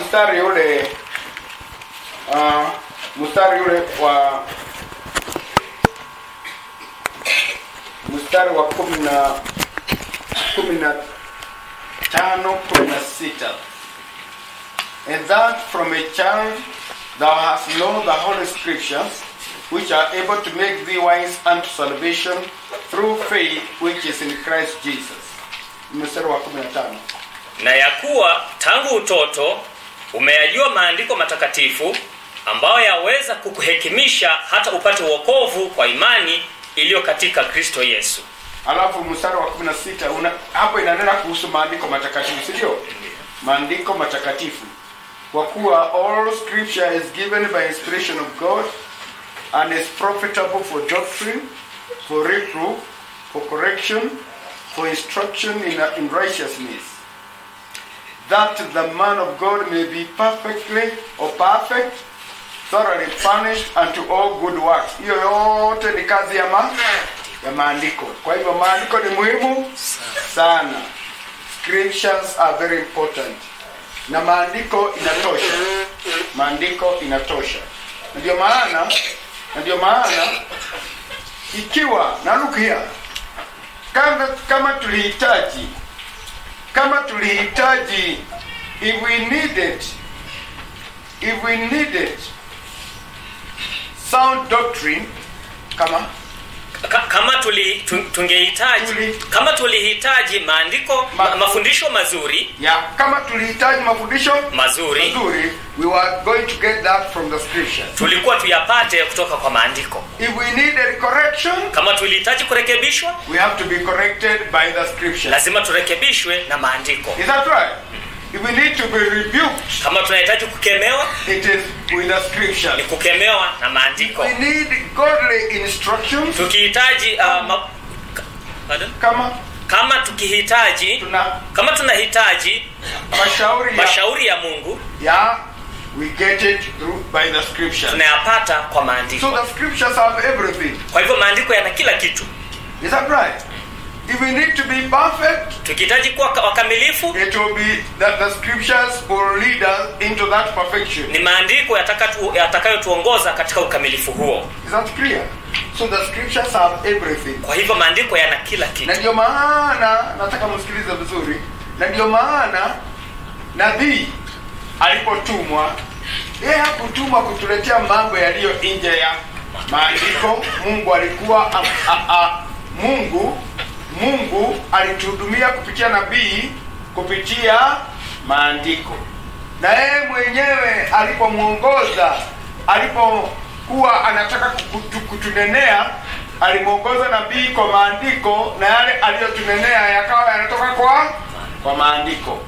mstari ule uh, mstari ule wa mstari wa kumi na kumi na tano kumi na sita and that from a child thou hast known the holy scriptures which are able to make thee wise unto salvation through faith which is in Christ Jesus mstari wa kumi na tano na ya kuwa tangu utoto umeyajua maandiko matakatifu ambayo yaweza kukuhekimisha hata upate uokovu kwa imani iliyo katika kristo yesu alafu mstari wa 16 una, hapo inanena kuhusu maandiko matakatifu si ndio maandiko matakatifu kwa kuwa all scripture is given by inspiration of god and is profitable for doctrine for reproof for correction for instruction in, in righteousness that the man of god may be perfectly or perfect thoroughly furnished unto all good works hiyo yote ni kazi ya ma ya maandiko kwa hivyo maandiko ni muhimu sana scriptures are very important na maandiko inatosha maandiko inatosha Na ndio maana na ndio maana ikiwa na look here kama, kama tulihitaji kama tulihitaji if we needed if we needed sound doctrine kama Ka, kama tuli, tu- tungehitaji Tuli- kama tulihitaji maandiko Ma- ma, mafundisho mazuri ya kama tulihitaji mafundisho mazuri mazuri we were going to get that from the scriptures tulikuwa tuyapate kutoka kwa maandiko if we needed correction kama tulihitaji kurekebishwa we have to be corrected by the scriptures lazima turekebishwe na maandiko is that right if we need to be rebuked kama tunahitaji kukemewa it is with the ni scriptures kukemewa na maandiko we need godly instructions tukihitaji uh, ma, ka- pardon? kama kama tukihitaji tuna kama tunahitaji mashauri ya, mashauri ya mungu ya we get it through by the scriptures tunayapata kwa so maandiko the scriptures have everything kwa hivyo maandiko yana kila kitu is that right if we need to be perfect tukihitaji kuwa ka- wakamilifu it will be that the scriptures will lead us into that perfection ni maandiko yataka tu- yatakayotuongoza katika ukamilifu huo is that clear so the scriptures have everything kwa hivyo maandiko yana kila na kitu ndio maana nataka msikilize vizuri na ndio maana nabii alipotumwa yeye hakutumwa kutuletea mambo yaliyo nje ya maandiko mungu alikuwa a, a, a, mungu mungu alituhudumia kupitia nabii kupitia maandiko na yeye mwenyewe alipomwongoza alipokuwa anataka kutu, kutunenea alimwongoza nabii kwa maandiko na yale aliyotunenea yakawa yanatoka kwa kwa maandiko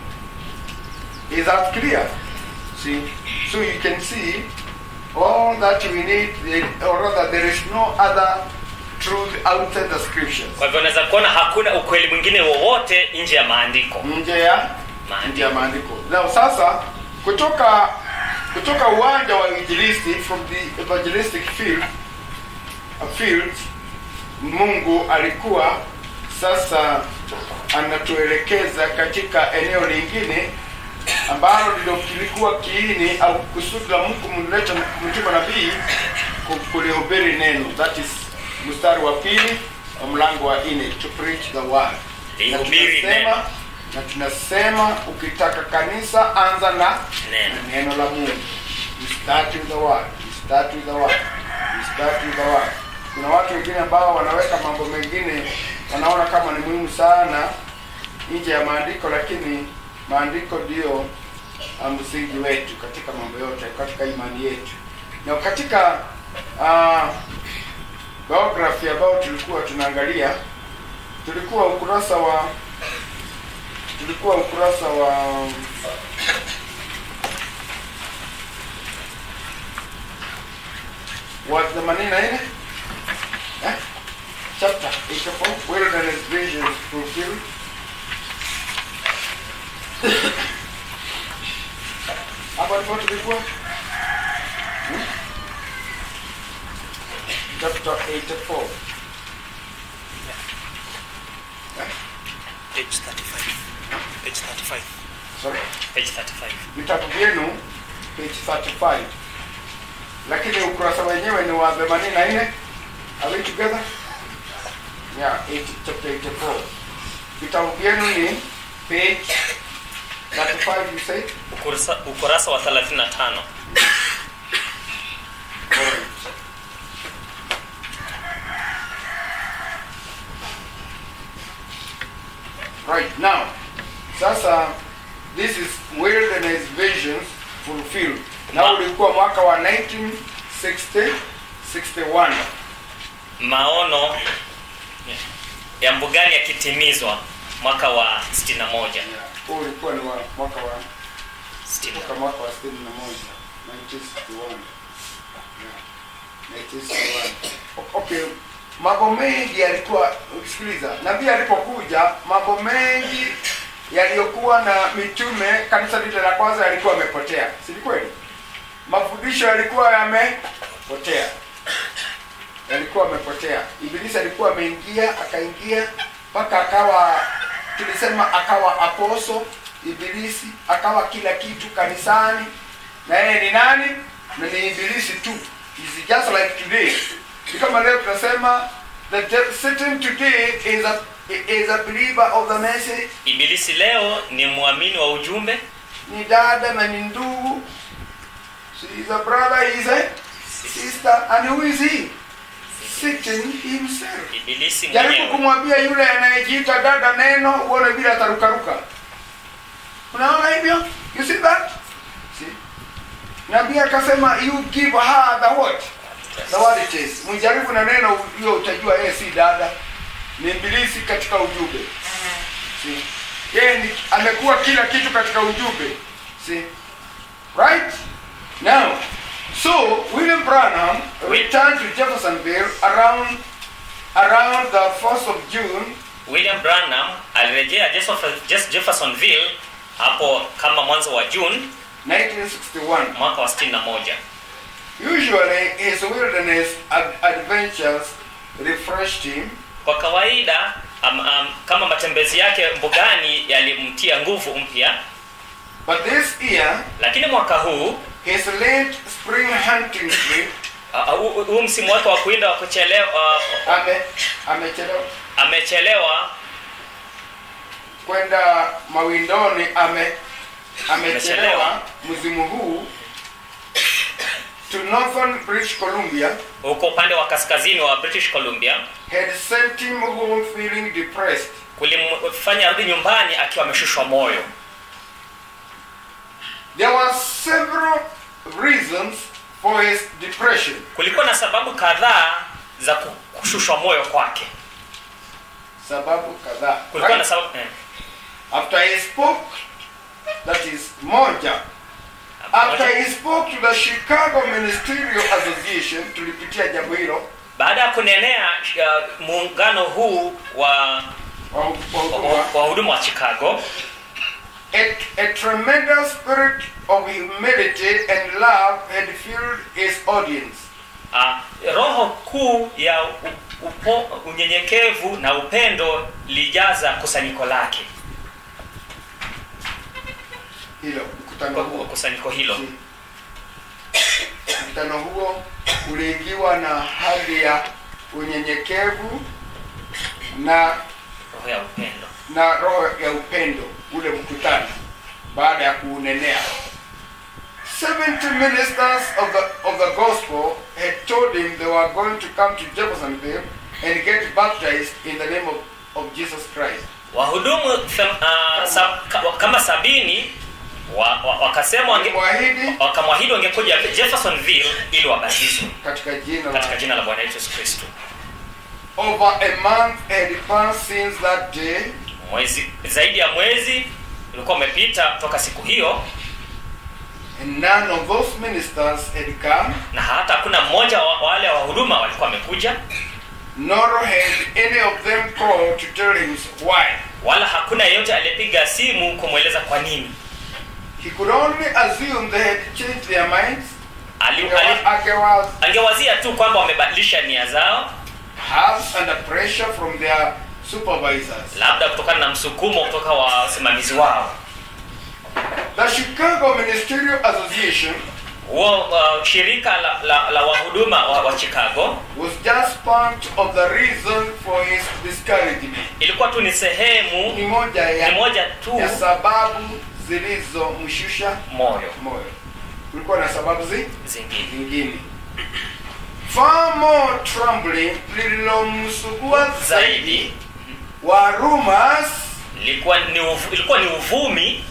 is that clear see so you can see all that we need or rather there is no other truth outside the scriptures kwa hivyo unaweza kuona hakuna ukweli mwingine wowote nje ya maandiko nje ya nje ya maandiko now sasa kutoka kutoka uwanja wa injilisti from the evangelistic field uh, field mungu alikuwa sasa anatuelekeza katika eneo lingine ambalo ndilo kilikuwa kiini au kusudi la mungu mleta mtuma nabii ku- kulihubiri neno that is mstari wa pili wa mlango wa nne to preach the word na Lihubiri tunasema neno. na tunasema ukitaka kanisa anza na Neno. na neno la mungu You start with the word. You start with the word. You start with the word. kuna watu wengine ambao wanaweka mambo mengine wanaona kama ni muhimu sana nje ya maandiko lakini maandiko ndio uh, msingi wetu katika mambo yote katika imani yetu na katika uh, biography ambayo tulikuwa tunaangalia tulikuwa ukurasa wa tulikuwa ukurasa wa wa themanini na nne eh? chapter 84 wilderness visions fulfilled hapa ndipo tulikuwa Hmm? chapter 84 Page 35. Page 35. sorry page 35 vitabu vyenu page 35 lakini ukurasa wenyewe ni wa 84 are we together yeah 80, chapter 84 vitabu vyenu ni page 35 you say ukurasa, ukurasa wa 35 Alright. Right now, sasa this is wilderness visions fulfilled. Na Ma- ulikuwa mwaka wa 1960 61. maono ya mbugani yakitimizwa mwaka wa 61 Huu ulikuwa ni wa mwaka wa 60. mwaka mwaka wa 61 1961. Yeah. 1961. O- Okay, mambo mengi yalikuwa ukisikiliza, nabii alipokuja, mambo mengi yaliyokuwa na mitume, kanisa lile la kwanza yalikuwa yamepotea, si ni kweli? Mafundisho yalikuwa yamepotea, yalikuwa yamepotea. Ibilisi alikuwa ameingia, akaingia mpaka akawa, tulisema akawa aposo Ibilisi, akawa kila kitu kanisani, na yeye ni nani? Na ni ibilisi tu. It's just like today. Ni kama leo tunasema the de- Satan today is a is a believer of the message. ibilisi leo ni mwamini wa ujumbe Ni dada na ni ndugu. She is a brother, he is a sister, and who is he? Satan himself. ibilisi Jaribu mwenyewe kumwambia yule anayejiita dada neno, uone vile atarukaruka. Unaona hivyo? You see that? See? Nabii akasema you give her the what? The word it is. Mjaribu na neno hiyo utajua yeye si dada. Ni ibilisi katika ujumbe. See? Yeye ni amekuwa kila kitu katika ujumbe. See? Right? Now, so William Branham returned to Jeffersonville around around the 1st of June william branham alirejea Jefferson- Jeff- jeffersonville hapo kama mwanzo wa june 1961. mwaka wa 61 Usually, his wilderness ad- adventures refreshed him, kwa kawaida um, um, kama matembezi yake mbugani yalimtia nguvu mpya but this year, lakini mwaka huu his late spring hunting trip uh, uh, huu huu msimu wake wa kuinda wa kuchelewa uh, ame amechelewa amechelewa kwenda mawindoni, ame amechelewa Amechelewa. mzimu huu to northern British Columbia huko upande wa kaskazini wa british columbia had sent him home feeling depressed. kulimfanya arudi nyumbani akiwa ameshushwa moyo There were several reasons for his depression. kulikuwa na sababu kadhaa za ku- kushushwa moyo kwake Sababu kadhaa. kulikuwa na Right? sababu eh, After he spoke, that is moja. After moja. he spoke to the Chicago Ministerial Association, tulipitia jambo hilo baada ya kunenea uh, muungano huu wa wa- wa wa- huduma, wa huduma wa chicago a, a tremendous spirit of humility and love had filled his audience. uh, roho kuu ya u- upo, unyenyekevu na upendo lijaza kusanyiko lake Hilo mkutano kwa- huo, kwa kusanyiko hilo mkutano huo uliingiwa na hali ya unyenyekevu na roho ya upendo na roho ya upendo ule mkutano baada ya kuunenea 70 ministers of the, of the gospel had told him they were going to come to Jeffersonville and get baptized in the name of, of Jesus Christ. wahudumu them- uh, sa, ka, kama sabini wa, wa, wakasema wange, Walimwahidi wakamwahidi wangekuja jeffersonville ili wabatizwe katika jina katika la jina la bwana yesu kristo over a month had passed since that day mwezi zaidi ya mwezi ulikuwa umepita toka siku hiyo and none of those ministers had come na hata hakuna mmoja wa wale wahuduma walikuwa wamekuja nor had any of them called to tell him why. wala hakuna yeyote aliyepiga simu kumweleza kwa nini He could only assume they had changed their minds. Ali, ali, Angewa- angewazia tu kwamba wamebadilisha nia zao perhaps under pressure from their supervisors. labda kutokana na msukumo kutoka wasimamizi wao The Chicago Ministerial Association huo uh, shirika la, la, la wahuduma wa, wa chicago was just part of the reason for his discouragement. ilikuwa tu ni sehemu Ni moja ni ya, moja tu ya sababu zilizomshusha moyo moyo. Kulikuwa na sababu zi zingine zingine. Far more troubling lililomsugua zaidi zaidi wa rumors ilikuwa ni uvu, ilikuwa ni uvumi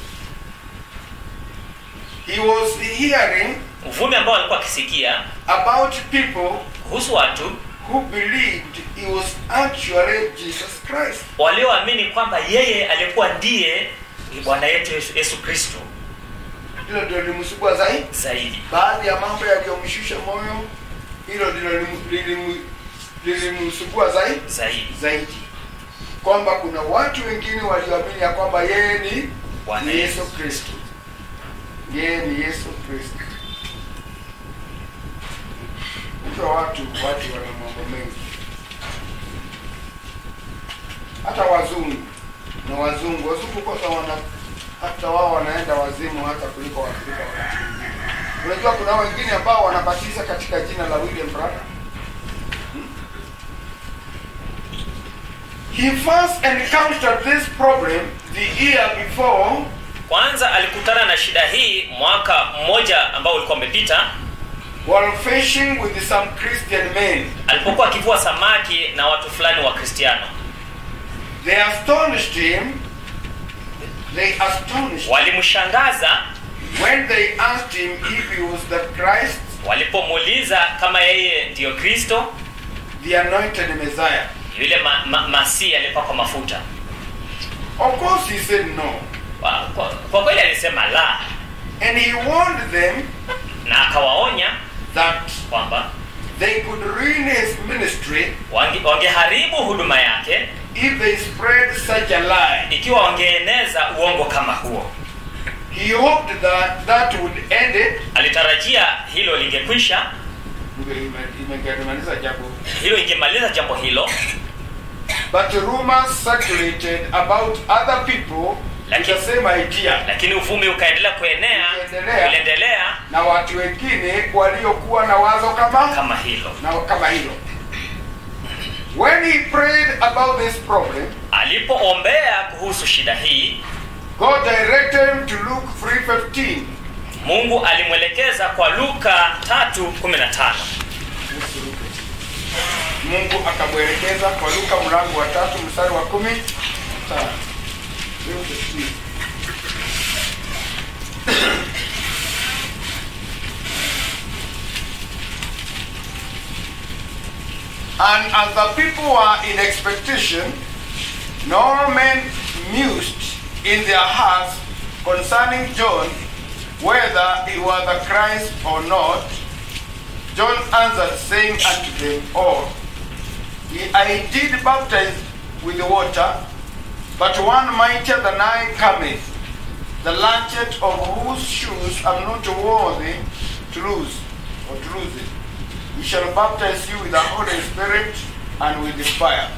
he was hearing uvumi ambao alikuwa akisikia about people kuhusu watu who believed he was actually Jesus Christ. walioamini kwamba yeye alikuwa ndiye bwana yetu yesu, yesu kristo Hilo ndio lilimsugua zaidi. zaidi Baadhi ya mambo yaliyomshusha moyo, hilo ndilo lilim- lilim- lilimsugua zaidi zaidi zaidi, kwamba kuna watu wengine walioamini ya kwamba yeye ni Bwana ni Yesu. Yesu Kristo, yeye ni Yesu Kristo. Hivyo watu watu wana mambo mengi, hata wazungu na wazungu wazungu kwanza wana hata wao wanaenda wazimu hata kuliko Waafrika wakati mwingine. Unajua kuna wengine ambao wanabatiza katika jina la William Branham. He first encountered this problem the year before kwanza alikutana na shida hii mwaka mmoja ambao ulikuwa umepita while fishing with some Christian men. alipokuwa akivua samaki na watu fulani wa kristiano They astonished him. They astonished him walimshangaza when they asked him if he was the Christ, walipomuuliza kama yeye ndiyo kristo the anointed Messiah. yule ma, ma, masii alipakwa mafuta Of course, he said no. kwa, kwa, kwa kweli alisema la And he warned them na akawaonya that kwamba they could ruin his ministry wange- wangeharibu huduma yake if they spread such a lie. ikiwa wangeeneza uongo kama huo He hoped that that would end it. alitarajia hilo lingekwisha Imemaliza jambo. hilo ingemaliza jambo hilo But rumors circulated about other people with Lakini- the same idea. lakini uvumi ukaendelea kuenea Uliendelea. uliendelea na watu wengine waliokuwa na wazo kama kama hilo na kama hilo. When he prayed about this problem, alipoombea kuhusu shida hii God directed him to Luke 3:15. mungu alimwelekeza kwa luka 3:15 Mungu akamwelekeza kwa Luka mlango wa tatu mstari wa kumi tano. And as the people were in expectation, no men mused in their hearts concerning John whether he was the Christ or not. John answered, saying unto them all, I did baptize with the water, but one mightier than I cometh, the latchet of whose shoes I'm not worthy to lose, or to lose it. He shall baptize you with the Holy Spirit and with the fire.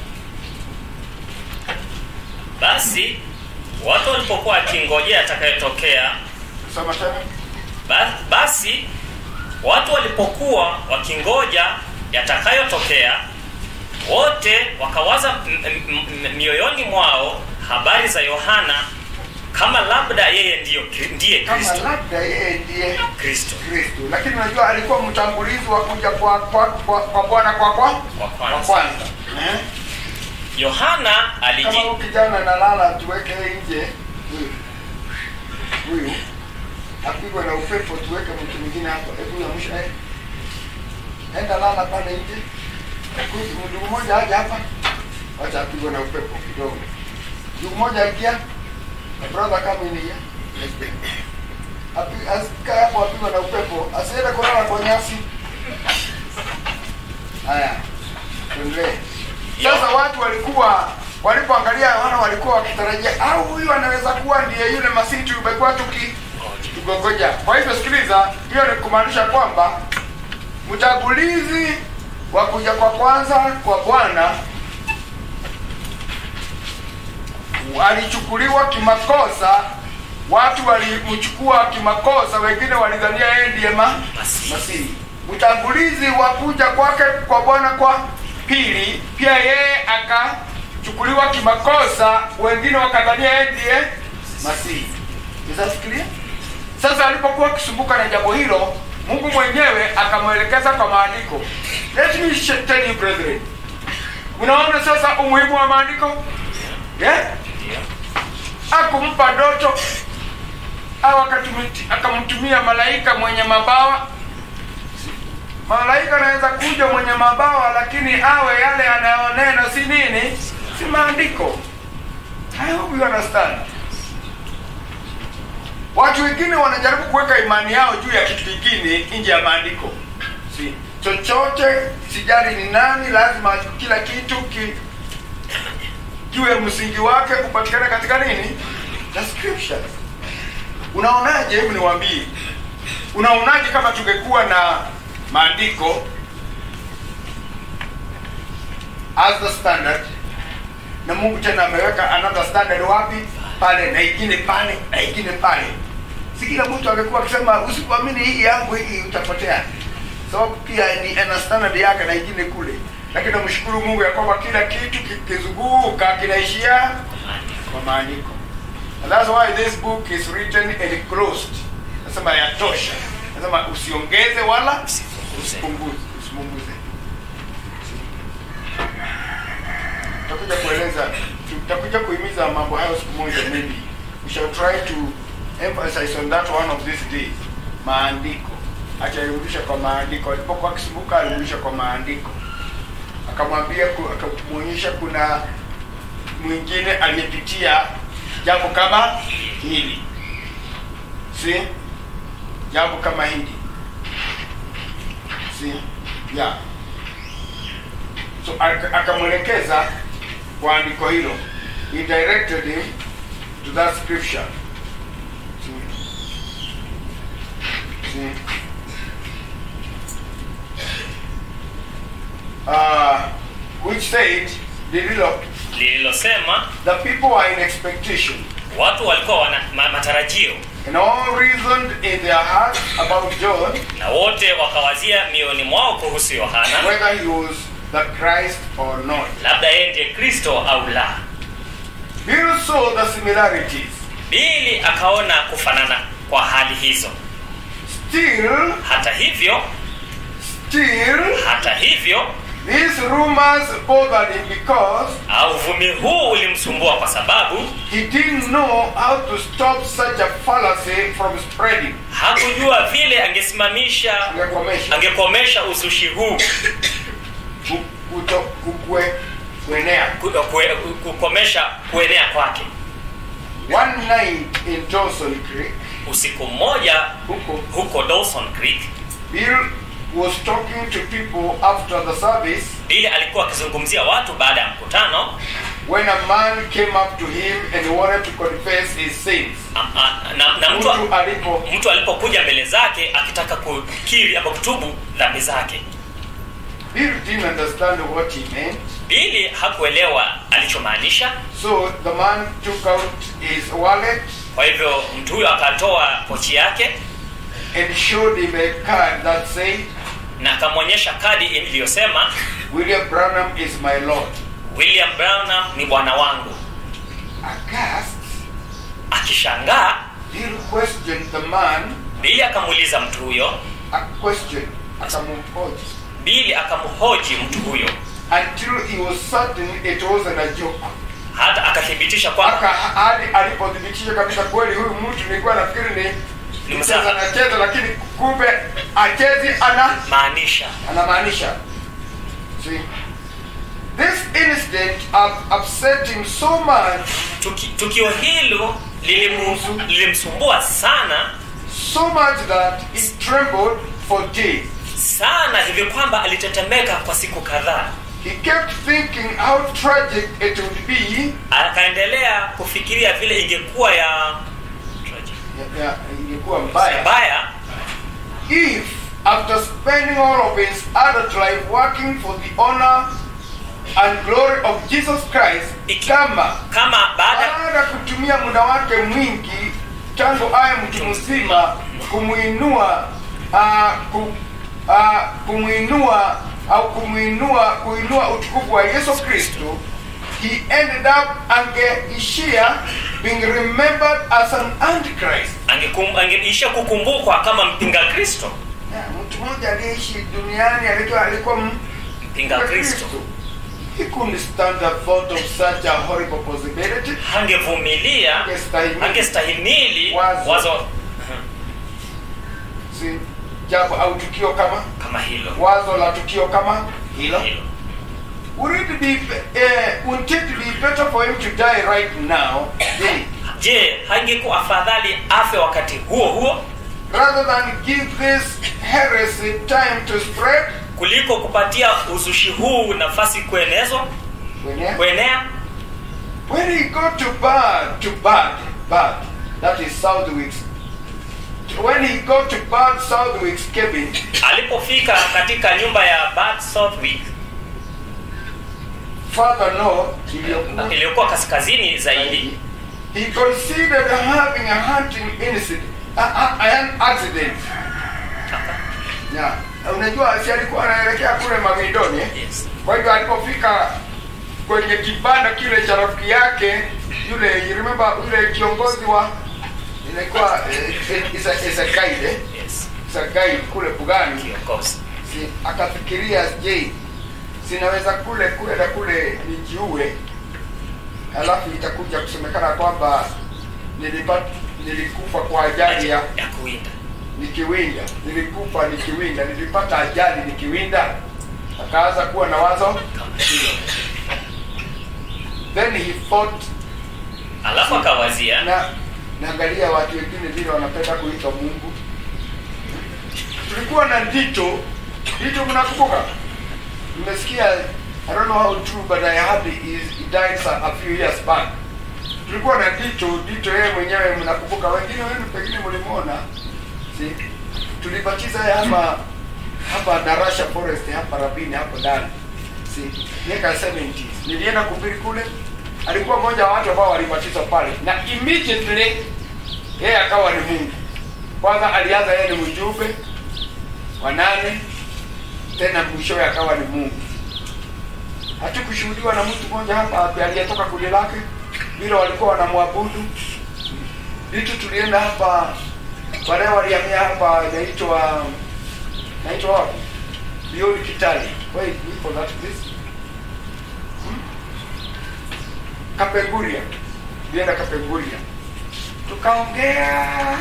basi watu walipokuwa wakingojea atakayotokea Soma tena. ba- basi watu walipokuwa wakingoja yatakayotokea wote wakawaza m- m- m- mioyoni mwao habari za yohana kama labda yeye ndiyo, ndiye Kama kristo labda yeye ndiye kristo Kristo, lakini unajua alikuwa mtangulizi wa kuja kwa kwa kwa kwa Bwana kwa kwa Kwa kwanza. kwa kwanza. Eh? yohana Kama aliji huyu kijana analala, tuweke nje huyu huyu apigwe na upepo, tuweke mtu mwingine hapo. Hebu amsha eh, enda lala pale nje. Huyu Ndugu mmoja aje hapa, wacha apigwe na upepo kidogo. Ndugu mmoja ingia, brother come in here. Api- asikae hapo apigwe na upepo, asiende kulala kwa nyasi. Haya, tuendelee. Sasa watu walikuwa walipoangalia Yohana walikuwa wakitarajia au huyu anaweza kuwa ndiye yule masihi tumekuwa tuki tugongoja. Kwa hivyo sikiliza, hiyo ni kumaanisha kwamba mchagulizi wa kuja kwa kwanza kwa Bwana alichukuliwa kimakosa watu walimchukua kimakosa wengine walidhania yeye ndiye ma Masihi. masihi mtangulizi wa kuja kwake kwa bwana kwa pili pia yeye akachukuliwa kimakosa wengine wakadhania yeye ndiye masihi Unafikiria? sasa alipokuwa akisumbuka na jambo hilo mungu mwenyewe akamwelekeza kwa maandiko let me sh- tell you brethren unaona sasa umuhimu wa maandiko yeah? akumpa doto au akatumiti- akamtumia malaika mwenye mabawa malaika anaweza kuja mwenye mabawa lakini awe yale yanayonena si nini si maandiko I hope you understand watu wengine wanajaribu kuweka imani yao juu ya kitu kingine nje ya maandiko si chochote sijali ni nani lazima kila kitu ki juu ya msingi wake kupatikana katika nini the scriptures unaonaje hebu niwaambie unaonaje kama tungekuwa na maandiko as the standard na mungu tena ameweka another standard wapi pale na ingine pale na ingine pale si kila mtu angekuwa akisema usipoamini hii yangu hii utapotea sababu pia ni ana standard yake na ingine kule lakini namshukuru mungu ya kwamba kila kitu kikizunguka kinaishia kwa maandiko And that's why this book is written and closed nasema yatosha nasema usiongeze wala usipunguze usipunguze tutakuja kueleza tutakuja kuhimiza mambo hayo siku moja maybe we shall try to emphasize on that one of these days maandiko atarudisha kwa maandiko alipokuwa akisumbuka alirudisha kwa maandiko akamwambia ku- akamwonyesha kuna mwingine aliyepitia jambo kama hili si jambo kama hili si yeah so aka- akamwelekeza kwa andiko hilo he directed him to that scripture See? See? Uh, which said lililo lililosema the people are in expectation watu walikuwa wana ma, matarajio and all reasoned in their hearts about John na wote wakawazia mioyoni mwao kuhusu yohana whether he was the Christ or not. labda yeye ndiye kristo au la Bill saw the similarities. bili akaona kufanana kwa hali hizo Still, hata hivyo still, hata hivyo these rumors bothered him because au uvumi huu ulimsumbua kwa sababu he didn't know how to stop such a fallacy from spreading. hakujua vile angesimamisha Angekomesha. angekomesha uzushi huu Ku- kuto- kukue- kuenea. ku- kue- kukomesha kuenea kwake One night in Dawson Creek, usiku mmoja huko, huko dawson creek Bill was talking to people after the service bili alikuwa akizungumzia watu baada ya mkutano when a man came up to him and wanted to confess his sins. a- a- na, na mtu, Mtu alipo mtu alipokuja mbele zake akitaka kukiri ama kutubu dhambi zake Bill didn't understand what he meant, bili hakuelewa alichomaanisha so the man took out his wallet kwa hivyo mtu huyo akatoa pochi yake and showed him a card that said, na akamwonyesha kadi iliyosema William Branham is my Lord. william branham ni bwana wangu Aghast, akishangaa Bill questioned the man bili akamuuliza mtu huyo a question akamhoji bili akamhoji mtu huyo until he was certain it wasn't a joke. hata akathibitisha kwamba Mpaka hadi alipothibitisha kabisa kweli huyu mtu nilikuwa nafikiri ni Ni mcheza mzaha. anacheza, lakini kumbe achezi ana maanisha anamaanisha see this incident up, upset him so much Tuki, tukio hilo lilimu- lilimsumbua sana so much that he trembled for days sana hivi kwamba alitetemeka kwa siku kadhaa he kept thinking how tragic it would be akaendelea kufikiria vile ingekuwa ya ya- ya- ingekuwa mbaya mbaya if after spending all of his adult life working for the honor and glory of jesus christ Iki- kama kama baada baada ya kutumia muda wake mwingi tangu aye mtu mzima kumwinua uh, ku, uh, kumwinua au kumwinua kuinua utukufu wa yesu kristo he ended up angeishia being remembered as an antichrist Angekum- angeisha kukumbukwa kama mpinga kristo yeah, mtu mmoja aliyeishi duniani alikuwa alikuwa m- mpinga kristo he couldn't stand the thought of such a horrible possibility hangevumilia Angestahimili. hangestahimili Wazo. wazo si jambo au tukio kama kama hilo wazo la tukio kama hilo hilo would it be uh, wouldn't it be better for him to die right now eh, je hangekuwa afadhali afe wakati huo huo rather than give this heresy time to spread kuliko kupatia uzushi huu nafasi kuenezwa when, he- kuenea when he got to bad to bad bad that is southwick's when he got to bad southwick's cabin alipofika katika nyumba ya Bad Southwick further north iliyokuwa iliyokuwa kaskazini zaidi he considered having a hunting incident a, a, an accident yeah. unajua si alikuwa anaelekea kule mawindoni eh? yes. kwa hivyo alipofika kwenye kibanda kile cha rafiki yake yule you remember yule kiongozi wa inakuwa eh, eh, is a- is a guide eh? yes. is a guide kule bugani kiongozi si, akafikiria je sinaweza kule kule na kule nijiue alafu itakuja kusemekana kwamba nilipat, nilikufa kwa ajali ya ya kuwinda nikiwinda nilikufa nikiwinda nilipata ajali nikiwinda akaanza kuwa na wazo kama hilo then he thought alafu akawazia na naangalia watu wengine vile wanapenda kuitwa mungu tulikuwa na ndito ndito mnakumbuka nimesikia i don't know how true but i heard he, he died some- a few years back tulikuwa na ndito ndito yeye mwenyewe mnakumbuka wengine wenu pengine mlimwona si tulibatiza yeye hapa hapa darasha forest hapa rabini hapo ndani si miaka 70s nilienda kuhubiri kule alikuwa mmoja wa watu ambao walibatizwa pale na immediately yeye akawa ni mungu kwanza alianza yeye ni mjumbe wa nane tena mwishowe akawa ni mungu hatukushuhudiwa na mtu mmoja hapa aliyetoka kundi lake vile walikuwa wanamwabudu vitu tulienda hapa baadaye walihamia hapa inaitwa naitwa wapi beyond kitali wait we for that place kapenguria tulienda kapenguria tukaongea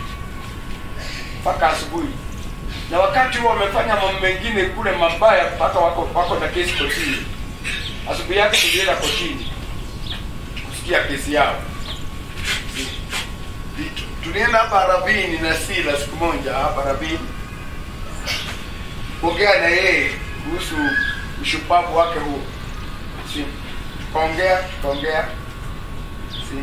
mpaka asubuhi na wakati huo wamefanya mambo mengine kule mabaya mpaka wako wako na kesi kotini asubuhi yake tulienda kotini kusikia kesi yao Vitu. tulienda hapa rabini na sila siku moja hapa rabini kuongea na yeye kuhusu ushupavu wake huo si tukaongea tukaongea si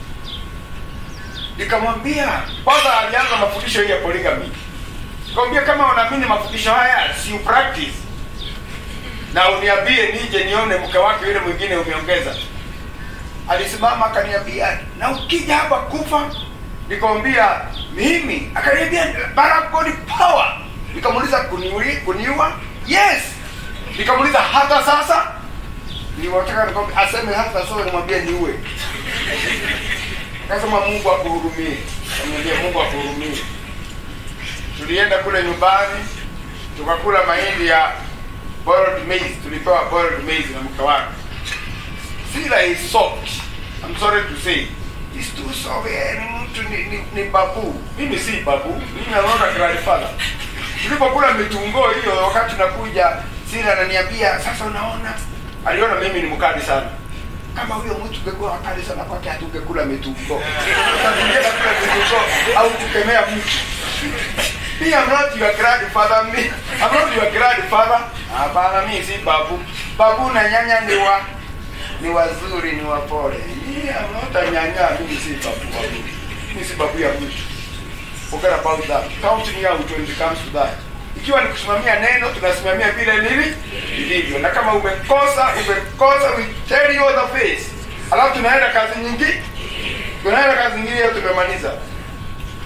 nikamwambia kwanza alianza mafundisho hii ya polygamy nikamwambia kama unaamini mafundisho haya si upractice na uniambie nije nione mke wake yule mwingine umeongeza alisimama akaniambia na ukija hapa kufa nikamwambia mimi akaniambia Barack God power nikamuuliza kuniui kuniua yes nikamuuliza hata sasa niwataka nikwambia aseme hata sasa nimwambie niue akasema mungu akuhurumie kamwambia mungu akuhurumie tulienda kule nyumbani tukakula mahindi ya boiled maize tulipewa boiled maize na mke wake sila is soft I'm sorry to say is too soft eh, ni mtu ni, ni, ni babu mimi si babu mimi naona grandfather tulipokula mitungo hiyo wakati nakuja sila ananiambia sasa unaona aliona mimi ni mkali sana kama huyo mtu ungekuwa wakali sana kwake hatungekula mitungo Sasa tungeenda kula mitungo au tukemea mtu Me, I'm not your grandfather. Me, I'm not your grandfather. Hapana, mimi si babu. Babu na nyanya ni wa ni wazuri, ni wapole. Me, I'm not a nyanya. Mimi si babu. babu. Mimi si babu ya mtu. Forget about that. Count me out when it comes to that. Ikiwa ni kusimamia neno, tunasimamia vile lili lilivyo, na kama umekosa umekosa, we tell you on the face. Alafu tunaenda kazi nyingi, tunaenda kazi nyingine, hiyo tumemaliza.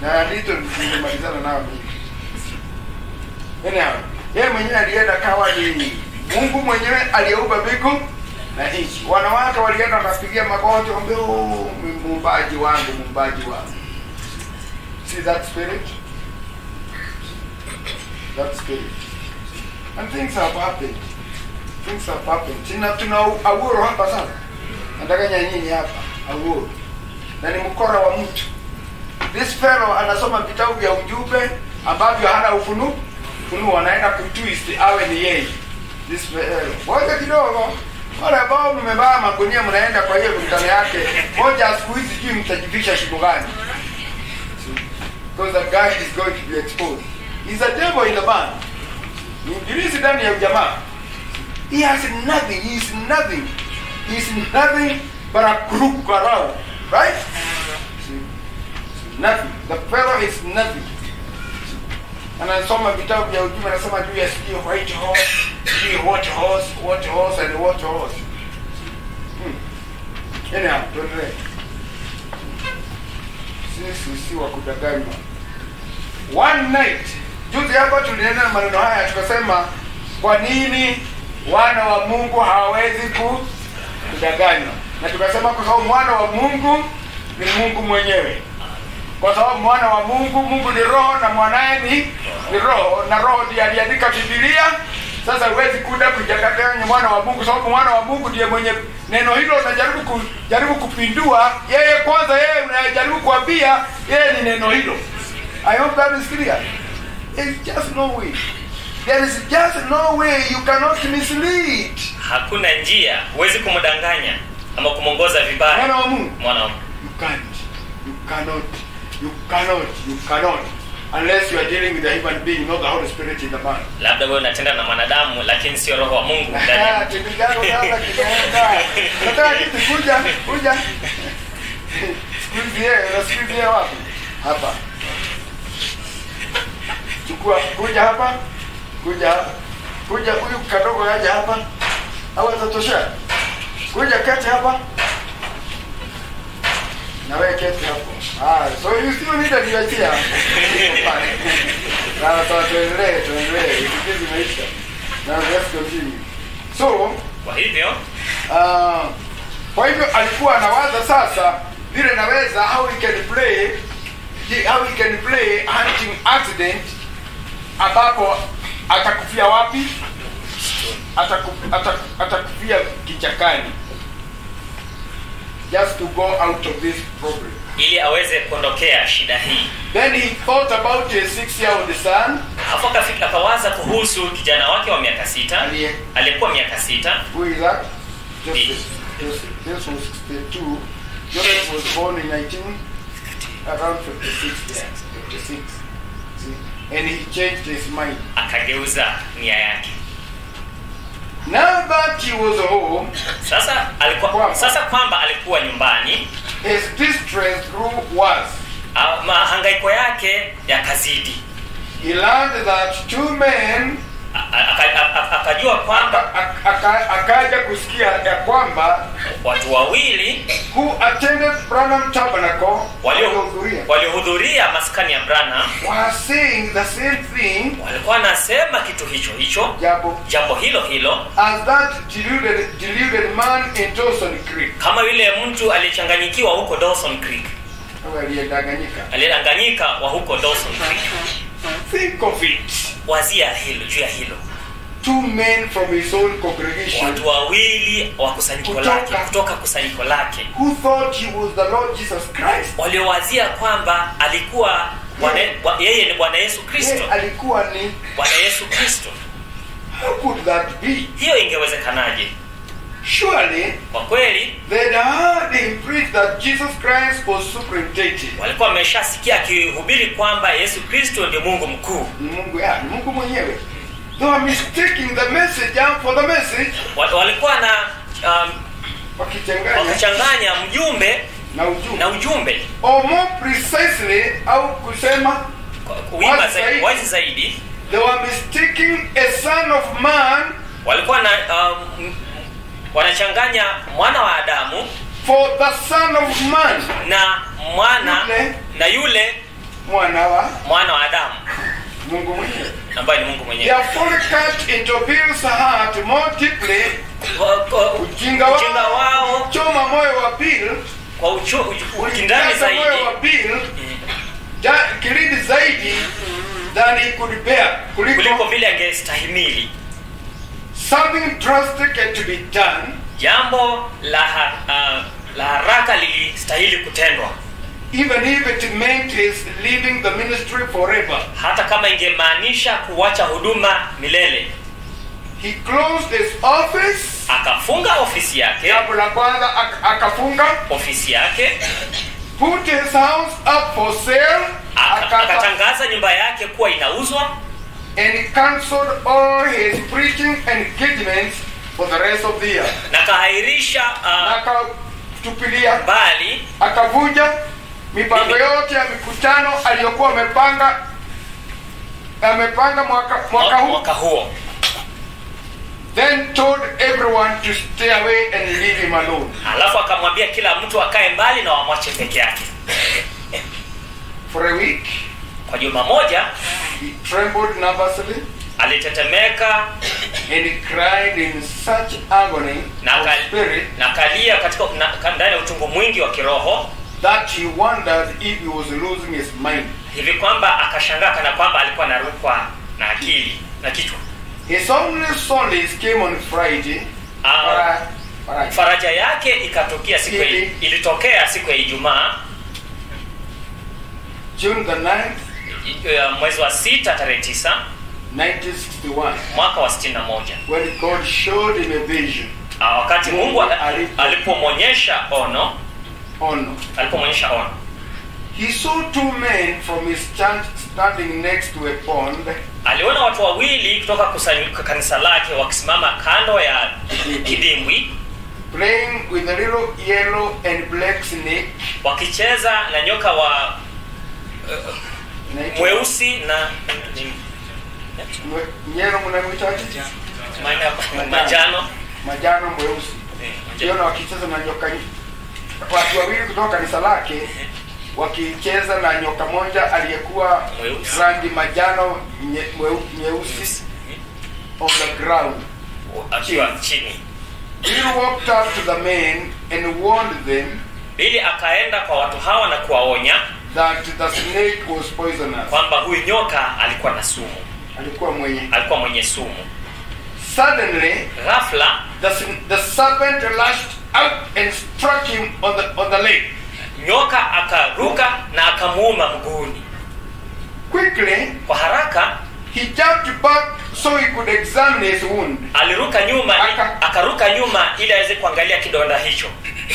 na ndito nimemalizana nao mimi anyhow yeye mwenyewe alienda kawa ni mungu mwenyewe aliyeumba mbingu na nchi wanawake walienda wakapigia magoti ombe "Oh, muumbaji wangu muumbaji wangu see that spirit that spirit and things have happened things have happened tuna tuna awuro hapa sana nataka nyanyinyi hapa awuro na ni mkora wa mtu this fellow anasoma vitabu vya ujumbe ambavyo hana ufunu ufunuo anaenda kutwist awe ni yeye this fellow moja kidogo wale ambao mmevaa magunia mnaenda kwa hiyo mikutano yake moja siku hizi sijui mtajivisha shimo gani because that guy is going to be exposed he's a devil in the band ni ibilisi ndani ya ujamaa he has nothing he is nothing he is nothing but a crook around right nothing the fellow is nothing anasoma vitabu vya ujumbe anasema juu ya sijui white horse sijui what horse what horse and what horse hmm. anyhow tuendelee sisi si wa kudanganywa one night juzi hapa tulinena maneno haya tukasema kwa nini wana wa mungu hawawezi ku- kudanganywa na tukasema kwa sababu mwana wa mungu ni mungu mwenyewe kwa sababu mwana wa mungu mungu ni roho na mwanaye ni ni roho na roho ndiye aliandika bibilia sasa huwezi kuda kujakatanya mwana wa mungu sababu mwana wa mungu ndiye mwenye neno hilo unajaribu kujaribu kupindua yeye kwanza yeye unajaribu kuambia yeye ni neno hilo i hope that is clear It's just no way there is just no way you cannot mislead hakuna njia huwezi kumdanganya ama kumwongoza vibaya mwana wa mungu mwana wa Mungu. you can't you cannot you cannot you cannot unless you are dealing with a human being not the holy spirit in the man labda wewe unatenda na mwanadamu lakini sio roho wa mungu ndani ya- Kipigano sasa kinaenda. Nataka kitu kuja kuja. Siku hizi yeye na siku hizi yeye wapi? Hapa. Chukua kuja hapa. Kuja hapa. Kuja huyu kadogo aje hapa. Au atatosha? Kuja kati hapa. Na wewe keti hapo. Ah, so you still need a niachia. Na sasa tuendelee, tuendelee. Ikizi maisha. Now let's continue. So, kwa hivyo uh, kwa hivyo alikuwa anawaza sasa vile naweza how we can play how we can play hunting accident ambapo atakufia wapi Ataku, ataku, atakufia kichakani just to go out of this problem ili aweze kuondokea shida hii then he thought about a six year old son alafu akafika akawaza kuhusu kijana wake wa miaka sita aliye aliyekuwa miaka sita Who is that? Joseph. Joseph. This was the two. Joseph was born in 19, around 56. Yeah, 56. See? And he changed his mind. akageuza nia yake Now that he was home, sasa alikuwa Kwamba. sasa kwamba alikuwa nyumbani his distress grew worse. ah, mahangaiko yake yakazidi He learned that two men A- a- aka- a- akajua kwamba aka- aka- akaja kusikia ya kwamba watu wawili who attended Branham Tabernacle walio- waliohudhuria waliohudhuria maskani ya Branham were saying the same thing walikuwa wanasema kitu hicho hicho jambo jambo hilo hilo as that deluded, deluded man in Dawson Creek. kama yule mtu aliyechanganyikiwa huko Dawson Creek Au aliyedanganyika. aliyedanganyika wa huko Dawson Creek Think of it. wazia hilo juu ya hilo Two men from his own congregation watu wawili wa kusanyiko Kutoka. lake kutoka kusanyiko lake who thought he was the Lord Jesus Christ. waliowazia kwamba alikuwa Bwana- wa- yeye ni bwana yesu kristo Yeye alikuwa ni bwana yesu kristo how could that be? hiyo ingewezekanaje Surely kwa kweli they'd heard him preach that Jesus Christ was superintendent. walikuwa wameshasikia akihubiri kwamba yesu kristo ndio mungu mkuu Ni Mungu ya, ni Mungu mwenyewe. They were mistaking the messenger for the message Wa- walikuwa na um, wakichanganya wakichanganya mjumbe na ujumbe. na ujumbe Or more precisely au kusema Kwa kuimba Wazi zaidi, zaidi. wazi zaidi they were mistaking a son of man walikuwa na um, wanachanganya mwana wa adamu for the son of man. na mwana Yule. na yule mwana wa mwana wa adamu mungu mwenyewe ambaye ni mungu they mwenyewe have fully cut into Bill's heart more deeply Kwa- kwa- ujinga ujinga wao wao choma moyo wa Bill kwa uchu- uju- ukindani ulijaza zaidi moyo wa Bill ja- kilindi zaidi than he could bear kuliko kuliko vile angestahimili something drastic had to be done jambo la, ha- ah, la haraka lilistahili kutendwa even if it meant his leaving the ministry forever hata kama ingemaanisha kuwacha huduma milele he closed his office akafunga ofisi yake jambo la kwanza ak- akafunga ofisi yake put his house up for sale aka- akata- akatangaza nyumba yake kuwa inauzwa and he cancelled all his preaching engagements for the rest of the year na akahairisha na uh, akatupilia mbali akavunja mipango yote ya mikutano aliyokuwa amepanga amepanga mwaka, mwaka huu mwaka huo then told everyone to stay away and leave him alone alafu akamwambia kila mtu akae mbali na wamwache peke yake for a week kwa juma moja he trembled nervously alitetemeka and he cried in such agony na of akal- spirit na akalia katika na- ka- ndani ya utungu mwingi wa kiroho that he wondered if he was losing his mind hivi kwamba akashangaa kana kwamba alikuwa anarukwa na akili na kichwa his only solace came on friday Ah. Fri- Friday. faraja yake ikatokea siku ya, Ili- ilitokea siku ya ijumaa june the 9th eh, mwezi wa sita tarehe tisa 1961 mwaka wa 61 when god showed him a vision Ah, wakati mungu a- Alipo- alipomwonyesha ono ono alipomwonyesha ono he saw two men from his church standing next to a pond aliona watu wawili kutoka kusanyika kanisa lake wakisimama kando ya kidimbwi playing with a little yellow and black snake wakicheza na nyoka wa Inaitwa- mweusi na mwe- yellow mnamwitaje maana- manjano majano mweusi Eh, manjano. kiona wakicheza na nyoka watu wawili kutoka kanisa lake wakicheza na nyoka moja aliyekuwa Mweusi. rangi majano nye- mweu- nyeusi on the ground akiwa chini Bill walked up to the men and warned them bili akaenda kwa watu hawa na kuwaonya that the snake was poisonous kwamba huyu nyoka alikuwa na sumu alikuwa mwenye alikuwa mwenye sumu suddenly ghafla the, s- the serpent lashed out and struck him on the, on the leg nyoka akaruka na akamuuma mguuni quickly kwa haraka he jumped back so he could examine his wound aliruka nyuma Aka- akaruka nyuma ili aweze kuangalia kidonda hicho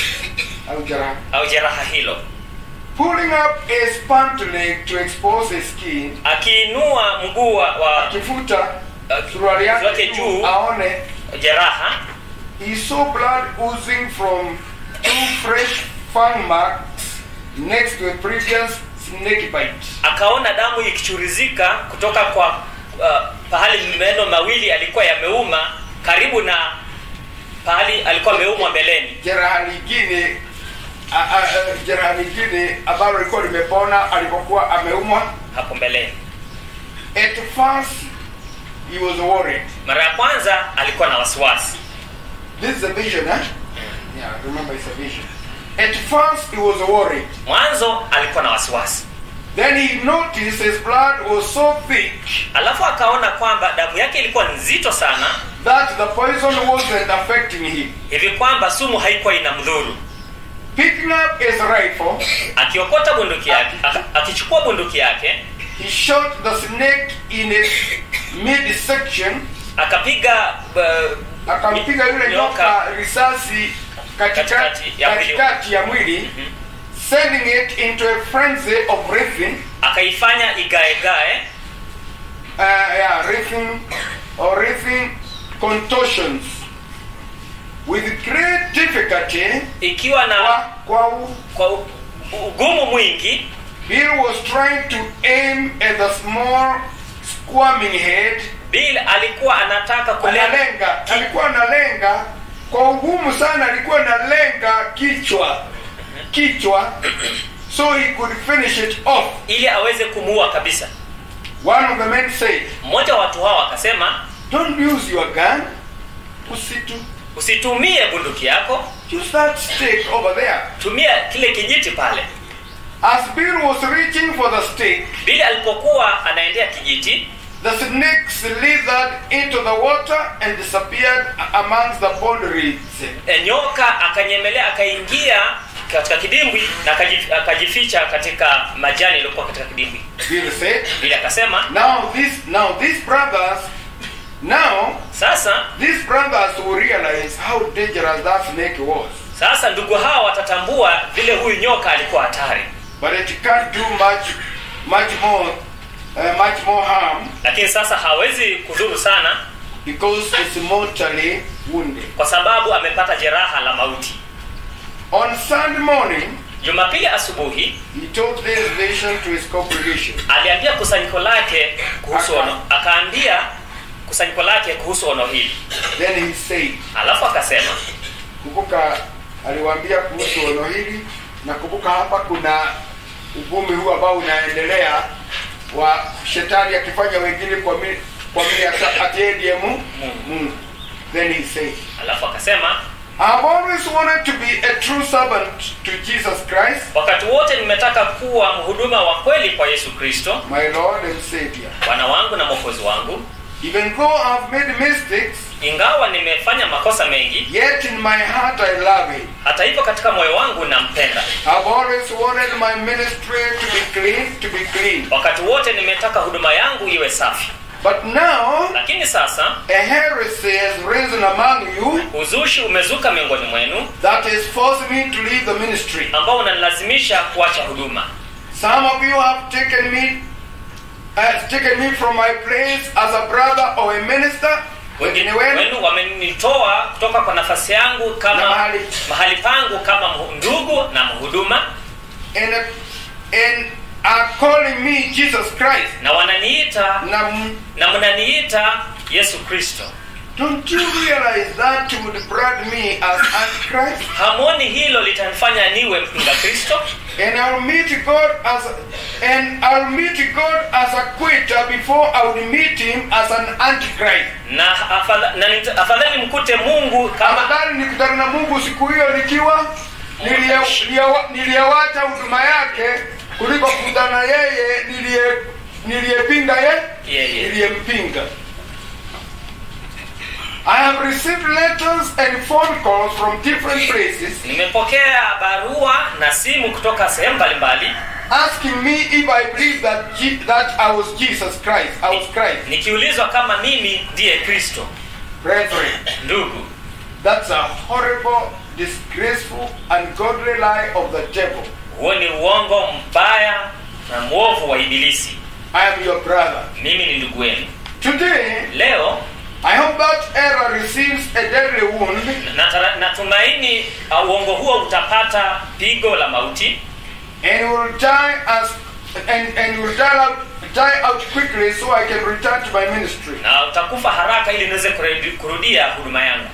au jeraha au jeraha hilo pulling up his pant leg to expose his skin akiinua mguu wa, wa akifuta uh, suruali yake yake juu juu aone jeraha he saw blood oozing from two fresh fang marks next to a previous snake bite akaona damu ikichurizika kutoka kwa uh, pahali meno mawili alikuwa yameuma karibu na pahali alikuwa ameumwa mbeleni jeraha lingine a- a- a- jeraha lingine ambalo lilikuwa limepona alipokuwa ameumwa hapo mbeleni at first he was worried mara ya kwanza alikuwa na wasiwasi this is a vision eh? yeah remember it's a vision at first he was worried mwanzo alikuwa na wasiwasi then he noticed his blood was so thick alafu akaona kwamba damu yake ilikuwa nzito sana that the poison wasn't affecting him hivi kwamba sumu haikuwa inamdhuru picking up his rifle akiokota bunduki yake aka- akichukua bunduki yake he shot the snake in its midsection akapiga uh, akampiga yule nyoka risasi katikati Katikati ya mwili. katikati ya mwili sending it into a frenzy of riffing akaifanya igaegae uh, yeah, riffing or riffing contortions with great difficulty ikiwa na kwa, kwa u, kwa u- ugumu mwingi Bill was trying to aim at the small squirming head bill alikuwa anataka kulenga analenga alikuwa analenga kwa ugumu sana alikuwa analenga kichwa kichwa so he could finish it off. ili aweze kumuua kabisa One of the men said, mmoja wa watu hao akasema Don't use your gun. Usitu. usitumie bunduki yako Use that stick over there. tumia kile kijiti pale As Bill was reaching for the stick, bili alipokuwa anaendea kijiti the snake slithered into the water and disappeared amongst the pond reeds. e, nyoka akanyemelea akaingia katika kidimbwi na akajif- akajificha katika majani yaliyokuwa katika kidimbwi Bill said, bili akasema Now this now these brothers now sasa these brothers will realize how dangerous that snake was. sasa ndugu hawa watatambua vile huyu nyoka alikuwa hatari But it can't do much much more uh, much more harm lakini sasa hawezi kudhuru sana because it's mortally wounded. kwa sababu amepata jeraha la mauti On Sunday morning, jumapili asubuhi he told this vision to his congregation. aliambia kusanyiko lake kuhusu Aka- ono akaambia kusanyiko lake kuhusu ono hili Then he said, alafu akasema kumbuka aliwaambia kuhusu ono hili na kumbuka hapa kuna uvumi huu ambao unaendelea wa shetani akifanya wengine kwa mi, kwa mili ata- ati yeye ndiye Mu- Mungu. Then he said, alafu akasema I've always wanted to be a true servant to Jesus Christ, wakati wote nimetaka kuwa mhuduma wa kweli kwa yesu kristo my Lord and Savior. bwana wangu na mwokozi wangu Even though I've made mistakes, ingawa nimefanya makosa mengi yet in my heart I love Him. hata hivyo katika moyo wangu nampenda I've always wanted my ministry to be clean, to be clean. wakati wote nimetaka huduma yangu iwe safi But now lakini sasa a heresy has risen among you uzushi umezuka miongoni mwenu that has forced me to leave the ministry. ambao unanilazimisha kuacha huduma Some of you have taken me has taken me from my place as a brother or a minister. wengine Wengine wenu wenu wamenitoa kutoka kwa nafasi yangu na kama mahali mahali pangu kama mhu- ndugu na mhuduma and, and are calling me Jesus Christ. na wananiita Now, na mnaniita yesu kristo don't you realize that would brand me as Antichrist? hamwoni hilo litanifanya niwe mpinga kristo And I'll meet God as and I'll meet God as a quitter before I would meet him as an antichrist. na afadha- na nita- afadhali mkute mungu kama Afadhali nikutana na Mungu siku hiyo nikiwa nilie- nilie- niliyewacha huduma yake kuliko kukutana na yeye niliye niliyepinga ye Yeye. niliyempinga. I have received letters and phone calls from different places nimepokea barua na simu kutoka sehemu mbalimbali asking me if I believe that Je- that I was Jesus Christ. I was Christ. nikiulizwa kama mimi ndiye kristo Brethren, ndugu that's a horrible, disgraceful, ungodly lie of the devil. huo ni uongo mbaya na mwovu wa ibilisi I am your brother. mimi ni ndugu wenu Today, leo I hope that error receives a deadly wound natara- natumaini uh, uongo huo utapata pigo la mauti and will die as and, and will die out, die out quickly so I can return to my ministry. na utakufa haraka ili niweze kurudi- kurudia huduma yangu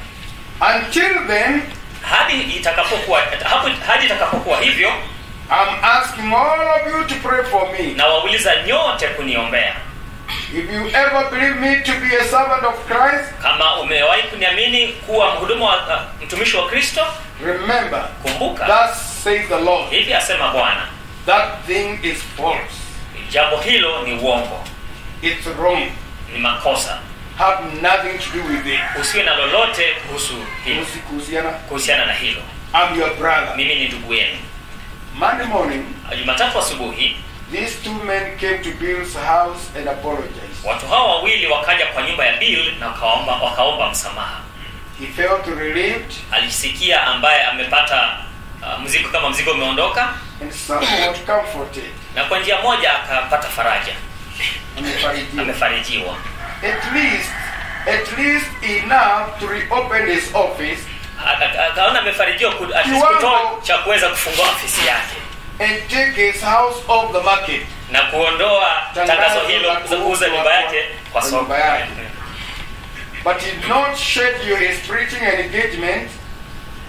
Until then, hadi itakapokuwa hapo hadi itakapokuwa hivyo I'm asking all of you to pray for me. na wauliza nyote kuniombea If you ever believe me to be a servant of Christ, kama umewahi kuniamini kuwa mhudumu wa uh, mtumishi wa kristo remember, kumbuka thus says the Lord, hivi asema bwana that thing is false. jambo hilo ni uongo It's wrong. ni makosa Have nothing to do with it. usiwe na lolote kuhusu hilo Usikuhusiana. kuhusiana na hilo I'm your brother. mimi ni ndugu yenu Monday morning, jumatatu asubuhi these two men came to Bill's house and apologized. watu hao wawili wakaja kwa nyumba ya bill na wakaomba, wakaomba msamaha He felt relieved alisikia ambaye amepata uh, mzigo kama mzigo umeondoka and somewhat comforted. na kwa njia moja akapata faraja Amefarijiwa. amefarijiwa At least, at least enough to reopen his office Aka- akaona amefarijiwa ku- at least Kiwango- kutoa cha kuweza kufungua ofisi yake and take his house off the market. na kuondoa tangazo hilo la za kuuza nyumba yake kwa kwa soko nyumba yake. But he did not schedule his preaching and engagement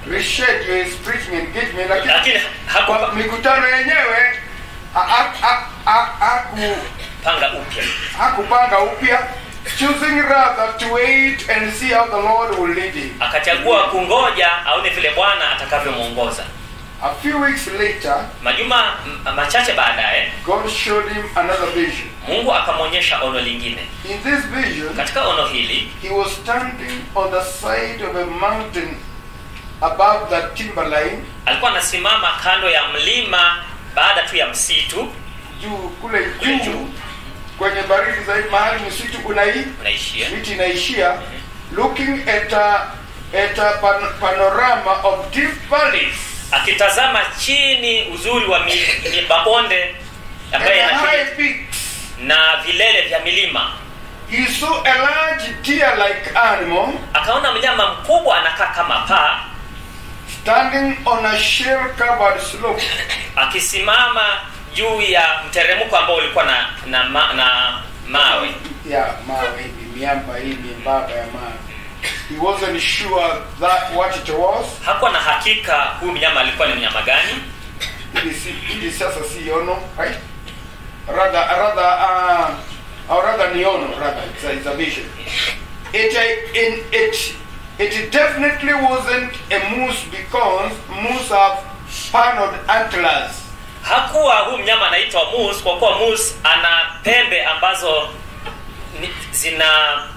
reschedule his preaching engagement lakini lakini kwa hakupanga mikutano yenyewe ha- ha- ha- ha- haku- upya hakupanga upya choosing rather to wait and see how the lord will lead him akachagua kungoja aone vile bwana atakavyomwongoza a few weeks later majuma m- machache baadaye god showed him another vision mungu akamwonyesha ono lingine in this vision katika ono hili he was standing on the side of a mountain above the timberline alikuwa anasimama kando ya mlima baada tu ya msitu juu kule Kule juu juu. kwenye baridi zaidi mahali msitu unai unaishia miti inaishia looking at a, at a pan, panorama of deep valleys akitazama chini uzuri wa mi- mi- mabonde and ambayo yana high kilima peaks na vilele vya milima he saw a large deer like animal akaona mnyama mkubwa anakaa kama paa standing on a shell covered slope akisimama juu ya mteremko ambao ulikuwa na na, ma, na mawe ya mawe hivi miamba hii miembamba ya mawe he wasn't sure that what it was hakuwa na hakika huyu mnyama alikuwa ni mnyama gani ili si ili sasa si ono right rather rather uh, or rather ni ono rather it's a, it's a vision it uh, in it it definitely wasn't a moose because moose have paneled antlers hakuwa huyu mnyama anaitwa mus kwa kuwa mus ana pembe ambazo ni, zina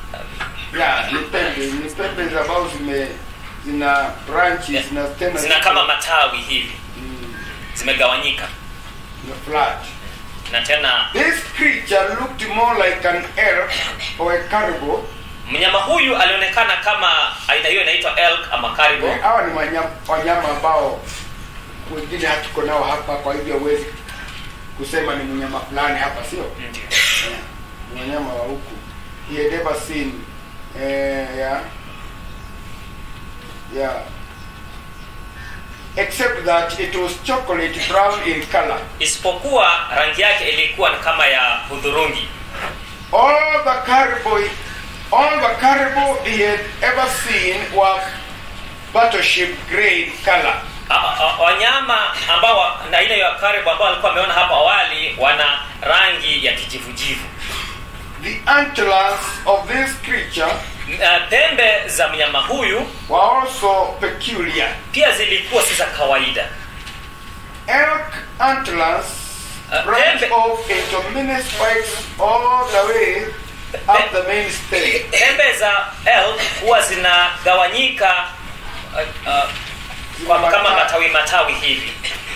yeah ni pembe ni pembe ambazo zime zina branches zina tena zina kama matawi hivi mm, zimegawanyika zina flat na tena this creature looked more like an elk or a caribou mnyama huyu alionekana kama aina hiyo inaitwa elk ama caribou hawa ni wanyama, wanyama ambao wengine hatuko nao hapa kwa hivyo huwezi kusema ni mnyama fulani hapa sio Ndio. yeah. ni wanyama wa huku he had ever seen eh, yeah. Yeah. except that it was chocolate brown in color isipokuwa rangi yake ilikuwa ni kama ya hudhurungi all the caribou all the caribou he had ever seen were battleship grade color A- a- wanyama ambao wa- na aina ya karibu ambao alikuwa ameona hapo awali wana rangi ya kijivujivu The antlers of this creature M- eh, pembe za mnyama huyu were also peculiar. pia zilikuwa si za kawaida Elk antlers Uh, branch pembe- off into many spikes all the way up the main stem. pembe za elk huwa zinagawanyika uh, uh, kwa kama matawi matawi hivi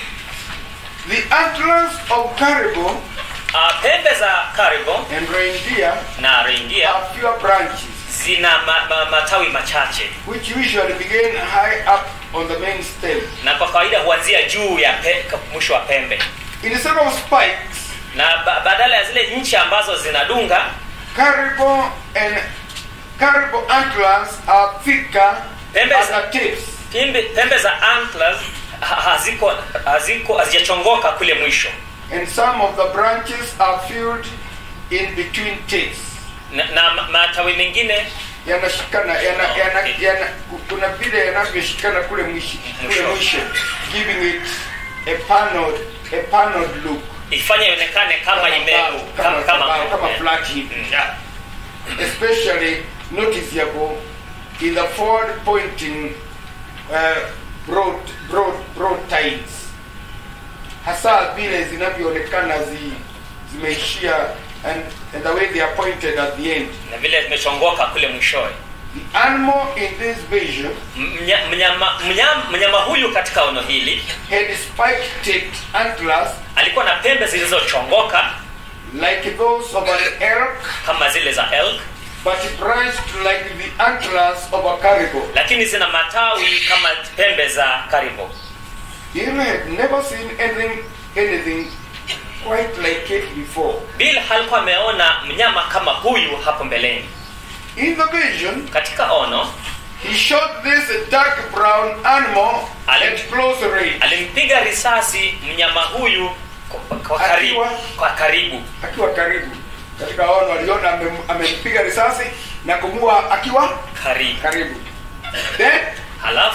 The antlers of caribou uh, pembe za karibu and reindeer na reindeer have fewer branches, zina ma, ma, matawi machache which usually begin high up on the main stem. na kwa kawaida huanzia juu ya pe, mwisho wa pembe Instead of spikes, na ba, badala ya zile nchi ambazo zinadunga caribou and caribou antlers are thicker Pembe at za- the tips. pembe, pembe za antlers ha- haziko haziko hazijachongoka kule mwisho and some of the branches are filled in between tips. na, na ma- matawi mengine Yanashikana, yana, yana, yana, kuna vile yanavyoshikana kule mwisho, kule Mwisho. mwisho, giving it a paneled, a paneled look. ifanye ionekane kama ime bao, kama, kama, kama, kama eh, flat hivi. mm. Yeah. Especially noticeable in the forward pointing uh, broad, broad, broad tides. Hasa vile zinavyoonekana zi, zimeishia and, and the way they are pointed at the end. na vile zimechongoka kule mwishowe The animal in this vision Mnya- mnyama, mnyama, mnyama huyu katika ono hili had spike-tipped antlers alikuwa na pembe zilizochongoka like those of an elk, kama zile za elk but branched like the antlers of a caribou. lakini zina matawi kama pembe za karibu Bill had never seen anything, anything quite like it before. bill halikuwa ameona mnyama kama huyu hapo mbeleni In the vision, katika ono he shot this dark brown animal Ali- at close range, alimpiga risasi mnyama huyu kwa, kwa, karibu, Akiwa- kwa karibu akiwa karibu. Katika ono aliona amem- amempiga risasi na kumua akiwa karibu karibu. Then halafu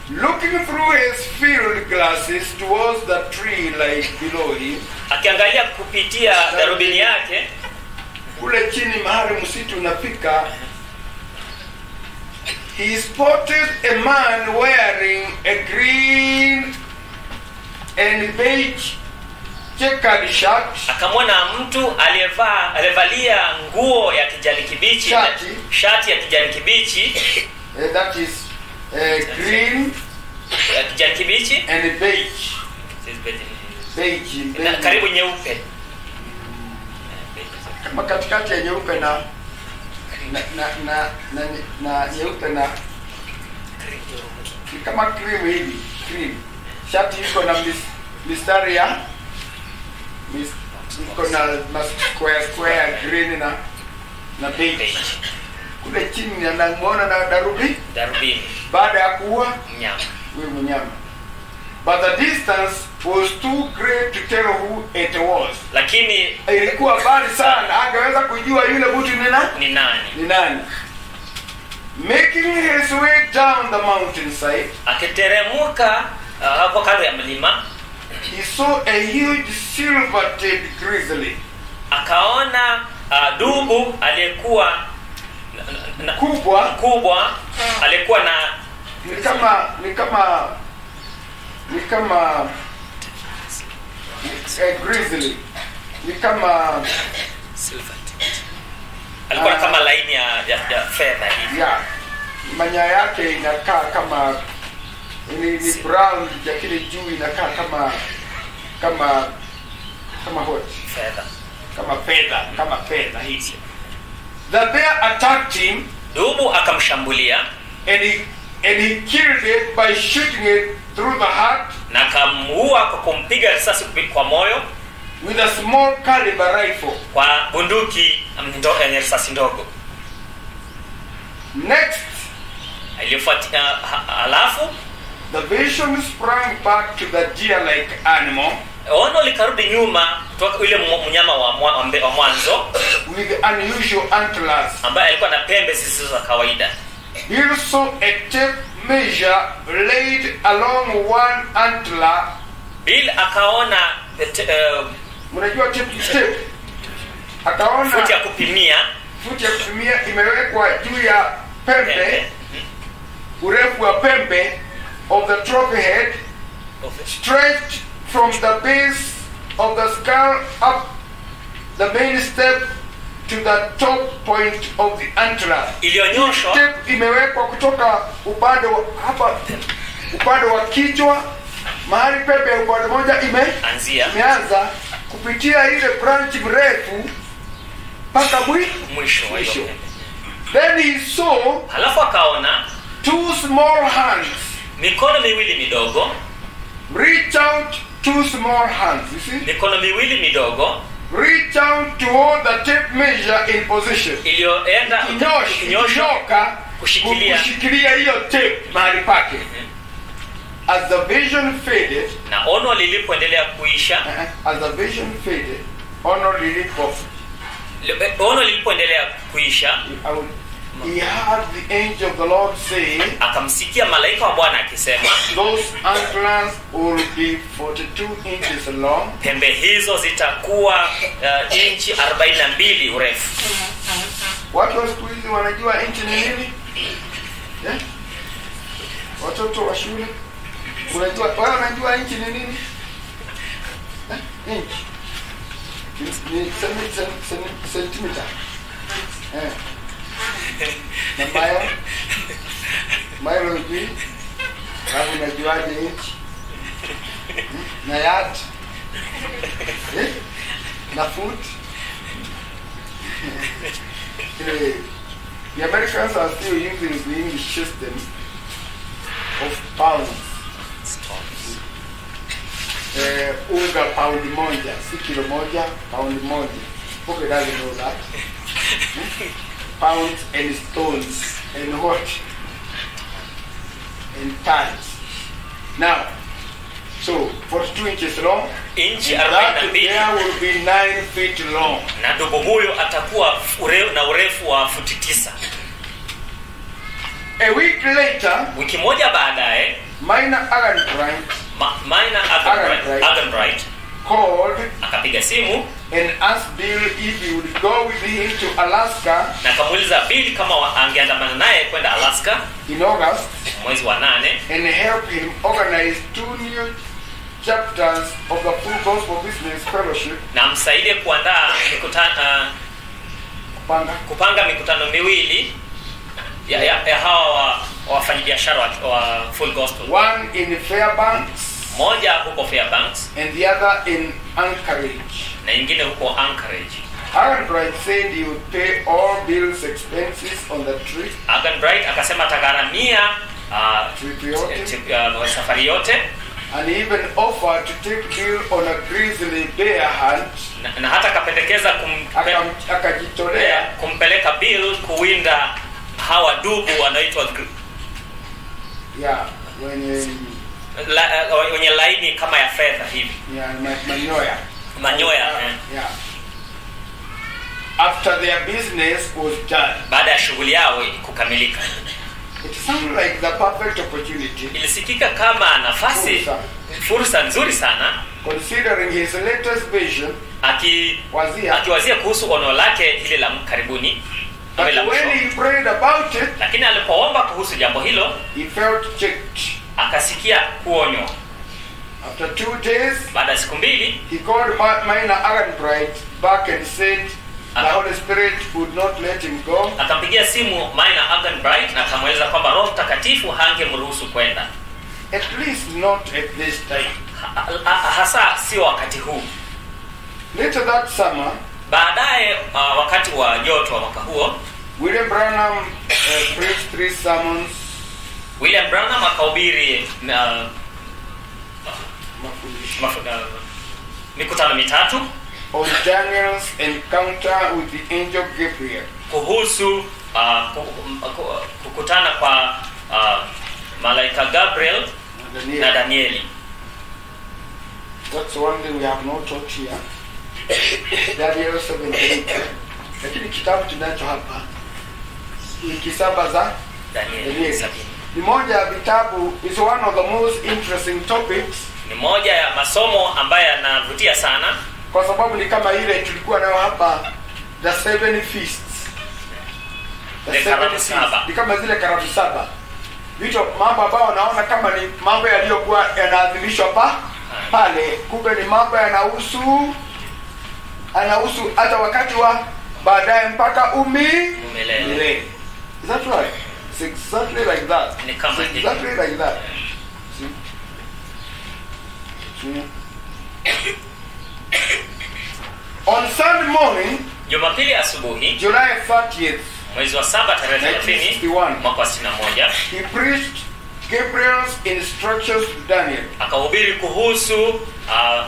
looking through his field glasses towards the tree like below him, akiangalia kupitia darubini yake kule chini mahali msitu unafika, he spotted a man wearing a green and beige checkered shirt, akamwona mtu aliyevaa aliyevalia nguo ya kijani kibichi Shati. shati ya kijani kibichi uh, that is uh, green ya kijani kibichi and beige, beige, na beige. karibu nyeupe kama katikati ya nyeupe na na na na, na, na nyeupe na ni kama cream hivi cream shati iko na mis, mistari ya mis, iko na ma square square green na na beige Beige. kule chini anamuona na darubi darubini baada ya kuua mnyama huyu mnyama but the distance was too great to tell who it was lakini ilikuwa mbali sana angeweza kujua yule mtu ni nani ni nani ni nani making his way down the mountainside akiteremuka uh, hapo kando ya mlima he saw a huge silver-tailed grizzly akaona uh, dubu aliyekuwa na- na- na- kubwa mkubwa aliyekuwa na ni kama ni kama ni kama a grizzly ni kama alikuwa na Ah. kama laini ya, ya, ya fedha hivi ya manya yake inakaa kama ni, ni brown lakini juu inakaa kama kama kama what fedha kama fedha kama fedha hizi the bear attacked him dubu akamshambulia and he and he killed it by shooting it through the heart na akamuua kwa kumpiga risasi kupi- kwa moyo with a small caliber rifle kwa bunduki ndo- yenye risasi ndogo next iliyofuatia ha- halafu the vision sprang back to the deer like animal ono likarudi nyuma kutoka yule mu- mnyama wa, mwa- wa mbe- wa mwanzo with unusual antlers ambaye alikuwa na pembe zisizo za kawaida he saw a tape measure laid along one antler bill akaona te- eh, mnajua tape tape akaona futi ya kupimia futi ya kutumia imewekwa juu ya pembe pembe urefu wa pembe of the trophy head stretched from the base of the skull up the main step to the top point of the antler. iliyonyoshwa Tape imewekwa kutoka upande wa hapa upande wa kichwa mahali pepe ya upande moja ime anzia imeanza kupitia ile branch mrefu mpaka mwi mwisho wa hiyo Mwisho. pembe. then he saw halafu akaona two small hands mikono miwili midogo reach out two small hands you see mikono miwili midogo reach out to hold the tape measure in position iliyoenda Kinyosh- kinyoshwa kinyoka kushikilia. kushikilia hiyo tape mahali pake as the vision faded na ono lilipoendelea kuisha uh, as the vision faded ono lilipo li- ono lilipoendelea kuisha he heard the angel of the lord say akamsikia malaika wa bwana akisema those antlers will be 42 inches long pembe hizo zitakuwa uh, inchi 42 urefu watu wa siku hizi wanajua inchi ni nini eh? watoto wa shule unajua wao wanajua inchi ni nini eh? inchi ni, ni semi- sen- sen- sentimita eh. na mile mile hujui alafu unajuaje inchi Hmm? na yard eh? na foot Anyway, the Americans are still using the English system of pounds. Eh, unga pound moja, si kilo moja, pound moja. Poke doesn't know that. Hmm? Pounds and stones and what? And tons. Now, so 42 inches long. inchi That 42 there will be 9 feet long. na dubu huyo atakuwa ure, na urefu wa futi tisa A week later, wiki moja baadaye Minor Arganbright Ma, Minor Arganbright, Arganbright. Arganbright called akapiga simu and asked Bill if he would go with him to Alaska na akamuuliza Bill kama wa- angeandamana naye kwenda Alaska in August mwezi wa nane and help him organize two new chapters of the Full Gospel Business Fellowship. na msaidie kuandaa mikutano Panga. kupanga mikutano miwili ya, ya, ya hawa wa- wafanyabiashara wa, wa Full Gospel, One in Fairbanks moja huko Fairbanks and the other in Anchorage. na nyingine huko Anchorage. Aaron Bright said he would pay all Bill's expenses on the trip, Agan Bright akasema atagharamia uh, trip yote, tip- uh, safari yote and he even offered to take Bill on a grizzly bear hunt. na, na hata akapendekeza kumpe, Akam- Akajitolea kumpeleka Bill kuwinda hawa dubu wanaitwa gr- yeah, wenye la, uh, wenye laini kama ya fedha hivi yeah, ma- manyoya. manyoya eh. Yeah. After their business was done, baada ya shughuli yao kukamilika it sounded like the perfect opportunity, ilisikika kama nafasi Fursa. fursa nzuri sana considering his latest vision, aki wazia. akiwazia kuhusu ono lake hili la karibuni But ama la when mwisho he prayed about it, lakini alipoomba kuhusu jambo hilo he felt checked. akasikia kuonywa After two days, baada ya siku mbili he called Ma- Minor Aaron Bright back and said the Uh-huh. Holy Spirit would not let him go. akampigia simu Minor Agan Bright na akamweleza kwamba roho mtakatifu hangemruhusu kwenda At least not at this time. Ha- ha- hasa sio wakati huu Later that summer, baadaye uh, wakati wa joto wa mwaka huo William Branham uh, preached three sermons, William Branham akahubiri uh, mafundisho, mafu- uh, mikutano mitatu on Daniel's encounter with the angel Gabriel. kuhusu uh, ku- ku- kukutana kwa uh, malaika Gabriel And na Daniel. Danieli. That's one thing we have not taught here. Daniel 7:8. Lakini kitabu tunacho hapa wiki saba za Danieli Danieli. sabini. ni moja ya vitabu is one of the most interesting topics Ni moja ya masomo ambayo yanavutia sana kwa sababu ni kama ile tulikuwa nayo hapa the seven feasts the Ile seven karamu feasts. saba. ni kama zile karamu saba vitu mambo ambayo naona kama ni mambo yaliyokuwa yanaadhimishwa pa pale kumbe ni mambo yanahusu anahusu hata wakati wa baadaye mpaka umi Milele. milele. Is that right? It's exactly like that. Ni kama It's hivyo. exactly like that. See? See? On Sunday morning, Jumapili asubuhi July 30th, mwezi wa saba tarehe 30 1961, mwaka wa 61 he preached Gabriel's instructions to Daniel. akahubiri kuhusu uh, uh,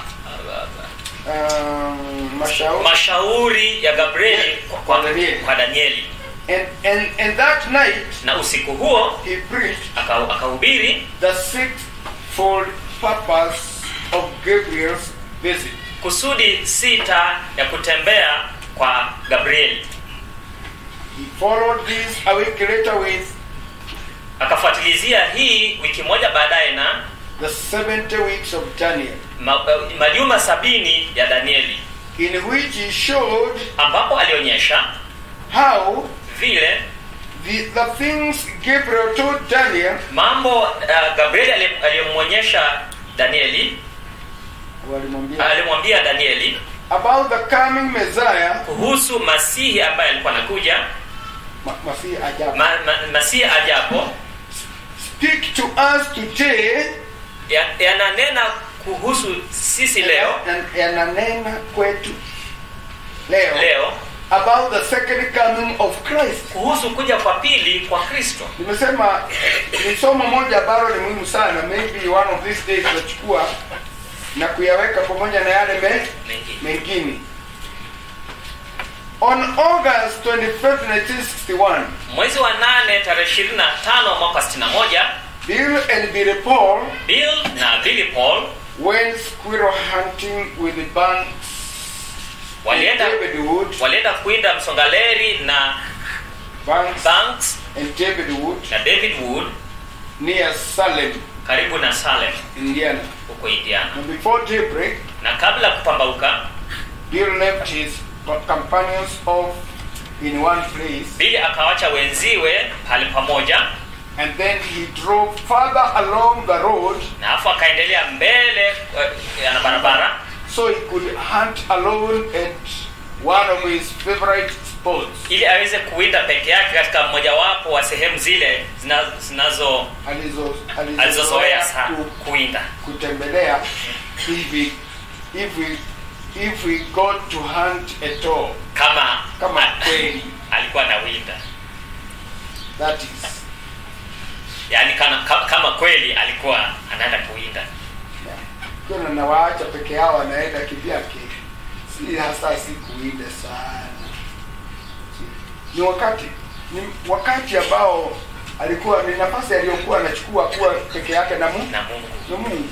Um, mashauri. mashauri ya Gabrieli kwa, kwa, Danieli. kwa Danieli And, and, and that night, na usiku huo he preached aka- akahubiri the sixfold purpose of Gabriel's visit. kusudi sita ya kutembea kwa Gabrieli. He followed this a week later with Akafuatilizia hii wiki moja baadaye na the 70 weeks of Daniel, ma, uh, majuma sabini ya Danieli, in which he showed ambapo alionyesha how vile the, the things Gabriel told Daniel mambo uh, Gabrieli ali- aliyomwonyesha Danieli walimwambia alimwambia Danieli about the coming Messiah, kuhusu Masihi ambaye alikuwa anakuja Ma- Masihi ajabu. ma, ma, Masihi ajapo Speak to us today, ya- yananena kuhusu sisi leo na- yananena kwetu leo leo about the second coming of Christ. kuhusu kuja kwa pili kwa Kristo. Nimesema ni somo moja ambalo ni muhimu sana, maybe one of these days tutachukua na kuyaweka pamoja na yale me, Mengine. mengine. On August 25th, 1961, Mwezi wa nane tarehe 25 mwaka 61 Bill and Billy Paul Bill na Billy Paul went squirrel hunting with the Banks and walienda David Wood, walienda kuinda msongaleri na Banks Banks and David Wood na David Wood near Salem, karibu na salem Indiana. huko indiana And before daybreak, na kabla ya kupambauka Bill left his companions off in one place, bili akawacha wenziwe pale pamoja and then he drove further along the road na afu akaendelea mbele eh, ya barabara so he could hunt alone at one of his favorite spots. ili aweze kuwinda peke yake katika mmojawapo wa sehemu zile zina- zinazo Alizo- alizozoea alizozoea sana ku- kuwinda kutembelea if we, if we, if we got to hunt at all. kama Kama a- kweli. alikuwa na winda That is. yaani kana, ka- kama kweli alikuwa anaenda kuwinda Yeah. Kuna nawaacha peke yao anaenda kivyake, si hasa si kuinde sana. Si- Ni wakati ni wakati ambao alikuwa ni nafasi aliyokuwa anachukua kuwa peke yake na Mungu na mungu na Mungu.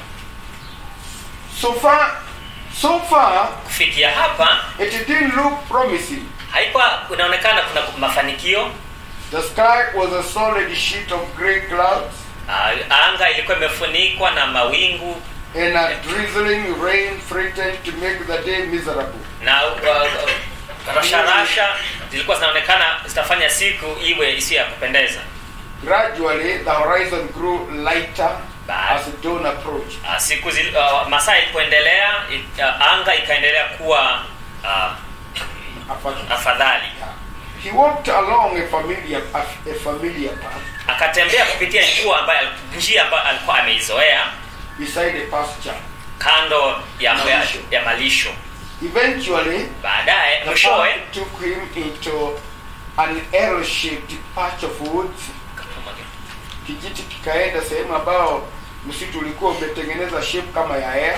So far, so far kufikia hapa it didn't look promising. haikuwa kunaonekana kuna mafanikio The sky was a solid sheet of grey clouds Ah, anga ilikuwa imefunikwa na mawingu and a drizzling rain threatened to make the day miserable. na uh, uh, rasharasha zilikuwa zinaonekana zitafanya siku iwe isiyo ya kupendeza Gradually, the horizon grew lighter Bad. as dawn approached. uh, siku zil, uh, masaa ilipoendelea it, uh, anga ikaendelea kuwa uh, After- afadhali Yeah. He walked along a familiar, a, a familiar path akatembea kupitia njia ambayo njia ambayo alikuwa ameizoea beside a pasture. kando ya, ya, Malisho. ya malisho Eventually, baadaye the mwishowe path took him into an L-shaped patch of woods. Kijiti kikaenda sehemu ambao msitu ulikuwa umetengeneza shape kama ya L.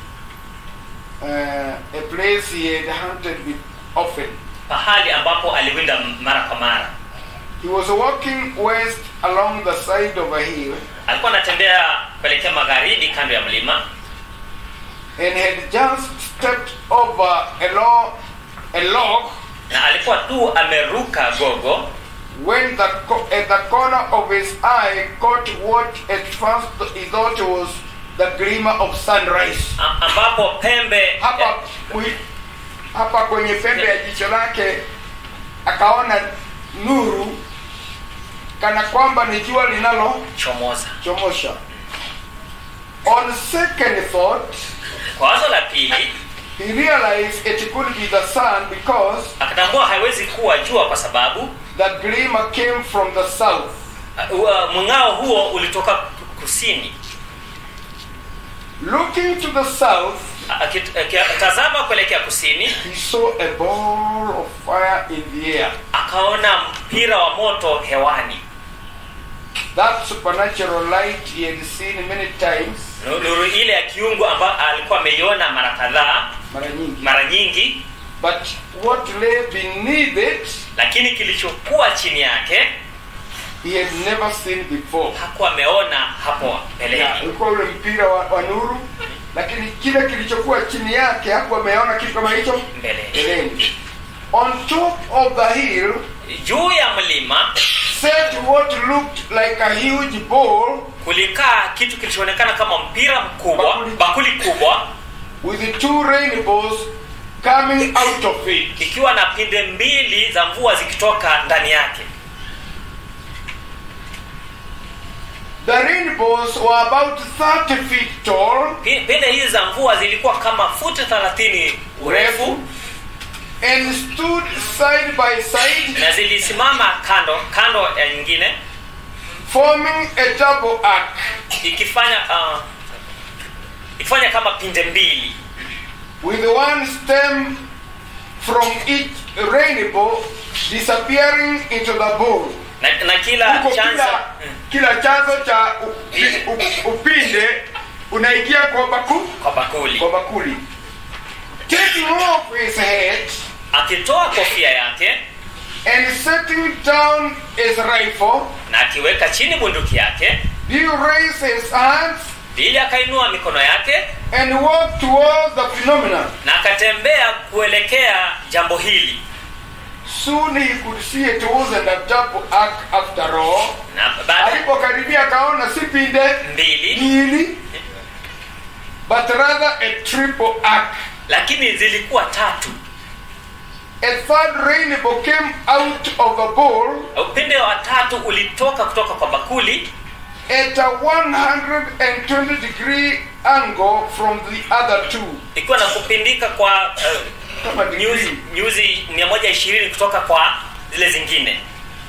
Uh, a place he had hunted with often. pahali ambapo aliwinda mara kwa mara He was walking west along the side of a hill alikuwa anatembea kuelekea magharibi kando ya mlima and had just stepped over a log, a log na alikuwa tu ameruka gogo when the co- at the corner of his eye caught what at first he thought was the glimmer of sunrise. a- ambapo pembe Hapa kui- hapa kwenye pembe ya jicho lake akaona nuru kana kwamba ni jua linalochomosha. chomoza On second thought, kwa wazo la pili he realized it could be the sun because akatambua haiwezi kuwa jua kwa sababu the glimmer came from the south. uh, uh, mng'ao huo ulitoka kusini Looking to the south, Akit- akitazama kuelekea kusini he saw a ball of fire in the air. akaona mpira wa moto hewani That supernatural light he had seen many times, Nu- nuru ile ya kiungu ambayo alikuwa ameiona mara kadhaa mara nyingi. mara nyingi But what lay beneath it, lakini kilichokuwa chini yake he had never seen before. hakuwa ameona hapo Yeah, mbeleni ulikuwa ule mpira wa, wa nuru, lakini kile kilichokuwa chini yake hakuwa ameona kitu kama hicho mbeleni mbeleni. On top of the hill juu ya mlima sat what looked like a huge ball kulikaa kitu kilichoonekana kama mpira mkubwa Bakuli. bakuli kubwa with two rainbows coming out of it. ikiwa na pinde mbili za mvua zikitoka ndani yake The rainbows were about 30 feet tall Pi- pinde hizi za mvua zilikuwa kama futi 30 urefu and stood side by side, na zilisimama kando kando ya nyingine forming a double arc. ikifanya uh, ikifanya kama pinde mbili with one stem from each rainbow disappearing into the bowl. na, na kila Huko chanzo kila, kila chanzo cha upi, u- upinde unaingia kwa baku, kwa bakuli kwa bakuli. Taking off his head akitoa kofia yake and setting down his rifle, na akiweka chini bunduki yake Bill raised his hands bili akainua mikono yake and walked towards the phenomenon. na akatembea kuelekea jambo hili Soon he could see it wasn't a double arc after all. na baada Alipokaribia akaona si pinde mbili mbili, but rather a triple arc. lakini zilikuwa tatu A third rainbow came out of a bowl upinde wa tatu ulitoka kutoka kwa bakuli at a 120 degree angle from the other two. ikiwa na kupindika kwa uh, Kama nyuzi degree. nyuzi 120 kutoka kwa zile zingine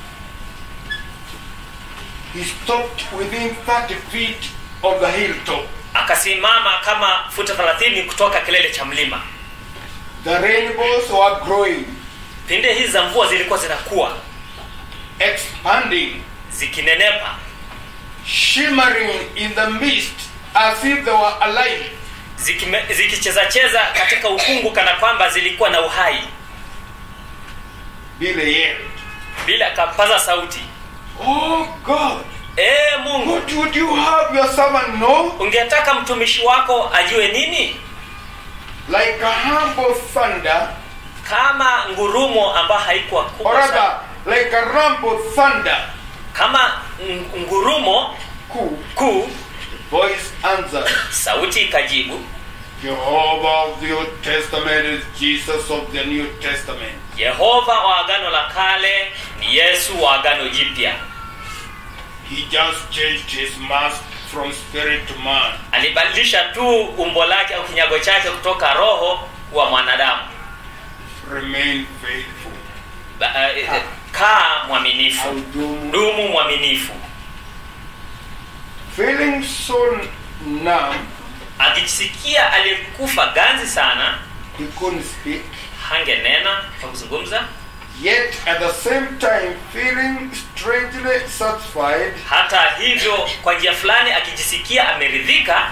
He stopped within 30 feet of the hilltop. akasimama kama futa 30 kutoka kilele cha mlima The rainbows were growing, pinde hizi za mvua zilikuwa zinakuwa expanding, zikinenepa shimmering in the mist as if they were alive. zikime- zikichezacheza katika ukungu kana kwamba zilikuwa na uhai Billy yelled, bila akapaza sauti Oh God, ee mungu what would you have your servant know? ungetaka mtumishi wako ajue nini Like a humble thunder, kama ngurumo ambayo haikuwa or kubwa sana rather, like a rumble thunder. kama ng- ngurumo Cool. kuu Voice answered, sauti ikajibu Jehovah of the Old Testament is Jesus of the New Testament. yehova wa agano la kale ni yesu wa agano jipya He just changed his mask from spirit to man. alibadilisha tu umbo lake au kinyago chake kutoka roho kuwa mwanadamu Remain faithful. Ba- eh, eh, kaa mwaminifu Audumu. dumu mwaminifu Feeling so numb, akisikia aliyekufa ganzi sana he couldn't speak. hangenena kwa kuzungumza Yet at the same time, feeling strangely satisfied, hata hivyo kwa njia fulani akijisikia ameridhika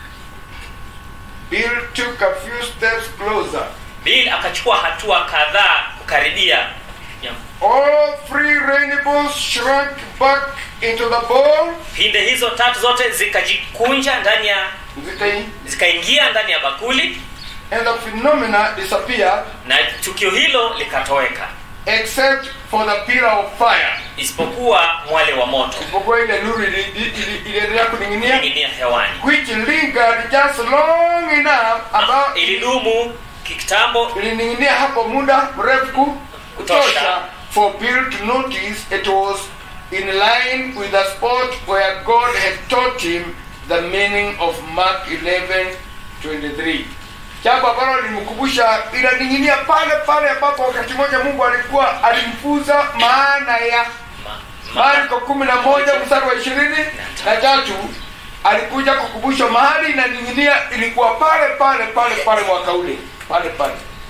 Bill took a few steps closer. bill akachukua hatua kadhaa kukaribia ya All three rainbows shrunk back into the bowl. pinde hizo tatu zote zikajikunja ndani ya Zika- zikaingia ndani ya bakuli And the phenomena disappeared na tukio hilo likatoweka except for the pillar of fire. isipokuwa mwale wa moto Isipokuwa ile nuru ili- ili- ili- iliendelea kuning'inia inginia hewani which lingered just long enough about ilidumu kitambo ilining'inia hapo muda mrefu ku- kutosha for Bill to notice it was in line with the spot where God had taught him the meaning of Mark 11 23 jambo ambalo lilimkumbusha inaning'inia pale pale ambapo wakati mmoja Mungu alikuwa alimfunza maana ya ma- Marko kumi na moja mstari wa ishirini na tatu alikuja kukumbusha mahali inaning'inia ilikuwa pale pale pale pale mwaka ule pale pale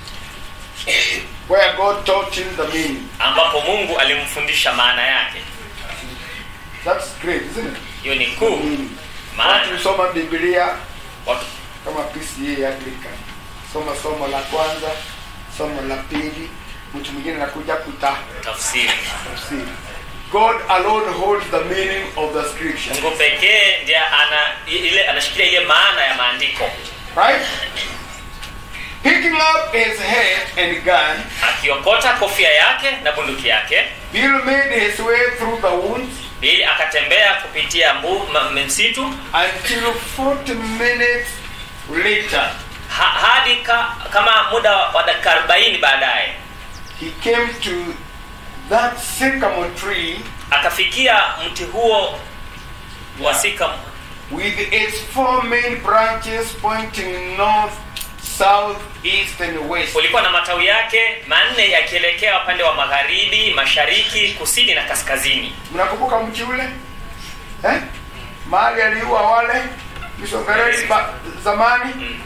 where God taught him the meaning. ambapo mungu alimfundisha maana yake That's great, isn't it? hiyo ni kuu Watu maana husoma Biblia watu kama PCA Anglican, soma somo la kwanza, somo la pili, mtu mwingine anakuja kutafsiri. tafsiri God alone holds the meaning of the scripture, mungu pekee ndiye ana ile anashikilia ile maana ya maandiko right? Picking up his head and gun, akiokota kofia yake na bunduki yake Bill made his way through the woods bili akatembea kupitia mbu, ma, msitu until 40 minutes later ha, hadi ka, kama muda wa dakika 40 baadaye he came to that sycamore tree akafikia mti huo wa sika with its four main branches pointing north, south, east, and west. ulikuwa na matawi yake manne yakielekea upande wa magharibi mashariki kusini na kaskazini Mnakumbuka mti ule eh? mahali aliua wale misongereni ba- zamani Mm.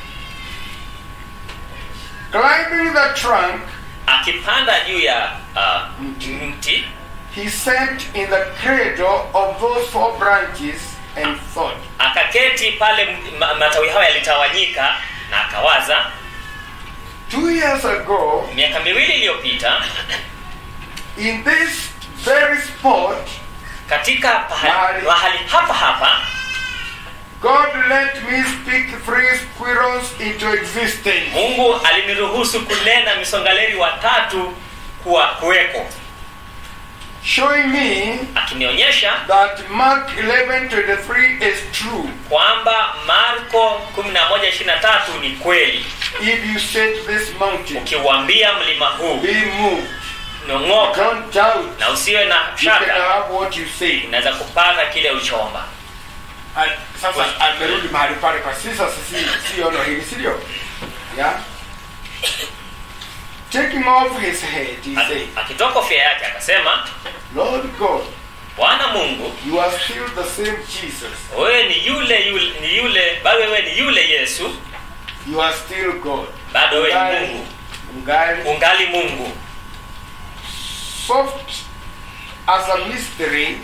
climbing the trunk akipanda juu ya uh, Mti. mti he sat in the cradle of those four branches and thought akaketi pale m- ma, matawi hayo yalitawanyika na akawaza two years ago miaka miwili iliyopita in this very spot katika pahali, Mahali. mahali hapa hapa God let me speak three squirrels into existence. mungu aliniruhusu kunena misongaleri watatu kuwa kuweko showing me akinionyesha that Mark 11:23 is true. kwamba marko 11:23 ni kweli If you say to this mountain, ukiuambia mlima huu be moved, nong'oka don't doubt. na usiwe na You can shaka have what you say. unaweza kupata kile ulichoomba And sasa amerudi mahali pale kwa sisa sisi si ono hili si ndio? Yeah. Taking off his head, he said, akitoa kofia yake akasema Lord God, bwana mungu you are still the same Jesus. wewe ni yule yule ni yule bado wewe ni yule yesu You are still God. bado wewe ni Ungali, mungu ungali ungali mungu soft as a mystery,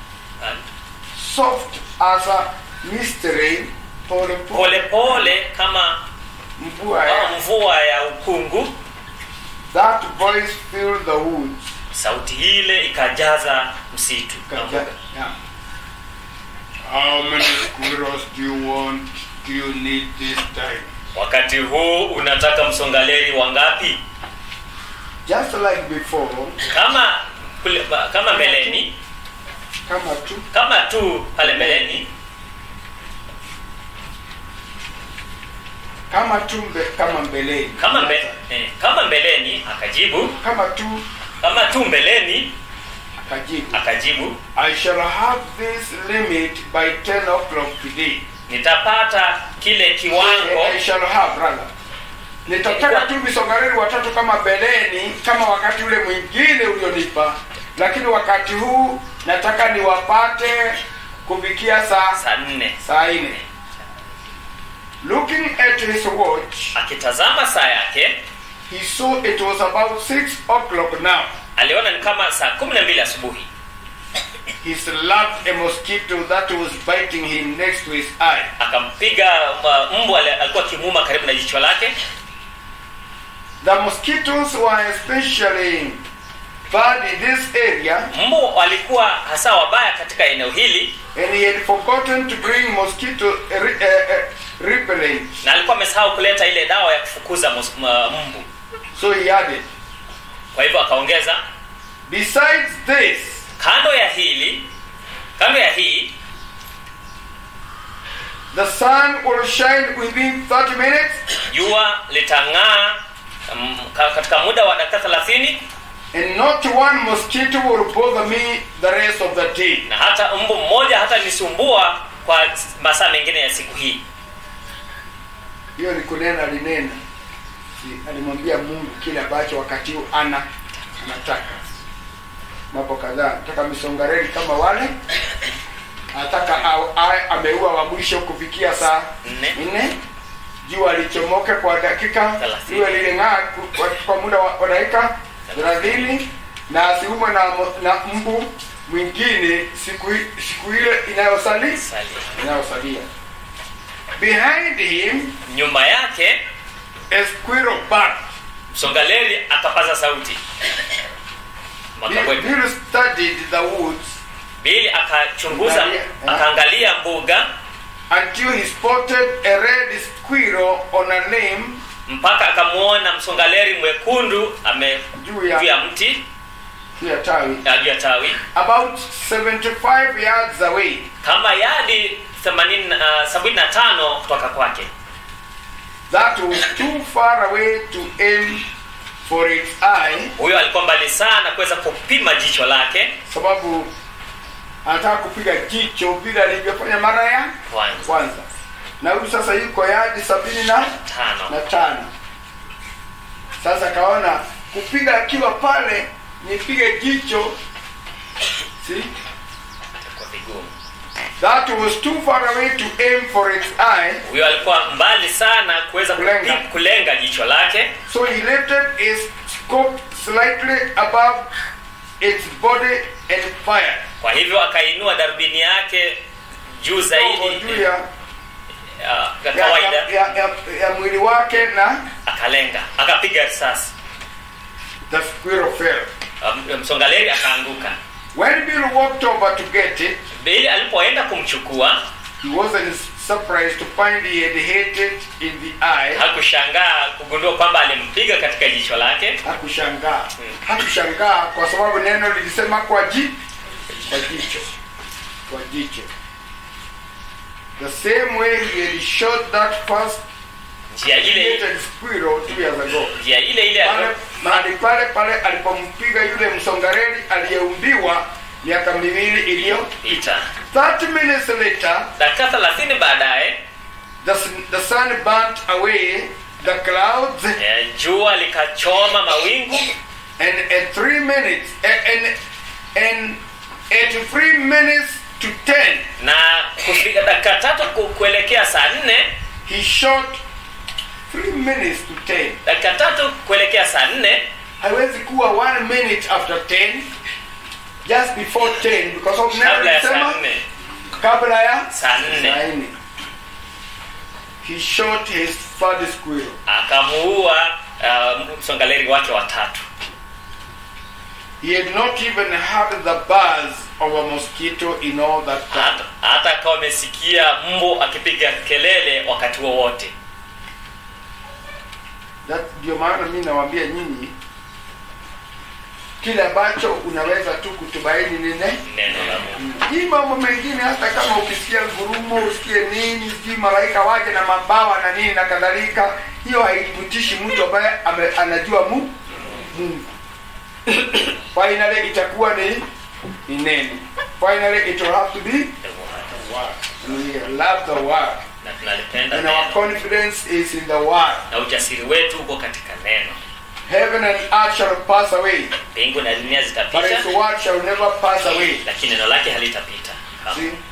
soft as a mystery, pole pole pole pole kama mvua kama ya mvua ya ukungu that voice filled the woods. sauti ile ikajaza msitu na Kaja- mbuga. yeah. How many squirrels do you want? Do you need this time? wakati huu unataka msongaleri wangapi Just like before, kama kule, ba- kama mbeleni kama tu kama tu pale mbeleni kama tu mbe, kama mbeleni kama mbe, eh, kama mbeleni akajibu kama tu kama tu mbeleni akajibu akajibu I shall have this limit by 10 o'clock today. nitapata kile kiwango I shall have rather. Nitataka tu misongareni watatu kama beleni kama wakati ule mwingine ulionipa, lakini wakati huu nataka niwapate kufikia saa saa nne saa nne. Looking at his watch, akitazama saa yake he saw it was about six o'clock now. aliona ni kama saa kumi na mbili asubuhi He slapped a mosquito that was biting him next to his eye. akampiga uh, mbwa ali- alikuwa akimuuma karibu na jicho lake The mosquitoes were especially bad in this area, mbu walikuwa hasa wabaya katika eneo hili and he had forgotten to bring mosquito uh, re- uh, uh, repellent. na alikuwa amesahau kuleta ile dawa ya kufukuza mos- ma- mbu So he added, kwa hivyo akaongeza besides this, kando ya hili kando ya hii the sun will shine within 30 minutes, jua litang'aa mm, ka- katika muda wa dakika thelathini and not one mosquito will bother me the rest of the day. na hata mbu mmoja hata nisumbua kwa masaa mengine ya siku hii Hiyo ni kunena alinena, Si- alimwambia Mungu kile ambacho wakati huu ana anataka mambo kadhaa. Nataka misongareli kama wale, anataka au- awe ameua wa mwisho kufikia saa Nne. nne, jua lichomoke kwa dakika Thelathini. liwe liling'aa ku- kwa, kwa muda wa, wa dakika thelathini na asiumwe na, mo- na mbu mwingine siku, i- siku ile inayosali Salia. inayosalia. Behind him nyuma yake a squirrel barked. msongaleri akapaza sauti Bill, Makabweka. Bill studied the woods bili akachunguza Angalia, eh. akaangalia mbuga until he spotted a red squirrel on a limb mpaka akamwona msongaleri mwekundu ame juu ya, juu ya mti juu ya tawi ya juu ya tawi about 75 yards away. kama yadi 75 kutoka kwake That was too far away to aim for its eye, huyo alikuwa mbali sana kuweza kupima jicho lake sababu anataka kupiga jicho vile alivyofanya mara ya kwanza kwanza, na huyu sasa yuko yadi sabini na tano na tano. Sasa kaona kupiga akiwa pale, nipige jicho see kwa vigumu That was too far away to aim for its eye, huyo alikuwa mbali sana kuweza Kulenga. kupi- kulenga jicho lake so he lifted his scope slightly above its body and fired. kwa hivyo akainua darubini yake juu Kidogo zaidi juu ya, ya ya ya, kawaida ya, ya, ya, ya mwili wake na akalenga akapiga risasi the squirrel fell. Um, msongaleri akaanguka When Bill walked over to get it, bili alipoenda kumchukua he wasn't surprised to find he had hit it in the eye. hakushangaa kugundua kwamba alimpiga katika jicho lake Hakushangaa. Hakushangaa kwa sababu neno lilisema kwa ji kwa jicho. Kwa jicho. The same way he had shot that first njia ile hated squirrel two years ago. njia ile ile Pale alio- mahali pale pale alipompiga yule msongareli aliyeumbiwa miaka miwili iliyo ita 30 minutes later dakika thelathini baadaye the, sun- the sun burnt away the clouds eh, jua likachoma mawingu and at three minutes and, and, and at three minutes to ten na kufika dakika tatu ku- kuelekea saa nne he shot three minutes to ten dakika tatu kuelekea saa nne haiwezi kuwa one minute after ten just before ten because of neno kabla ya saa lisema nne kabla ya saa nne saa nne he shot his third squirrel akamuua uh, msongaleri wake watatu he had not even heard the buzz of a mosquito in all that time hata hata akawa amesikia mbu akipiga kelele wakati wowote That ndio maana mi nawaambia nyinyi kile ambacho unaweza tu kutubaini nine neno la mungu hii mambo mengine hata kama ukisikia ngurumo usikie nini sijui malaika waje na mabawa na nini na kadhalika hiyo haithibitishi mtu ambaye ame, anajua mu, mungu finally itakuwa ni ni neno finally it will have to be The word. we love the word na tunalipenda and our neno confidence is in the word na ujasiri wetu uko katika neno heaven and earth shall pass away mbingu na dunia but zitapita his word shall never pass away lakini neno lake halitapita Kamwe. See?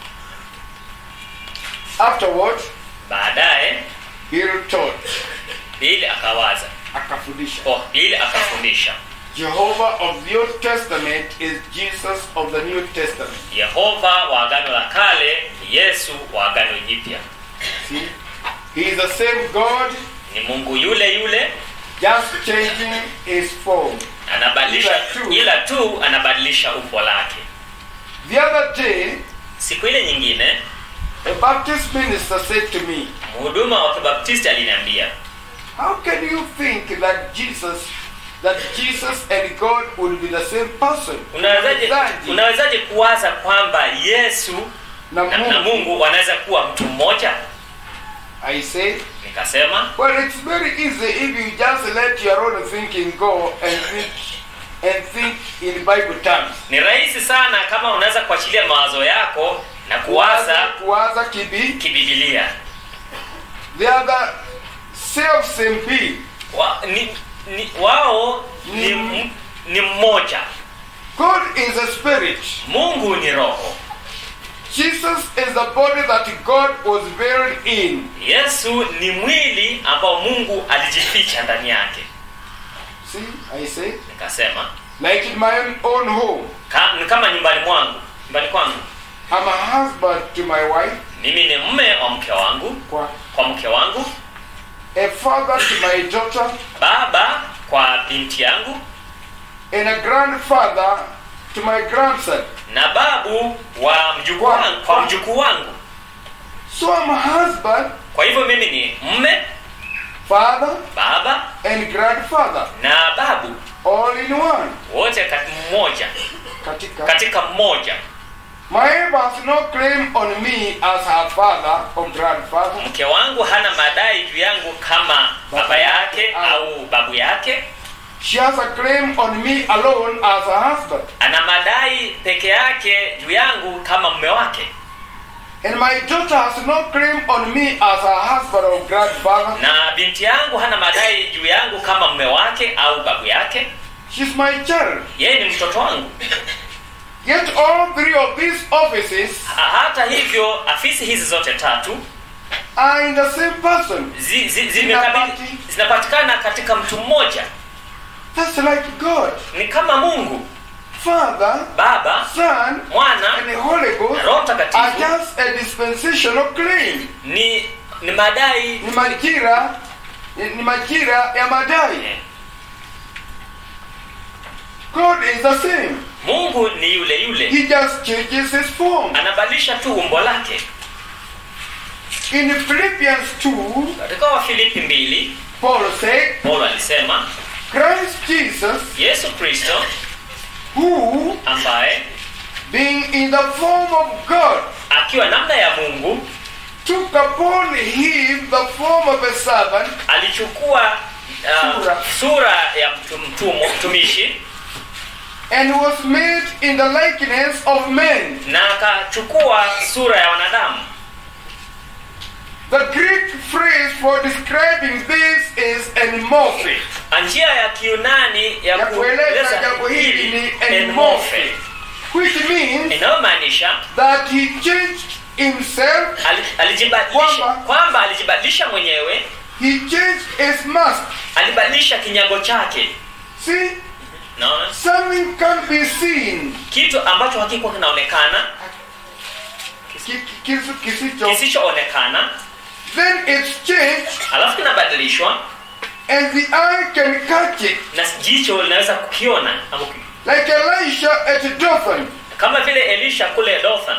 Afterward, baadaye Bill taught, bili akawaza akafundisha. oh, bili akafundisha Jehovah of the Old Testament is Jesus of the New Testament. yehova wa agano la kale ni yesu wa agano jipya See? He is the same God, ni mungu yule yule just changing his form. anabadilisha Ila tu- ila tu anabadilisha umbo lake The other day, siku ile nyingine a Baptist minister said to me, mhuduma wa kibaptisti aliniambia How can you think that Jesus that Jesus and God would be the same person? unawezaje Mchezaji unawezaje kuwaza kwamba yesu na na, na Mungu. mungu wanaweza kuwa mtu mmoja I say, nikasema Well, it's very easy if you just let your own thinking go and think and think in Bible terms. ni rahisi sana kama unaweza kuachilia mawazo yako na kuwaza kuwaza kibi kibibilia the other self same being. wa, ni, ni, wao ni, Mm. m- ni mmoja God is a spirit. mungu ni roho Jesus is the body that God was buried in. yesu ni mwili ambao mungu alijificha ndani yake See, I say, nikasema like in my own home, ka, ni kama nyumbani mwangu nyumbani kwangu I'm a husband to my wife, mimi ni mme wa mke wangu kwa- kwa mke wangu a father to my daughter, baba kwa binti yangu and a grandfather to my grandson. na babu wa mjukuu Kwa- wangu, kwa kwa- mjukuu wangu So I'm a husband, kwa hivyo mimi ni mme father, baba and grandfather, na babu all in one. wote kati mmoja Katika. katika mmoja My wife has no claim on me as her father or grandfather. mke wangu hana madai juu yangu kama baba yake au babu yake She has a claim on me alone as a husband. ana madai peke yake juu yangu kama mme wake And my daughter has no claim on me as her husband or grandfather. na binti yangu hana madai juu yangu kama mme wake au babu yake She's my child. yeye ni mtoto wangu Yet all three of these offices Ha- hata hivyo afisi hizi zote tatu are in the same person. zi, zi, zimekabili- Zinapati- zinapatikana katika mtu mmoja That's like God. ni kama mungu Father, baba Son, mwana and the Holy Ghost na roho are mtakatifu just a dispensational claim. ni ni madai Ni majira, ni majira ya madai. God is the same. mungu ni yule yule He just changes his form. anabadilisha tu umbo lake In Philippians 2, katika wafilipi mbili Paul said, paulo alisema Christ Jesus, yesu kristo who, ambaye being in the form of God, akiwa namna ya mungu took upon him the form of a servant, alichukua uh, Sura. sura ya mtu- mtumwa- mtumishi and was made in the likeness of men. na akachukua sura ya wanadamu The Greek phrase for describing this is enmorphe. njia ya kiunani ya Ya kueleza kueleza jambo hili ni enmorphe enmorphe, which means inayomaanisha that he changed himself, ali- alijibadilisha Kwamba- kwamba alijibadilisha mwenyewe he changed his mask. alibadilisha kinyago chake See, naona something can be seen. kitu ambacho hakikuwa kinaonekana Ki- ki- kisu- kisicho. kisichoonekana Then it's changed alafu kinabadilishwa and the eye can catch it. na jicho linaweza kukiona ama kuki- Like Elisha at Dothan. kama vile elisha kule dothan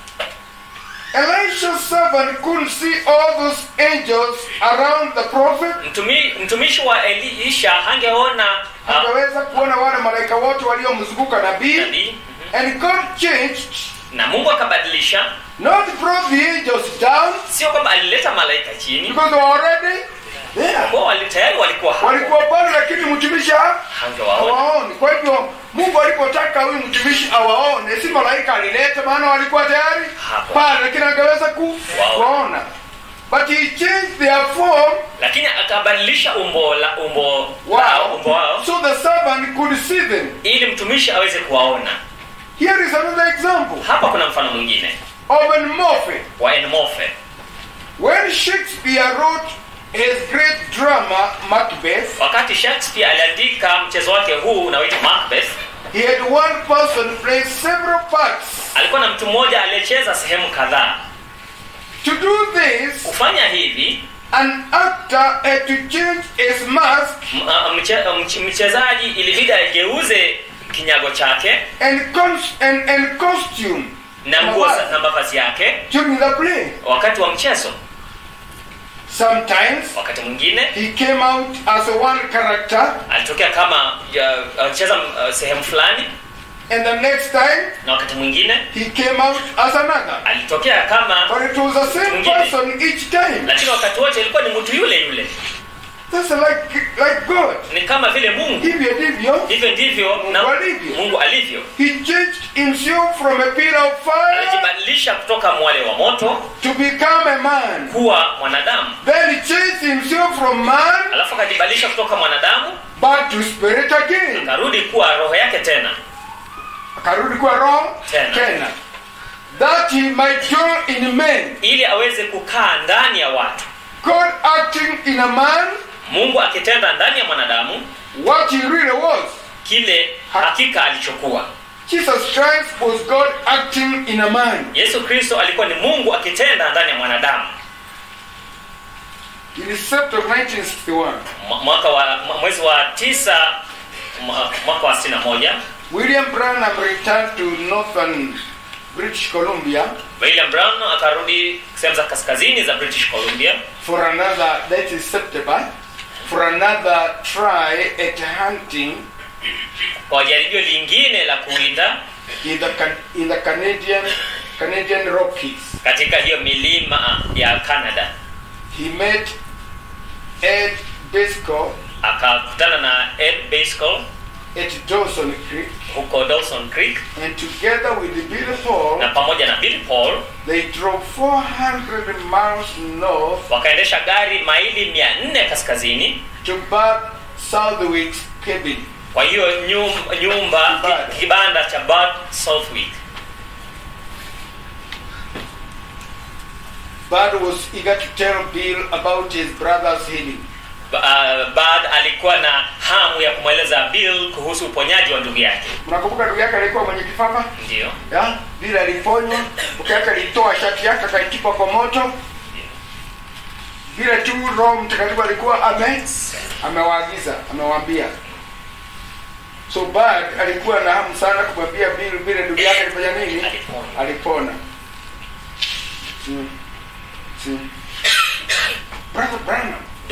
Elisha's servant couldn't see all those angels around the prophet. Mtumi, mtumishi wa elisha hangeona uh, Akaweza kuona wale malaika wote waliomzunguka nabii. nabii And God changed, na mungu akabadilisha not brought the angels down sio kwamba alileta malaika chini because they were already there. kwa wali, tayari walikuwa hapo Walikuwa pale, lakini mtumishi ha- hangewaona hawaoni. Kwa hivyo Mungu alipotaka huyu mtumishi awaone, si malaika alileta, maana walikuwa tayari Hapo. pale, lakini angeweza ku- Waona. kuwaona. But he changed their form lakini akabadilisha umbo la umbo lao, wow, umbo wao so the servant could see them. ili mtumishi aweze kuwaona Here is another example hapa kuna mfano mwingine of enmorphe. wa enmorphe When Shakespeare wrote his great drama Macbeth, wakati shakespeare aliandika mchezo wake huu unaoitwa macbeth he had one person play several parts. alikuwa na mtu mmoja aliyecheza sehemu kadhaa To do this, kufanya hivi an actor had to change his mask m- a- mche- mch- mchezaji ilibidi ageuze kinyago chake and, cons- and, and costume na nguo za- mavazi na mavazi yake during the play. wakati wa mchezo Sometimes wakati mwingine he came out as one character, alitokea kama ya- alicheza uh, sehemu fulani and the next time na wakati mwingine he came out as another. alitokea kama But it was the same Mwingine. person each time. lakini wakati wote ilikuwa ni mtu yule yule That's like like God. ni kama vile mungu Hivyo ndivyo hivyo ndivyo na Mungu alivyo. mungu alivyo he changed himself from a pillar of fire alijibadilisha kutoka mwale wa moto to become a man. kuwa mwanadamu Then he changed himself from man alafu akajibadilisha kutoka mwanadamu back to spirit again. akarudi kuwa roho yake tena Akarudi kwa roho Tena. tena. That he might dwell in men. ili aweze kukaa ndani ya watu God acting in a man mungu akitenda ndani ya mwanadamu what he really was. kile hakika alichokuwa Jesus Christ was God acting in a man. yesu kristo alikuwa ni mungu akitenda ndani ya mwanadamu In December of 1961, Mwa- mwaka wa mwa- mwezi wa tisa mwa- mwaka wa 61 William Branham returned to northern British Columbia william brown akarudi sehemu za kaskazini za british columbia for another, that is September, for another try at hunting kwa jaribio lingine la kuwinda in the, Can- in the Canadian, Canadian Rockies. katika hiyo milima ya canada He met Ed Biscoe akakutana na ed bascol at Dawson Creek, huko dawson creek and together with Billy Paul, na pamoja na bill paul they drove 400 miles north wakaendesha gari maili 400 kaskazini to Bud Southwick's cabin. kwa hiyo nyum- nyumba Kibanda. ki- kibanda cha bad southwick Bud was eager to tell Bill about his brother's healing. Ba- uh, bad alikuwa na hamu ya kumweleza bill kuhusu uponyaji wa ndugu yake Mnakumbuka ndugu yake alikuwa mwenye kifafa? ndio Ya, Bill aliponywa, mke yake alitoa shati yake akaitupa kwa moto. Vile tu Roho Mtakatifu alikuwa ame amewaagiza, amewaambia. So Bud alikuwa na hamu sana kumwambia Bill vile ndugu yake alifanya nini? Alipona. Alipona. Si, si.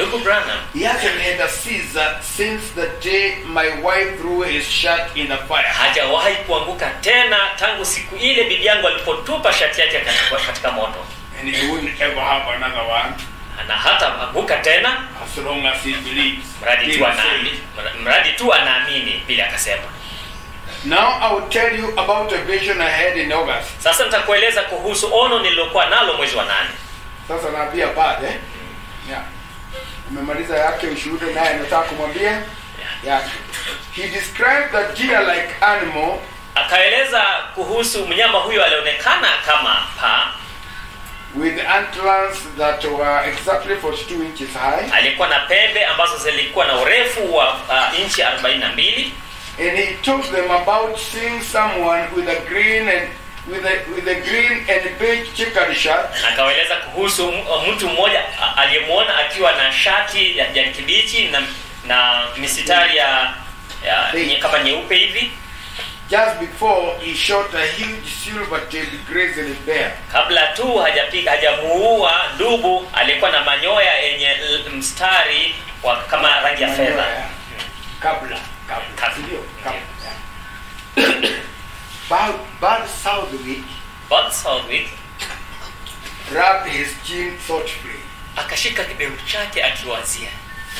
ndugu branham He hasn't had a Caesar since the day my wife threw his shirt in the fire. hajawahi kuanguka tena tangu siku ile bibi yangu alipotupa shati yake katika, katika moto And he wouldn't ever have another one na hata anguka tena as long as he believes. mradi He tu said. anaamini mradi tu anaamini vile akasema Now I will tell you about a vision I had in August. sasa nitakueleza kuhusu ono nililokuwa nalo mwezi wa nane Sasa naambia bad eh? Yeah. Umemaliza yake ushuhuda naye nataka kumwambia yake. He described the deer-like animal akaeleza kuhusu mnyama huyo alionekana kama paa with antlers that were exactly 42 inches high. alikuwa na pembe ambazo zilikuwa na urefu wa uh, inchi 42 And he told them about seeing someone with a green and with a with a green and beige checkered shirt na akaeleza kuhusu m- mtu mmoja a- aliyemwona akiwa na shati ya kijani kibichi na, na misitari ya, ya nye, kama nyeupe hivi just before he shot a huge silver-tailed grizzly bear. kabla tu hajapiga hajamuua dubu alikuwa na manyoya yenye l- mstari wa kama rangi ya fedha Manyoya. Kabla, kabla, Kabla. Sindio? kabla. yeah. Bud, Bud Southwick Bud Southwick rubbed his chin thoughtfully. akashika kidevu chake akiwazia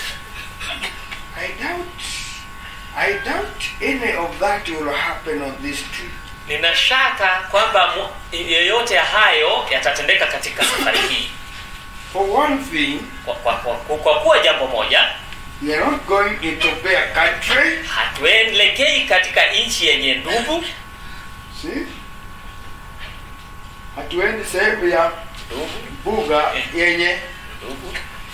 I doubt, I doubt any of that will happen on this trip. nina shaka kwamba mu- yeyote ya hayo yatatendeka katika safari hii For one thing, kwa, kwa, kwa, kwa, kwa kuwa jambo moja we are not going into bear country. hatuelekei katika nchi yenye ndugu See? Hatuendi sehemu ya ndugu buga yenye. ndugu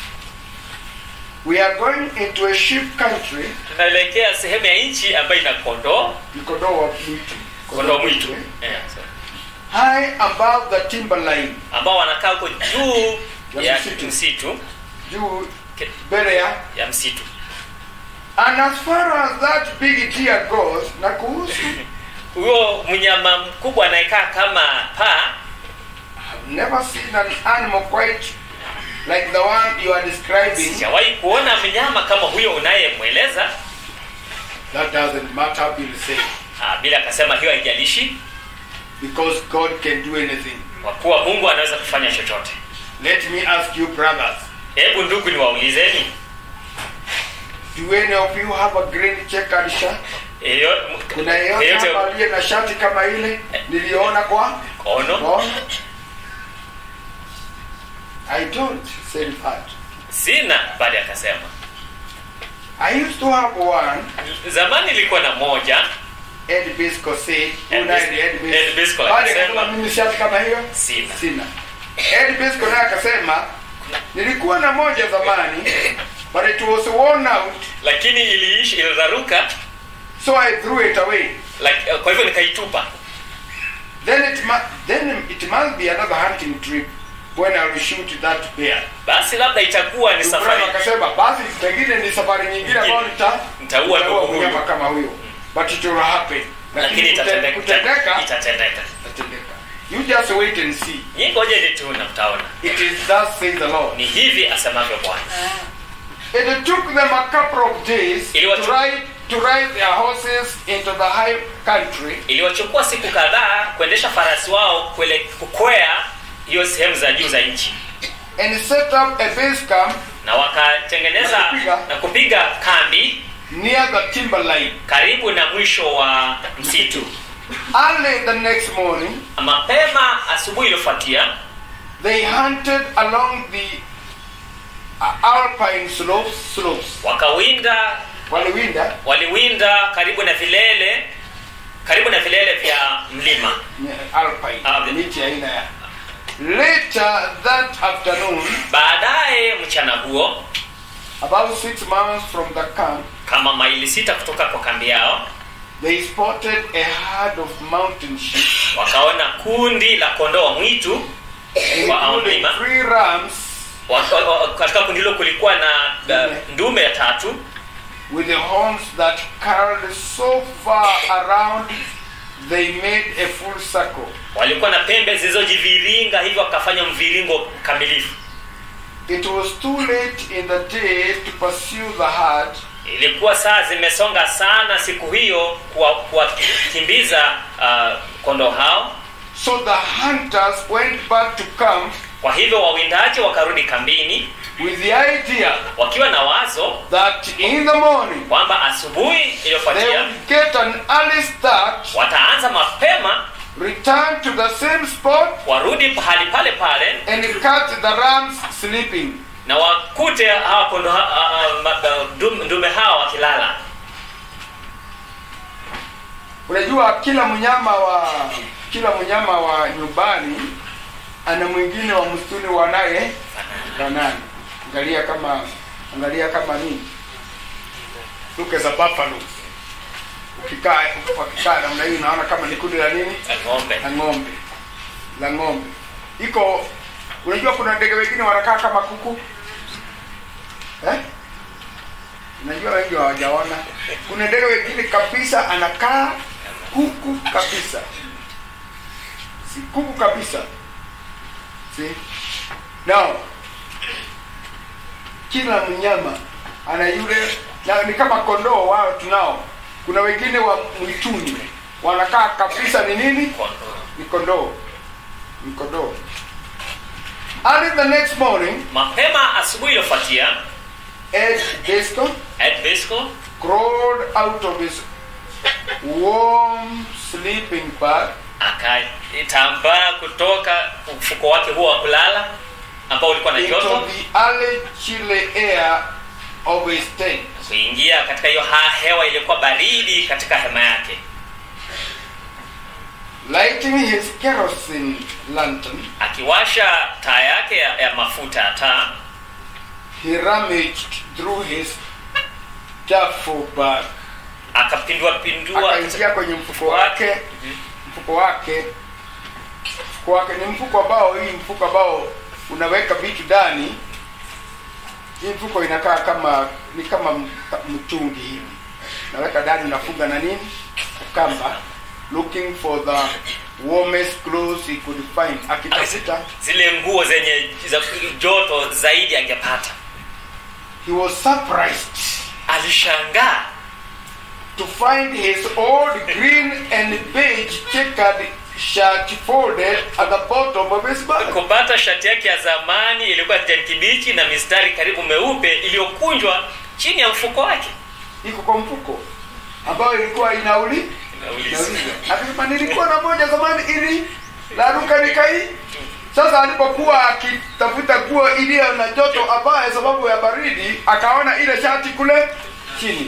We are going into a sheep country. tunaelekea sehemu ya nchi ambayo ina kondoo Ni kondoo wa mwitu. kondoo mwitu eh? yeah, so. High above the timberline. ambao wanakaa huko juu Ya ya msitu. msitu Juu ke- mbele ya ya msitu And as far as that big deer goes, na kuhusu, huyo mnyama mkubwa anayekaa kama paa I've never seen an animal quite like the one you are describing. sijawahi kuona mnyama kama huyo unayemweleza That doesn't matter, Bill said, Ah, bila akasema hiyo haijalishi because God can do anything. kwa kuwa mungu anaweza kufanya chochote Let me ask you, brothers, hebu ndugu niwaulizeni do any of you have a green checkered shirt? Yeyo- Kuna yeyote yeyote hapa aliye na shati kama ile niliona kwa ono kono? I don't, said Pat. sina baada akasema I used to have one. zamani ilikuwa na moja Ed Bisco said, Ed Una Bis- ni Ed Bisco. Ed Bisco Baada akasema- akasema mimi shati kama hiyo sina sina. Ed Bisco naye akasema nilikuwa na moja zamani but it was worn out lakini iliishi iliraruka so I threw it away. like, kwa hivyo nikaitupa Then it mu- then it must be another hunting trip when I will shoot that bear. basi labda itakuwa ni Ibrahim safari akasema basi pengine ni safari nyingine ambayo nita Nitaua nitaua ndugu huyu. mnyama kama huyo. But it will happen. lakini Lakini kute- itatendeka kutendeka itatendeka itatendeka. You just wait and see. nyi ngojeni tu na mtaona It is thus says the Lord. ni hivi asemavyo bwana It took them a couple of days to Iliwachu- ride to ride their horses into the high country iliwachukua siku kadhaa kuendesha farasi wao kuele, kukwea hiyo sehemu za juu za nchi and set up a base camp na wakatengeneza Na kupiga. na kupiga kambi near the timberline. karibu na mwisho wa msitu Early the next morning, mapema asubuhi iliyofuatia they hunted along the uh, alpine slopes. Slopes. wakawinda Waliwinda waliwinda karibu na vilele karibu na vilele vya mlima yeah, alpine Ah, the- miti aina ya. Later that afternoon, baadaye mchana huo about six miles from the camp, kama maili sita kutoka kwa kambi yao they spotted a herd of mountain sheep, wakaona kundi la kondoo wa mwitu wa including mlima three rams Waka- wa- katika kundi hilo kulikuwa na uh, ndume ya tatu with the horns that curled so far around they made a full circle. walikuwa na pembe zilizojiviringa hivyo wakafanya mviringo kamilifu It was too late in the day to pursue the herd, ilikuwa saa zimesonga sana siku hiyo kuwa- kuwakimbiza uh, kondoo hao so the hunters went back to camp kwa hivyo wawindaji wakarudi kambini with the idea wakiwa na wazo that in the morning kwamba asubuhi they iliyofuatia would get an early start, wataanza mapema return to the same spot, warudi pahali pale pale and catch the rams sleeping. na wakute hawa kondo ha, ha, ha, ma- ma- ndum- ndume hawa wakilala Unajua, kila mnyama wa kila mnyama wa nyumbani ana mwingine wa msituni wanaye fanana. Angalia kama angalia kama nini, look as a buffalo. Ukikaa wakikaa namna hii, unaona kama ni kundi la nini ng'ombe la ng'ombe la ng'ombe iko unajua kuna ndege wengine wanakaa kama kuku eh? unajua wengi hawajaona kuna ndege wengine kabisa anakaa kuku kabisa si kuku kabisa si now kila mnyama ana yule na ni kama kondoo wao tunao kuna wengine wa mwituni wanakaa kabisa ni nini Kondoo. ni kondoo ni kondoo early the next morning mapema asubuhi iliyofuatia ed Bisco ed bisco crawled out of his warm sleeping bag akatambaa kutoka mfuko wake huo wa kulala ambao ulikuwa na into joto the early chilly air of his tent kuingia katika hiyo ha- hewa iliyokuwa baridi katika hema yake lighting his kerosene lantern akiwasha taa yake ya, ya mafuta ya taa he rummaged through his duffel bag akapindua pindua akaingia kwenye mfuko wake mfuko wake mfuko wake ni mfuko ambao hii mfuko ambao unaweka vitu ndani hii mfuko inakaa kama ni kama m- mtungi hivi naweka ndani unafunga na nini kamba looking for the warmest clothes he could find akitafuta zile nguo zenye za joto zaidi angepata he was surprised alishangaa to find his old green and beige checkered shirt folded at the bottom of his bag kupata shati yake ya zamani ilikuwa kijani kibichi na mistari karibu meupe iliyokunjwa chini ya mfuko wake iko kwa mfuko ambayo ilikuwa inauli Nauliza. inauliza akasema nilikuwa na moja zamani ili laruka nikai sasa alipokuwa akitafuta nguo iliyo na joto ambaye sababu ya baridi akaona ile shati kule chini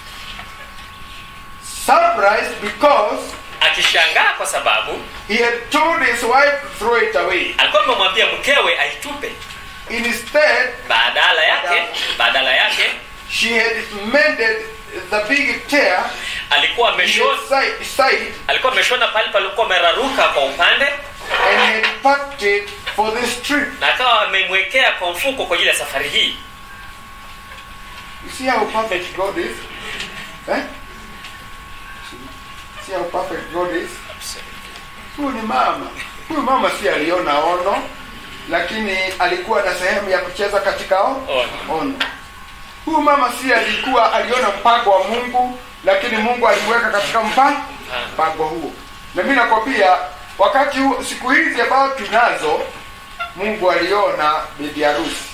surprised because akishangaa kwa sababu he had told his wife to throw it away alikuwa amemwambia mkewe aitupe instead badala yake badala yake she had mended the big tear alikuwa in ameshona his side, side alikuwa ameshona pale palikuwa ameraruka kwa upande and had packed it for this trip na akawa amemwekea kwa mfuko kwa ajili ya safari hii You see how perfect God is? Eh? See how perfect God is? Huyu ni mama. Huyu mama si aliona ono, lakini alikuwa na sehemu ya kucheza katika o- Ono. ono. Huyu mama si alikuwa aliona mpango wa Mungu, lakini Mungu alimweka katika mpa- mpango huo. Na mimi nakwambia wakati huu, siku hizi ambao tunazo, Mungu aliona bibi harusi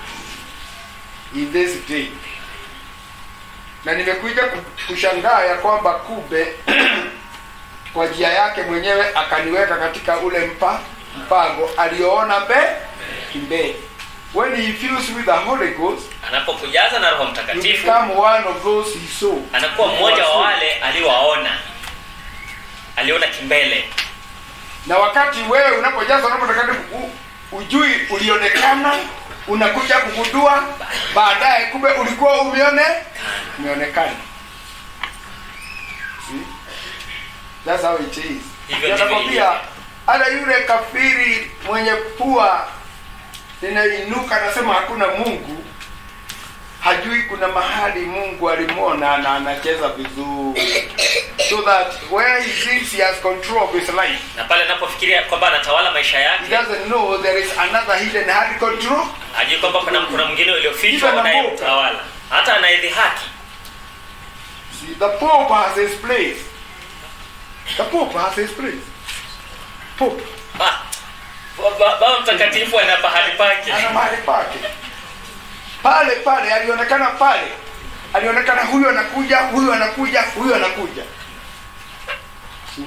in this day na nimekuja ku- kushangaa ya kwamba kumbe kwa njia yake mwenyewe akaniweka katika ule mpa mpango aliyoona mbe mbele when he fills with the holy ghost anapokujaza na roho you mtakatifu become one of those he saw anakuwa mmoja wa wale aliwaona aliona kimbele na wakati wewe unapojaza roho mtakatifu u- ujui ulionekana unakuja kugundua baadaye kumbe ulikuwa umeone umeonekana See? That's how it is. Hivyo Ndio ndivyo nakwambia ilivyo. hata yule kafiri mwenye pua linainuka anasema hakuna mungu hajui kuna mahali mungu alimwona na anacheza vizuri so that where he thinks he has control of his life na pale anapofikiria kwamba anatawala maisha he yake doesn't know there is another hidden hand control hajui kwamba kuna kuna mwingine uliofichwa Even na unayemtawala hata anaidhihaki See, the Pope has his place. The Pope has his place. Pope Ah, Baba Baba mtakatifu ana pahali pake ana mahali pake pale pale, alionekana pale, alionekana huyu anakuja, huyu anakuja, huyu anakuja. See?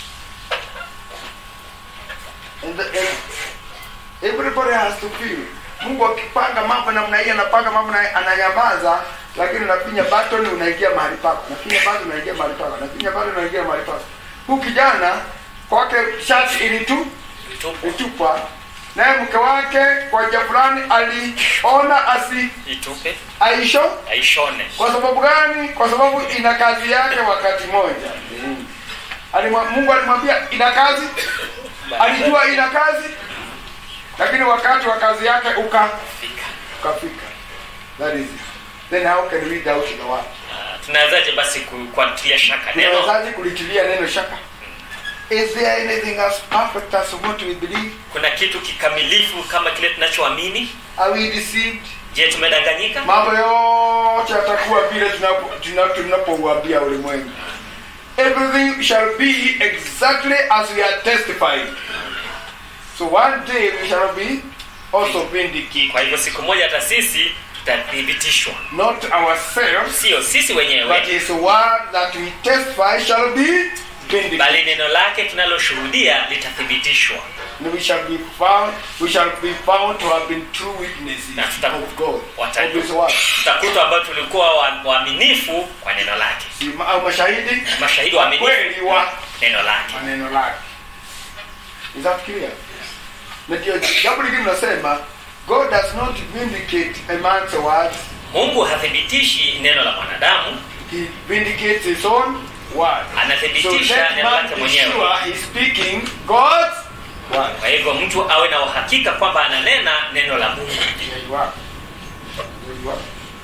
And, the, and everybody has to feel. Mungu akipanga mambo namna hii, anapanga mambo na ananyamaza, lakini unapinya button unaingia mahali pako, unapinya button unaingia mahali pako, unapinya button unaingia mahali pako. Huyu kijana kwake shati ilitu Itupu, ilitupwa, naye mke wake kwa njia fulani aliona asi itupe aisho. aishone Kwa sababu gani? Kwa sababu ina kazi yake wakati moja. Alimwa, Mungu alimwambia ina kazi, alijua ina kazi, lakini wakati wa kazi yake uka Fika. ukafika. That is it. Then how can we doubt the word? Ah, tunawezaje basi ku- kuatilia shaka neno Tunawezaje kulitilia neno shaka? Is there anything as perfect as what we believe? kuna kitu kikamilifu kama kile tunachoamini Are we deceived? je tumedanganyika mambo yote yatakuwa vile tunapo- tuna- tunapouambia ulimwengu everything shall be exactly as we are testifying so one day we shall be also vindicated kwa hivyo siku moja hata sisi tutathibitishwa not ourselves sio sisi but wenyewe his word that we testify shall be vindicated bali neno lake tunaloshuhudia litathibitishwa and we shall be found we shall be found to have been true witnesses Na tuta- of God wata- of his word tutakutwa ambao tulikuwa wa- waaminifu kwa neno lake si ma- au mashahidi mashahidi wa waaminifu kweli wa neno lake maneno lake is that clear na ndio jambo lingine nasema god does not vindicate a man's words mungu hathibitishi neno la mwanadamu he vindicates his own word so anathibitisha let neno man lake be mwenyewe sure he's speaking god's word kwa hivyo mtu awe na uhakika kwamba ananena neno la mungu there you are there you are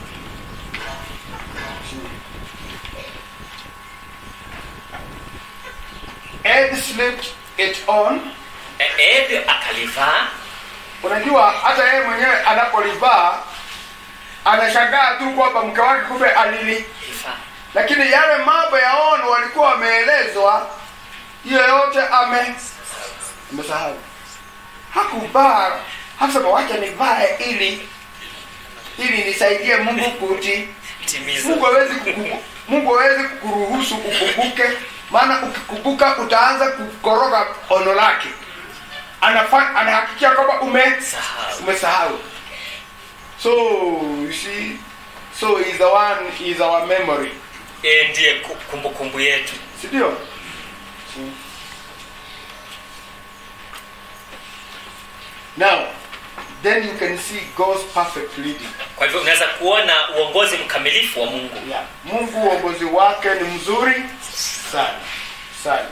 Ed slipped it on E- edi akalivaa unajua hata yeye mwenyewe anapolivaa anashangaa tu kwamba mke wake kumbe alili livaa. lakini yale mambo ya ono walikuwa wameelezwa hiyo yote ame amesahau hakuvaa hakusema wacha nivae ili ili nisaidie mungu kuti timiza mungu hawezi kukubu- mungu hawezi kukuruhusu ukumbuke maana ukikumbuka utaanza kukoroga ono lake Anafa- anahakikia kwamba ume sahau umesahau so you see so he's the one is our memory yeye ndiye ku- kumbukumbu yetu si ndio now then you can see god's perfect leading kwa hivyo unaweza kuona uongozi mkamilifu wa mungu yeah. mungu uongozi wake ni mzuri sana sana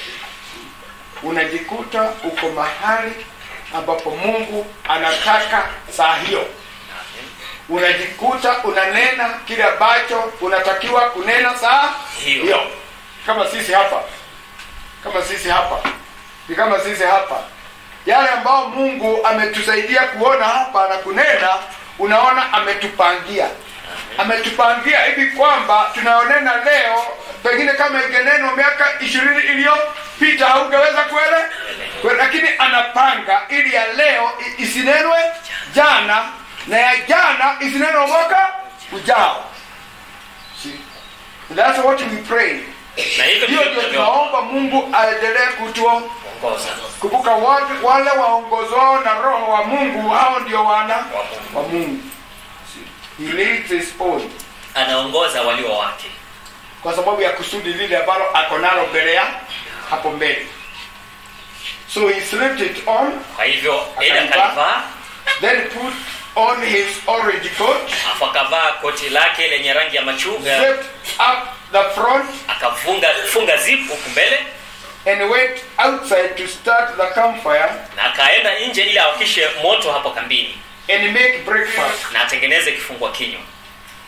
unajikuta uko mahali ambapo mungu anataka saa hiyo unajikuta unanena kile ambacho unatakiwa kunena saa Hiyo. hiyo kama sisi hapa kama sisi hapa ni kama sisi hapa yale ambao mungu ametusaidia kuona hapa na kunena unaona ametupangia ametupangia hivi kwamba tunaonena leo pengine kama ingenenwa miaka ishirini iliyopita haungeweza kuele Kwe- lakini anapanga ili ya leo i- isinenwe jana na ya jana isinenwe mwaka ujao See? That's what we pray na hivyo hiyo ndivyo ndio tunavyoongoza tunaomba mungu aendelee kutuo kumbuka wale, wale waongozwao na roho wa mungu hao ndio wana Mungu. wa mungu he leads his own anaongoza walio wake kwa sababu ya kusudi lile ambalo ako nalo mbele ya hapo mbele so he slipped it on kwa hivyo eda Akalivaa. akalivaa then put on his orange coat afu akavaa koti lake lenye rangi ya machunga zipped up the front akafunga funga zipu huku mbele and went outside to start the campfire na akaenda nje ili awakishe moto hapo kambini and make breakfast na atengeneze kifungua kinywa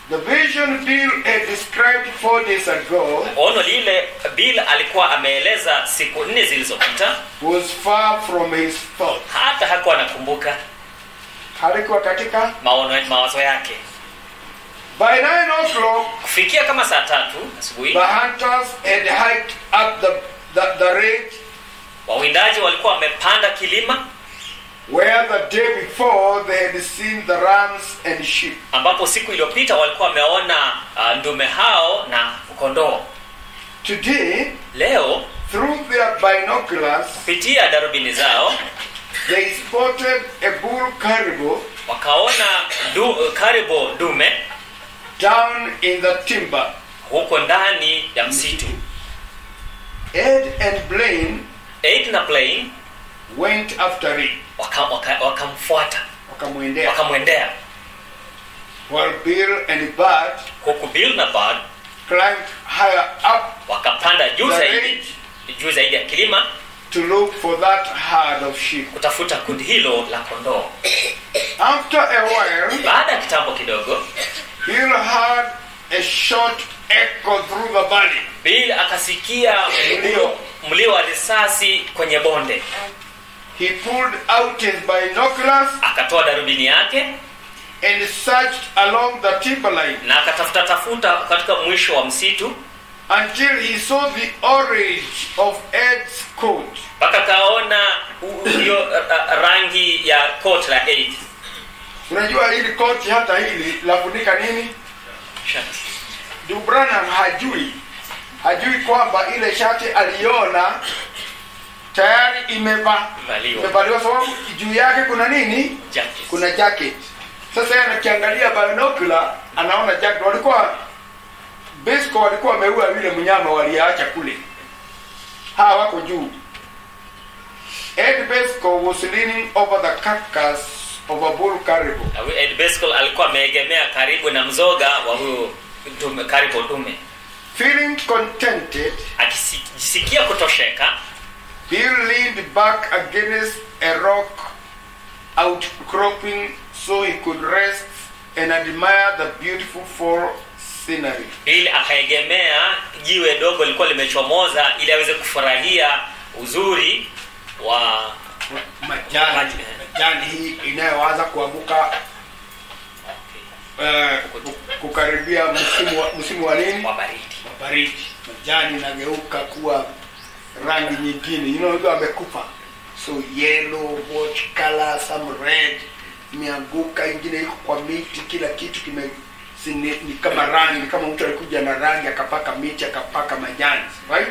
The vision Bill had described four days ago ono lile bill alikuwa ameeleza siku nne zilizopita was far from his thought. hata hakuwa anakumbuka Halikuwa katika maono mawazo yake by nine o'clock kufikia kama saa tatu asubuhi the hunters had hiked up the, the, the ridge wawindaji walikuwa wamepanda kilima where the day before they had seen the rams and sheep. ambapo siku iliyopita walikuwa wameona uh, ndume hao na kondoo Today, leo through their binoculars, kupitia darubini zao they spotted a bull caribou wakaona du, karibo dume down in the timber. huko ndani ya msitu Ed and Blaine Aid na Plain went after it. wakamfuata waka, wakamfuata, Wakamwendea. wakamwendea While Bill and Bud huku Bill na Bud climbed higher up wakapanda juu the zaidi ridge juu zaidi ya kilima to look for that herd of sheep. kutafuta kundi hilo la kondoo After a while, baada ya kitambo kidogo Bill heard a short echo through the valley. Bill akasikia mlio mlio wa risasi kwenye bonde He pulled out his binoculars akatoa darubini yake and searched along the timberline na akatafuta tafuta katika mwisho wa msitu until he saw the orange of Ed's coat. mpaka kaona u- hiyo uh, uh, rangi ya coat la Aid Unajua hili koti hata hili lafunika nini? Ndugu Branham hajui hajui kwamba ile shati aliona tayari imeva Valiwa. imevaliwa, sababu juu yake kuna nini? Jacket. Kuna jacket. Sasa yeye anakiangalia binocular, anaona jacket. Walikuwa Besco walikuwa wameua yule mnyama waliacha kule, hawa wako juu. Ed Besco was leaning over the carcass of a bull caribou. Na huyu Ed Beskol alikuwa ameegemea karibu na mzoga wa huyo dume, karibu dume Feeling contented, akijisikia kutosheka Bill leaned back against a rock outcropping so he could rest and admire the beautiful fall scenery. Bill akaegemea jiwe dogo lilikuwa limechomoza ili aweze kufurahia uzuri wa Majani, Maji. majani hii inayoanza kuanguka eh, kukaribia msimu wa, msimu wa nini? wa baridi Wa baridi. Majani inageuka kuwa rangi nyingine, you know, hiyo amekufa, so yellow, what color, some red, imeanguka, ingine iko kwa miti, kila kitu kime si ni, ni kama rangi, ni kama mtu alikuja na rangi akapaka miti akapaka majani, right?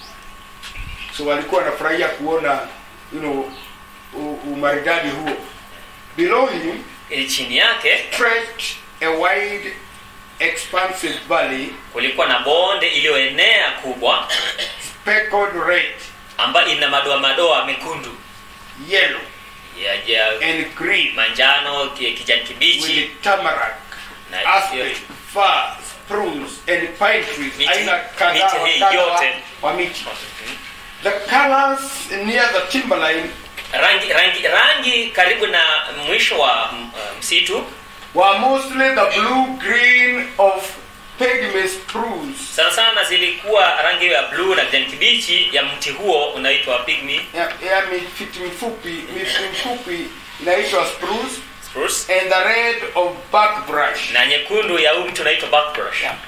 So walikuwa wanafurahia kuona you know, u- umaridadi huo. Below him ili chini yake stretched a wide expansive valley kulikuwa na bonde iliyoenea kubwa speckled red, ambayo ina madoa madoa mekundu yellow ya, ya and green manjano ki- kijani kibichi with tamarack, Na- aspen, fir, spruce and pine trees. Miti- Aina kadhaa miti wa hii kadha wa- yote. wa miti. The colors near the timberline rangi rangi rangi karibu na mwisho wa mm, uh, msitu were mostly the blue green of pygmy spruce. sana sana zilikuwa rangi ya bluu na kijani kibichi ya mti huo unaitwa pygmy Ya, ya miti mifupi miti mifupi inaitwa spruce spruce and the red of buckbrush. na nyekundu ya huu mti unaitwa buckbrush Yeah.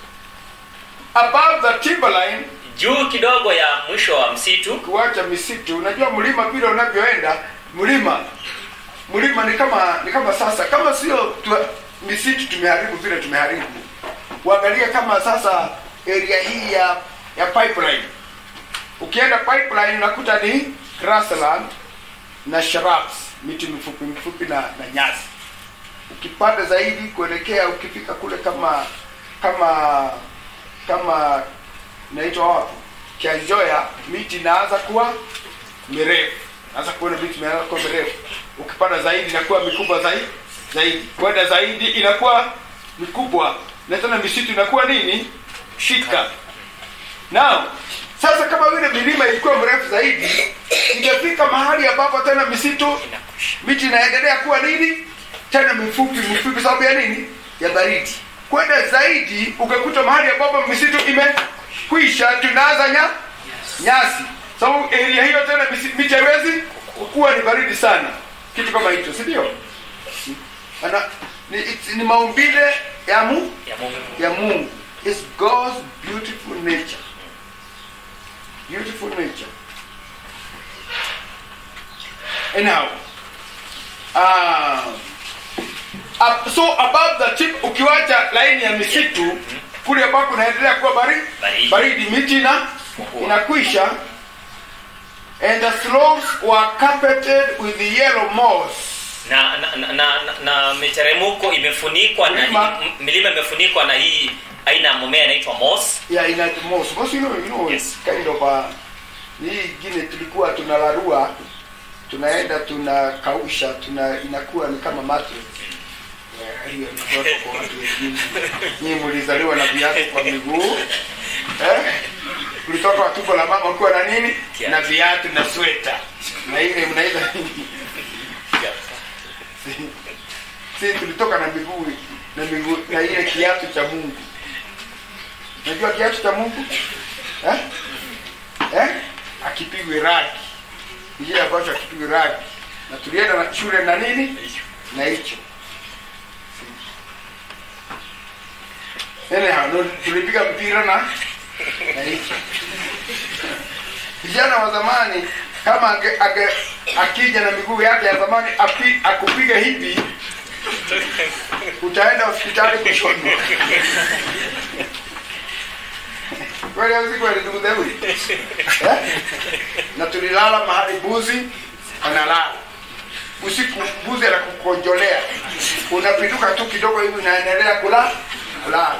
Above the timberline juu kidogo ya mwisho wa msitu kuacha misitu unajua mlima vile unavyoenda mlima mlima ni kama ni kama sasa kama sio tu, misitu tumeharibu vile tumeharibu uangalie kama sasa area hii ya ya pipeline ukienda pipeline unakuta ni grassland na shrubs miti mifupi mifupi na, na nyasi ukipanda zaidi kuelekea ukifika kule kama kama kama inaitwa wapi kianjoya miti inaanza kuwa mirefu naanza kuona miti inaanza kuwa mirefu ukipanda zaidi inakuwa mikubwa zaidi zaidi kwenda zaidi inakuwa mikubwa na tena misitu inakuwa nini shika now sasa kama vile milima ilikuwa mrefu zaidi ingefika mahali ambapo tena misitu inakwisha miti inaendelea kuwa nini tena mifupi mifupi sababu ya nini ya baridi kwenda zaidi ukakuta mahali ambapo misitu imekwisha tunaanza nya nyasi sababu area hiyo tena misi- miti haiwezi kuwa ni baridi sana kitu kama hicho si ndio Ana- ni, it's- ni maumbile ya mu ya Mungu. ya mungu is god's beautiful nature beautiful nature anyhow uh, up, so above the tip ukiwacha laini ya misitu kule ambako unaendelea kuwa baridi Baridi. baridi miti na inakwisha and the slopes were carpeted with yellow moss na na, na, na, na, na miteremko imefunikwa na Milima. hii- m- milima imefunikwa na hii aina ya mmea inaitwa moss yeah in the moss moss you know, you know Yes. it's kind of a hii ingine tulikuwa tunalarua tunaenda tunakausha tuna inakuwa ni kama mattress Eh, hiyo ni ndoto kwa watu wengine nyinyi mlizaliwa na viatu kwa miguu eh? ulitoka wa tumbo la mama ukiwa na nini Kiatu. na viatu na sweta na ile mnaita nini si tulitoka na miguu na miguu na ile kiatu cha mungu unajua kiatu cha mungu eh? Eh? akipigwe ragi kile ambacho akipigwe ragi na tulienda na shule na nini na hicho anyhow no, tulipiga mpira na na hicho vijana wa zamani kama ange, ange, akija na miguu yake ya zamani api, akupiga hivi utaenda hospitali kushonwa kweli au si kweli ndugu zangu eh? na tulilala mahali buzi analala usiku buzi anakukonjolea unapinduka tu kidogo hivi unaendelea kula kulala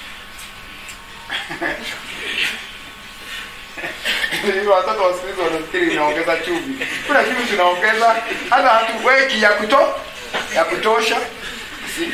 Hivyo watoto wa siku hizi wanafikiri inaongeza chumvi kuna chumvi tunaongeza hata hatuweki ya kuto ya kutosha Si-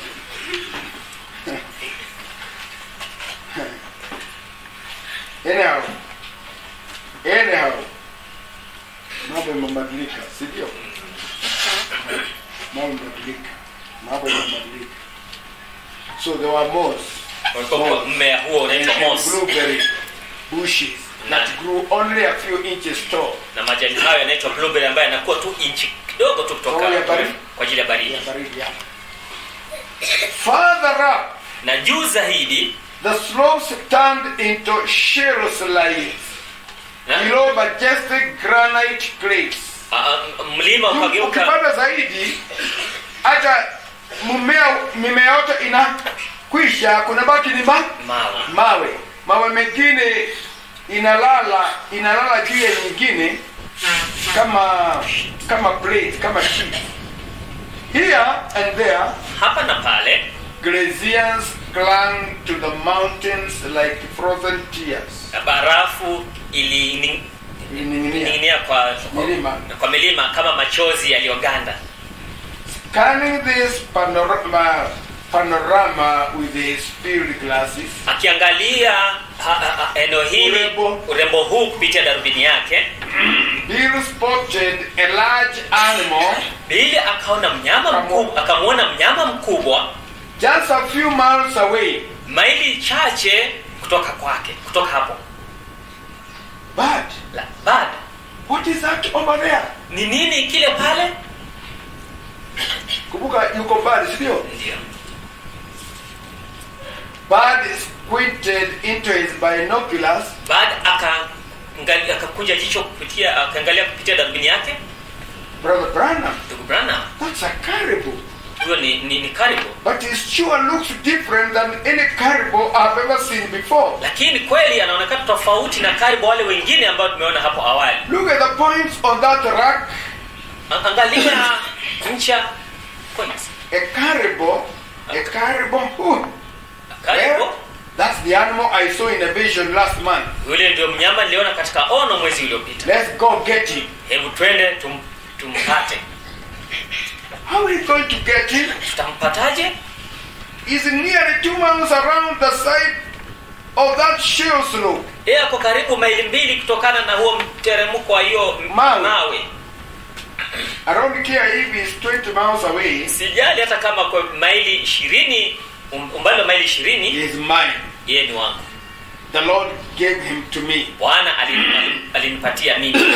anyhow anyhow mambo imebadilika si ndio mambo imebadilika mambo imebadilika so there were moss Walikuwa mmea huo unaitwa and moss blueberry bushes that grew only a few inches tall na majani hayo yanaitwa blueberry ambayo yanakuwa tu inchi kidogo tu kutoka Kwa ajili ya baridi? kwa ajili ya baridi ya baridi hapa further up na juu zaidi the slopes turned into shale slides na, below majestic granite cliffs a, a, mlima ukageuka ukipanda zaidi hata mmea mimea yote inakwisha kuna baki ni ma, mawe mawe mawe mengine inalala inalala juu ya nyingine kama kama plate kama sheet here and there hapa na pale glaciers clung to the mountains like frozen tears na barafu ilining'inia ilining'inia kwa, Milima. kwa milima kama machozi yaliyoganda scanning this panorama panorama with his field glasses akiangalia ha, ha, ha, eneo hili Urembo. urembo huu kupitia darubini yake Bill spotted a large animal bili akaona mnyama Kamo. mkubwa akamwona mnyama mkubwa just a few miles away maili chache kutoka kwake kutoka hapo but La, bad what is that over there ni nini kile pale kumbuka yuko mbali si ndio ndio Bud squinted into his binoculars bad akaangalia akakunja jicho kupitia akaangalia kupitia darubini yake brother Branham ndugu Branham that's a caribou huyo ni, ni, ni karibu but it sure looks different than any caribou I've ever seen before lakini kweli anaonekana tofauti na karibu wale wengine ambao tumeona hapo awali look at the points on that rock A- angalia ncha points a caribou a caribou who karibu Well, that's the animal I saw in a vision last month yule ndio mnyama niliona katika ono mwezi uliopita let's go get him hebu twende tum, tumpate how are we going to get him tutampataje He's nearly two miles around the side of that shale slope yeye ako karibu maili mbili kutokana na huo mteremko wa hiyo m- Mawe. mawe around here if is 20 miles away sijali hata kama kwa maili ishirini um- umbali wa maili ishirini is mine. yeye ni wangu The Lord gave him to me. bwana alin- alin- alinipatia mimi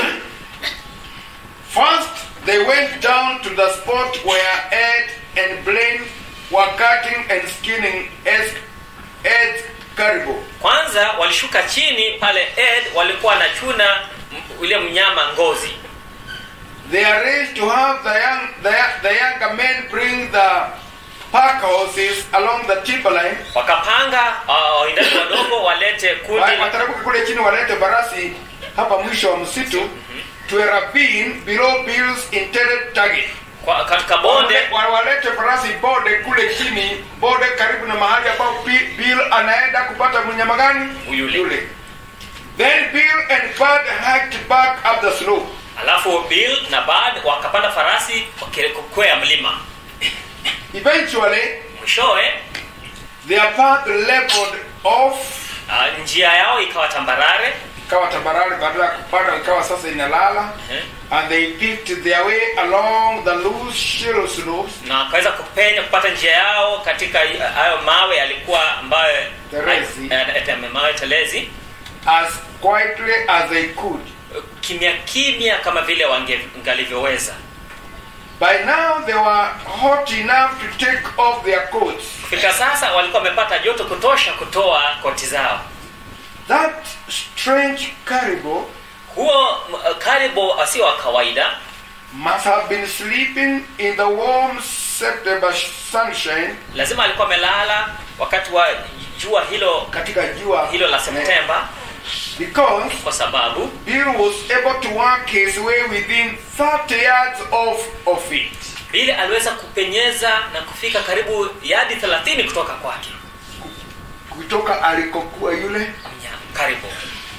First, they went down to the spot where Ed and Blaine were cutting and skinning Ed's, Ed's caribou. kwanza walishuka chini pale ed walikuwa wanachuna m- ule mnyama ngozi They arranged to have the young the, the younger men bring the pack horses along the timberline. wakapanga uh, wawindaji wadogo walete kundi Wa- Watarabuka kule chini walete barasi hapa mwisho wa msitu to a ravine below Bill's intended target. kwa, katika bonde Wale- wa- walete farasi bode kule chini bode karibu na mahali ambapo Bi- bill anaenda kupata mnyama gani Yule. then bill and bud hiked back up the slope alafu bill na bad wakapanda farasi wakikwea mlima eventually mwishowe their path leveled off uh, njia yao ikawa tambarare ikawa tambarare badala ya kupanda ikawa sasa inalala eh, and they picked their way along the loose shallow slopes na wakaweza kupenya kupata njia yao katika uh, hayo mawe yalikuwa ambayo Telezi. eh, eh, mawe telezi as quietly as they could kimya kimya kama vile wangalivyoweza by now they were hot enough to take off their coats kufika sasa walikuwa wamepata joto kutosha kutoa koti zao that strange caribou huo m- karibo asio wa kawaida must have been sleeping in the warm September sunshine lazima alikuwa amelala wakati wa jua hilo katika jua hilo la septemba because kwa sababu Bill was able to work his way within 30 yards of, of it. bili aliweza kupenyeza na kufika karibu yadi 30 kutoka kwake kutoka alikokuwa yule Mnya- karibu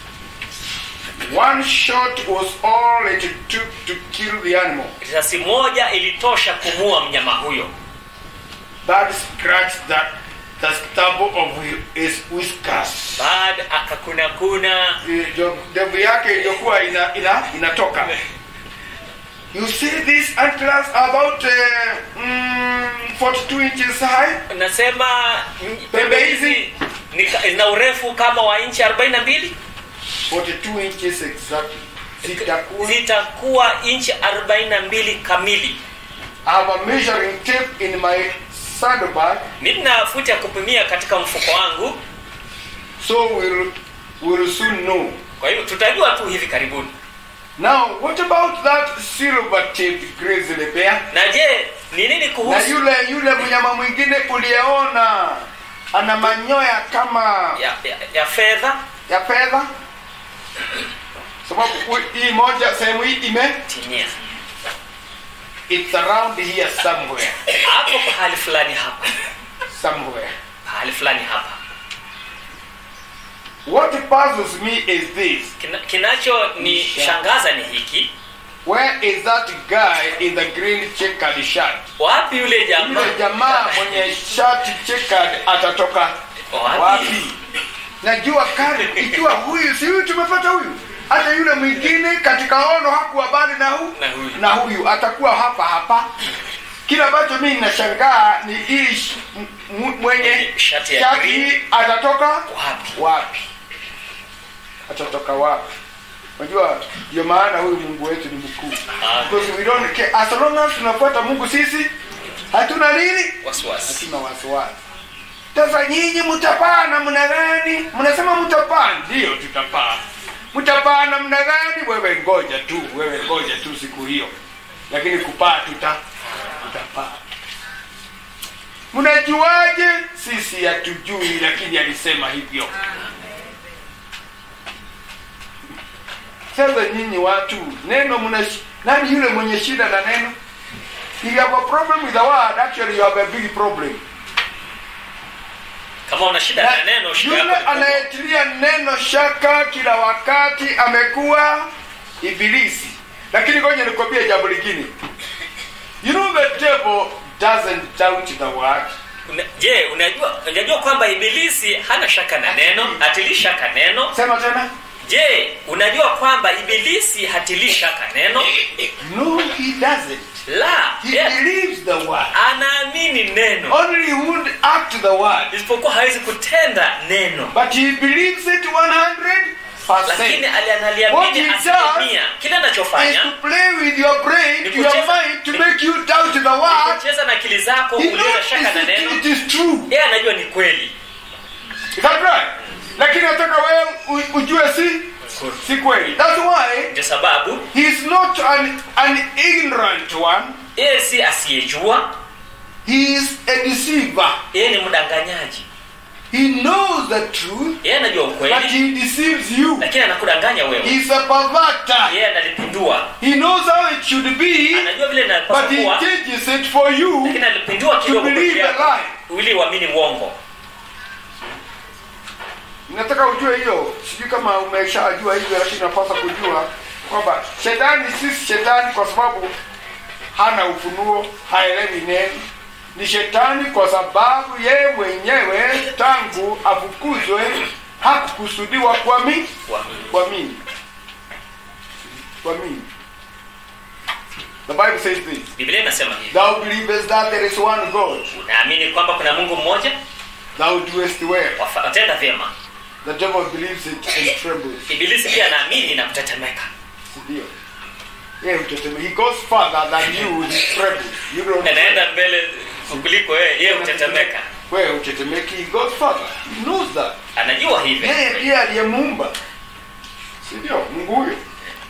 one shot was all it took to kill the animal risasi moja ilitosha kumua mnyama huyo that scratched the, the stubble of his whiskers baad akakunakuna Ndio- ndevu yake iliyokuwa ina, ina, inatoka you see these antlers are about uh, mm, 42 inches high nasema mm, pembe hizi ni ka- zina urefu kama wa inchi 42 42 inches exactly zitakuwa zitakuwa inchi 42 kamili I have a measuring tape in my saddlebag nina futi ya kupimia katika mfuko wangu so we'll, we'll soon know kwa hivyo tutajua tu hivi karibuni now what about that silver tape grizzly bear na je ni nini na kuhusu yule yule mnyama mwingine uliyeona ana manyoya kama ya, ya, ya fedha ya fedha sababu hu- hii moja sehemu hii ime timia it's around here somewhere hapo pahali fulani hapa somewhere pahali fulani hapa what puzzles me is this Kina, kinacho ni shangaza ni hiki where is that guy in the green checkered shirt wapi yule jamaa yule jamaa mwenye shati checkered atatoka Wapi? wapi najua kari ikiwa huyu si huyu tumepata huyu hata yule mwingine katika ono hakuwa bali na, hu, Na huyu. na huyu atakuwa hapa hapa kile ambacho mimi nashangaa ni hii sh- m- m- mwenye Shati ya green. hii atatoka wapi wapi atatoka wapi unajua ndio maana huyu mungu wetu ni mkuu Ah. because we don't care as long as tunafuata mungu sisi hatuna nini wasiwasi hatuna wasiwasi sasa nyinyi mtapaa namna gani mnasema mtapaa ndio tutapaa mtapaa namna gani wewe ngoja tu wewe ngoja tu siku hiyo lakini kupaa tuta tutapaa mnajuaje sisi hatujui lakini alisema hivyo sasa nyinyi watu neno mna nani yule mwenye shida na neno if you have a problem with the word actually you have a big problem kama una shida na neno shida yule yako ni kubwa. anayetilia neno shaka kila wakati amekuwa ibilisi lakini ngoja nikwambie jambo lingine you know the devil doesn't doubt the word Una- je unajua unajua kwamba ibilisi hana shaka na neno hatilii shaka neno sema tena je unajua kwamba ibilisi hatilii shaka neno no he doesn't la He yeah. believes the word. anaamini neno Only he won't act the word. isipokuwa hawezi kutenda neno But he believes it 100%. lakini ali- What analiamini he does asilimia kile is anachofanya to play with your brain, Ni your kucheza- mind, to ni- make you doubt the word. kucheza na akili zako He uliza knows shaka na it, neno it is true. yeye anajua ni kweli Is that right? Lakini nataka wewe u- ujue si si kweli. That's why ndio sababu he is not an, an ignorant one. yeye si asiyejua He is a deceiver. yeye ni mdanganyaji He knows the truth, yeye anajua but ukweli he deceives you. lakini anakudanganya wewe He's a perverter. yeye analipindua He knows how it should be, anajua vile inapaswa but he kuwa changes it for you lakini alipindua to kidogo believe peke a yako lie. ili uamini uongo Nataka ujue hiyo. Sijui kama umeshajua hivyo, lakini napaswa kujua kwamba shetani si shetani kwa sababu hana ufunuo, haelewi neno. Ni shetani kwa sababu yeye mwenyewe tangu afukuzwe hakukusudiwa kuamini Uamini. kuamini kuamini. The Bible says this. biblia inasema hivi Thou believest that there is one God. unaamini kwamba kuna mungu mmoja Thou doest well. Wafa- watenda vyema The devil believes it and trembles. ibilisi pia anaamini na kutetemeka Ndio. Yeye hutetemeka. He goes further than you. He trembles. You don't. anaenda mbele kuliko yeye yeye hutetemeka Wewe hutetemeki. He goes further. He knows that. anajua hivi Yeye ndiye aliyemuumba. Si ndio? Mungu huyo.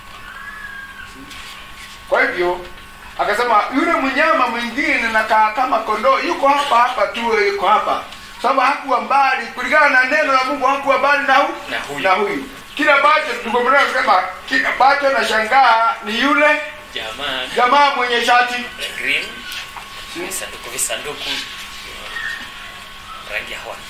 Kwa hivyo akasema yule mnyama mwingine nakaa kama kondoo yuko hapa hapa tu yuko hapa sababu hakuwa mbali kulingana na neno la mungu hakuwa mbali na, hu, Na huyu. na huyu kila ambacho tukomea kusema kila ambacho nashangaa ni yule jamaa jamaa mwenye shati green visanduku visanduku rangi ya white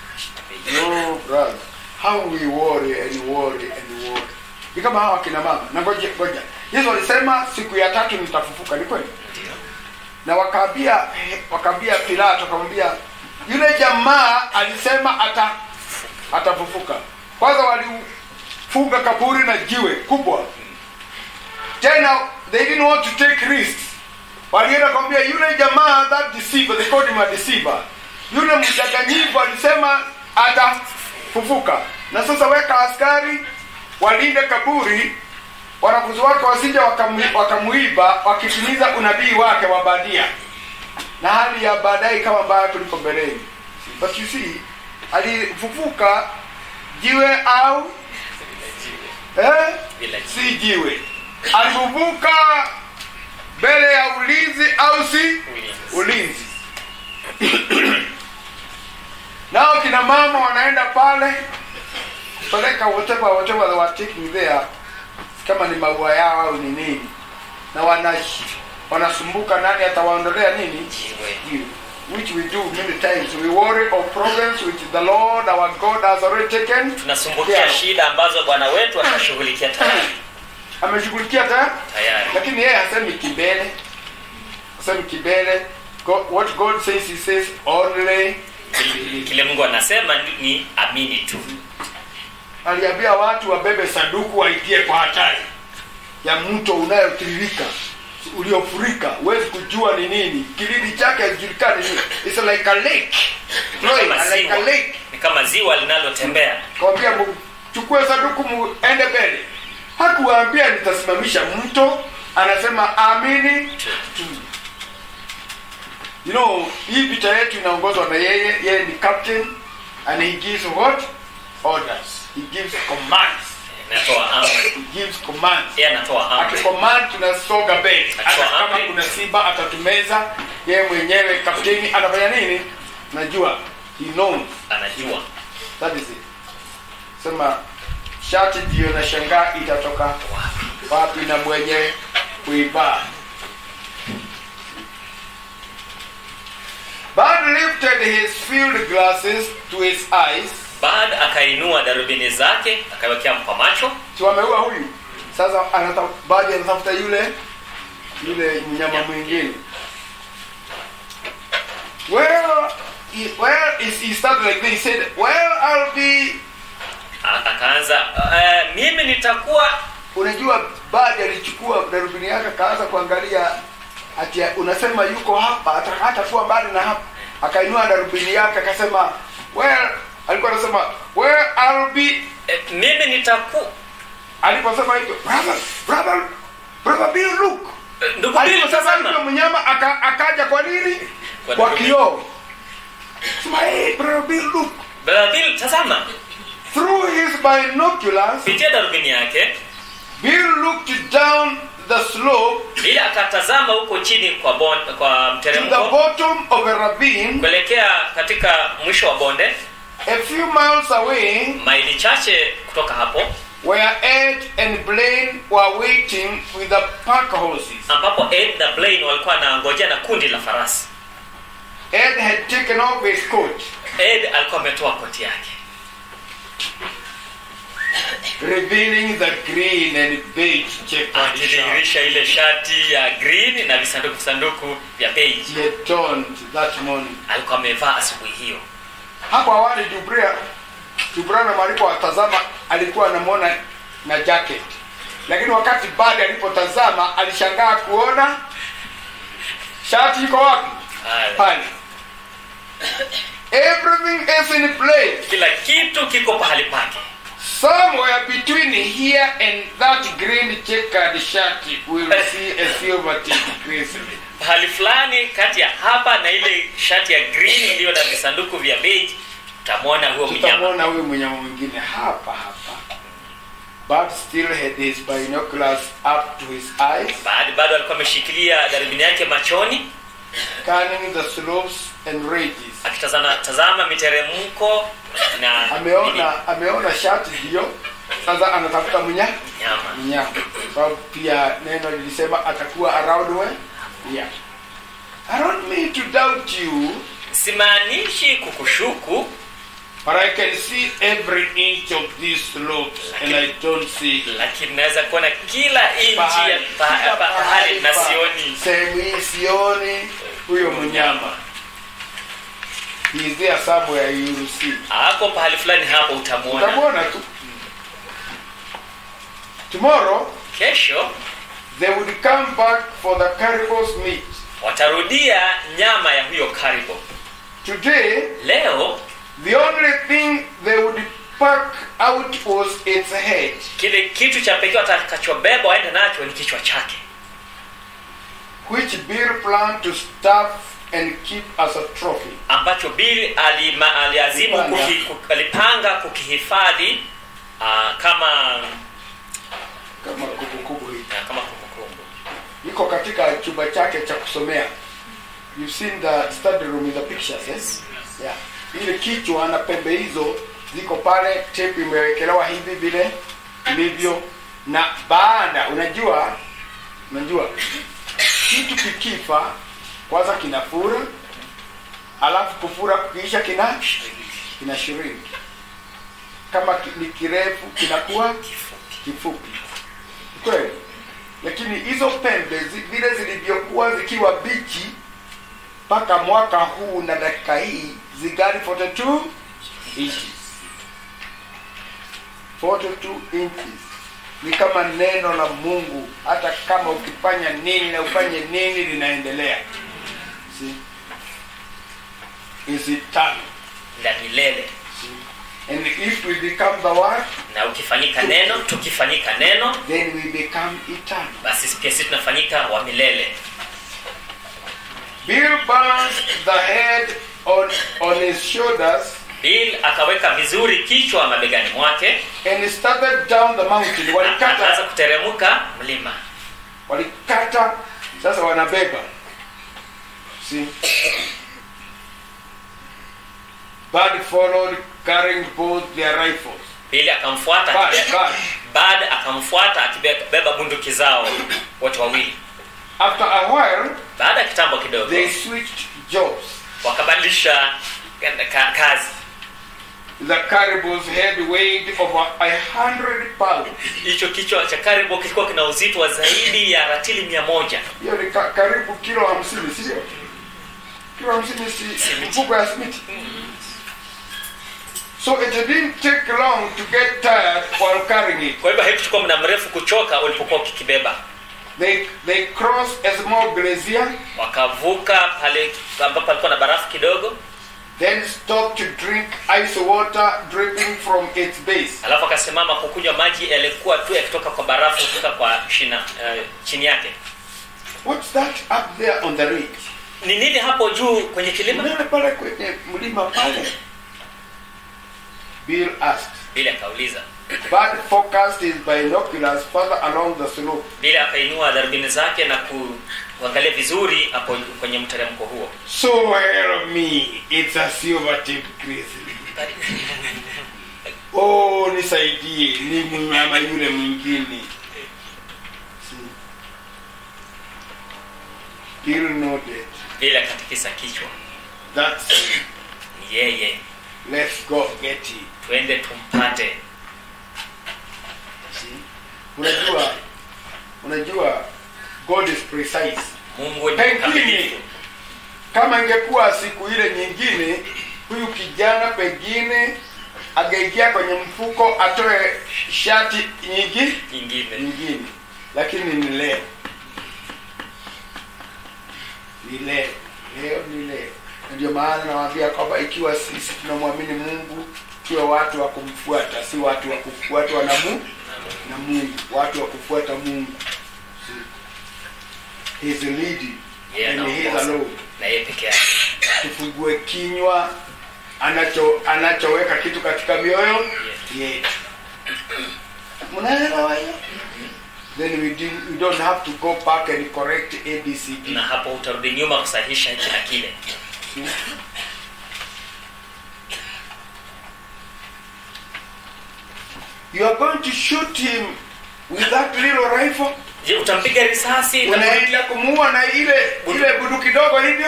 no brother how we worry and worry and worry ni kama hawa kina mama na ngoja ngoja yesu alisema siku ya tatu nitafufuka ni kweli ndio na wakaambia wakaambia pilato akamwambia yule jamaa alisema ata atafufuka kwanza walifunga kaburi na jiwe kubwa tena they didn't want to take risks walienda kumwambia yule jamaa that deceiver they called him a deceiver yule mdanganyifu alisema atafufuka na sasa weka askari walinde kaburi wanafunzi wake wasije wakamu- wakamuiba wakitimiza unabii wake wa badia na hali ya baadaye kama mbaya kuliko mbeleni but you see alifufuka jiwe au eh? Bila jiwe. si jiwe alifufuka mbele ya ulinzi au si Ulinzi. ulinzi nao kina mama wanaenda pale peleka whatever whatever they were taking there kama ni maua yao au ni nini na wana wanasumbuka nani atawaondolea nini jiwe you, which we do many times. We worry of problems which the Lord our God has already taken. tunasumbukia Yeah. shida ambazo bwana wetu atashughulikia tayari Ameshughulikia tayari, tayari lakini yeye hasemi kibele, hasemi kibele. God, what God says, He says only. kile mungu anasema ni, ni amini tu Aliambia watu wabebe sanduku waingie kwa hatari ya mto unayotiririka uliofurika, huwezi kujua ni nini, kilindi chake hakijulikani. ni- It's like a lake, Ni kama like a ziwa lake. ni kama ziwa linalotembea kawambia chukue sanduku muende mbele hakuwaambia nitasimamisha mto anasema amini tu you know hii vita yetu inaongozwa na yeye yeye ni captain and he gives what orders he gives commands inatoa amri he gives commands yeye anatoa amri akicommand tunasonga mbele hata Akitoa kama amri. kuna simba atatumeza yeye mwenyewe kapteni anafanya nini najua he knows anajua That is it. Sema shati ndio na shangaa itatoka wapi wapi na mwenye kuivaa. Bud lifted his field glasses to his eyes. baada akainua darubini zake akawekea kwa macho Si wameua huyu. Sasa anata baadhi anatafuta yule yule mnyama mwingine. Well, he, well, he, he started like this. He said, "Well, I'll be A- akaanza uh, mimi nitakuwa unajua baada alichukua darubini yake akaanza kuangalia ati unasema yuko hapa hata hatakuwa mbali na hapa akainua darubini yake akasema well alikuwa anasema well I'll be e, mimi nitaku aliposema hivyo brother brother brother Bill look e, ndugu Bill aliposema hivyo tazama mnyama aka, akaja kwa nini Kwa kwa darubini. kioo sema hey brother Bill look Brother Bill tazama through his binoculars kupitia darubini yake Bill looked down the slope Bill akatazama huko chini kwa bon, kwa to the mteremko bottom of a ravine kuelekea katika mwisho wa bonde a few miles away maili chache kutoka hapo where Ed and Blaine were waiting with the pack horses. ambapo Ed na Blaine walikuwa wanangojea na kundi la farasi Ed had taken off his coat, Ed alikuwa ametoa koti yake revealing the green and beige checkered shirt akidhihirisha ile shati ya green na visanduku visanduku vya beige he had donned that morning. alikuwa amevaa asubuhi hiyo Hapo awali Jubria Jubranam alipowatazama alikuwa anamwona na jacket, lakini wakati baada alipotazama alishangaa kuona shati iko wapi? Haya. Pale. Everything is in place. kila kitu kiko pahali pake Somewhere between here and that green checkered shirt, we'll see a silver tipped crescent. pahali fulani kati ya hapa na ile shati ya green iliyo na visanduku vya beige utamwona huo mnyama Tutamwona huyu mnyama mwingine hapa hapa. But still had his binoculars up to his eyes, baada bado alikuwa ameshikilia darubini yake machoni scanning the slopes and ridges. akitazama tazama miteremko na nini, Ameona ameona shati ndio. Sasa anatafuta mnya nyama mnyama. Sababu pia neno lilisema atakuwa around where? Yeah. I don't mean to doubt you. simaanishi kukushuku But I can see every inch of these slopes and I don't see lakini naweza kuona kila inchi ya pahali. pa- Kila pa- pahali na pa- sioni Sehemu hii sioni huyo mnyama. He is there somewhere you will see. hapo pahali fulani hapo utamwona Utamwona tu. Tomorrow kesho they would come back for the caribou's meat. watarudia nyama ya huyo karibo Today leo the only thing they would pack out was its head. kile kitu cha pekee watakachobeba waende nacho ni kichwa chake which Bill planned to stuff and keep as a trophy. ambacho Bill alima, aliazimu Alipanga. kuki, ku- alipanga kukihifadhi uh, kama Kama kumbukumbu hii. uh, kama kumbukumbu Iko katika chumba chake cha kusomea. You've seen the study room with the pictures, yes? Yeah. Ile kichwa na pembe hizo ziko pale, tape imewekelewa hivi vile ilivyo na baada, unajua unajua kitu kikifa kwanza kinafura, alafu kufura kukiisha kina kina shrink. Kama ki- ni kirefu kinakuwa kifupi kweli lakini hizo pembe zi- vile zilivyokuwa zikiwa bichi mpaka mwaka huu na dakika hii zigari 42 inches 42 inches ni kama neno la mungu hata kama ukifanya nini na ufanye nini linaendelea See? is eternal la milele See? and if we become the word na ukifanyika neno tukifanyika neno then we become eternal basi pia sisi tunafanyika wa milele Bill balanced the head on, on his shoulders Bill akaweka vizuri kichwa mabegani mwake and he started down the mountain. akaanza Walikata, kuteremka mlima walikata, sasa wanabeba. See? Bud followed carrying both their rifles. Bill akamfuata Bud, akibe- Bud. Bud akamfuata akibeba bunduki zao wote wawili After a while, baada ya kitambo kidogo they switched jobs. wakabadilisha ka- kazi The caribou's head weighed over a hundred pounds. hicho kichwa cha karibu kilikuwa kina uzito wa zaidi ya ratili mia moja Hiyo ni ka, karibu kilo hamsini, sio? Kilo hamsini si mfuko ya simiti. So it didn't take long to get tired while carrying it. kwa hivyo haikuchukua muda mrefu kuchoka ulipokuwa ukikibeba They, they crossed a small glacier, wakavuka pale ambapo palikuwa na barafu kidogo then stopped to drink ice water dripping from its base. alafu akasimama kukunywa maji yalikuwa tu yakitoka kwa barafu kutoka kwa shina uh, chini yake What's that up there on the ridge? ni nini hapo juu kwenye kilima Unaona pale kwenye mlima pale? Bill asked. bili akauliza Bud focused his binoculars further along the slope. bili akainua darubini zake na ku, kuangalia vizuri hapo kwenye mteremko huo So help me, it's a silver tip grizzly. Oh, nisaidie, ni mnyama yule mwingine. See? Bill nodded. bili akatikisa kichwa That's it. ni yeye Let's go get it. twende tumpate See? Unajua, unajua God is precise. mungu ni Pengine mkamilifu kama ingekuwa siku ile nyingine, huyu kijana pengine angeingia kwenye mfuko atoe shati nyingi nyingine nyingine, lakini ni leo, ni leo, leo ni leo. Na Ndio maana nawaambia kwamba ikiwa sisi tunamwamini Mungu, tuwe watu wa kumfuata, si watu wa kufuatwa na Mungu na Mungu, watu wa kufuata Mungu. See? He's leading Yeye and he is anaongoza. alone. na yeye peke yake tufungue kinywa anacho anachoweka kitu katika mioyo yetu mnaelewa hiyo then we, do, we don't have to go back and correct abcd na hapo utarudi nyuma kusahihisha hiki na kile you are going to shoot him with that little rifle je utampiga risasi na bunduki? unaenda kumuua na ile ile bunduki dogo hivyo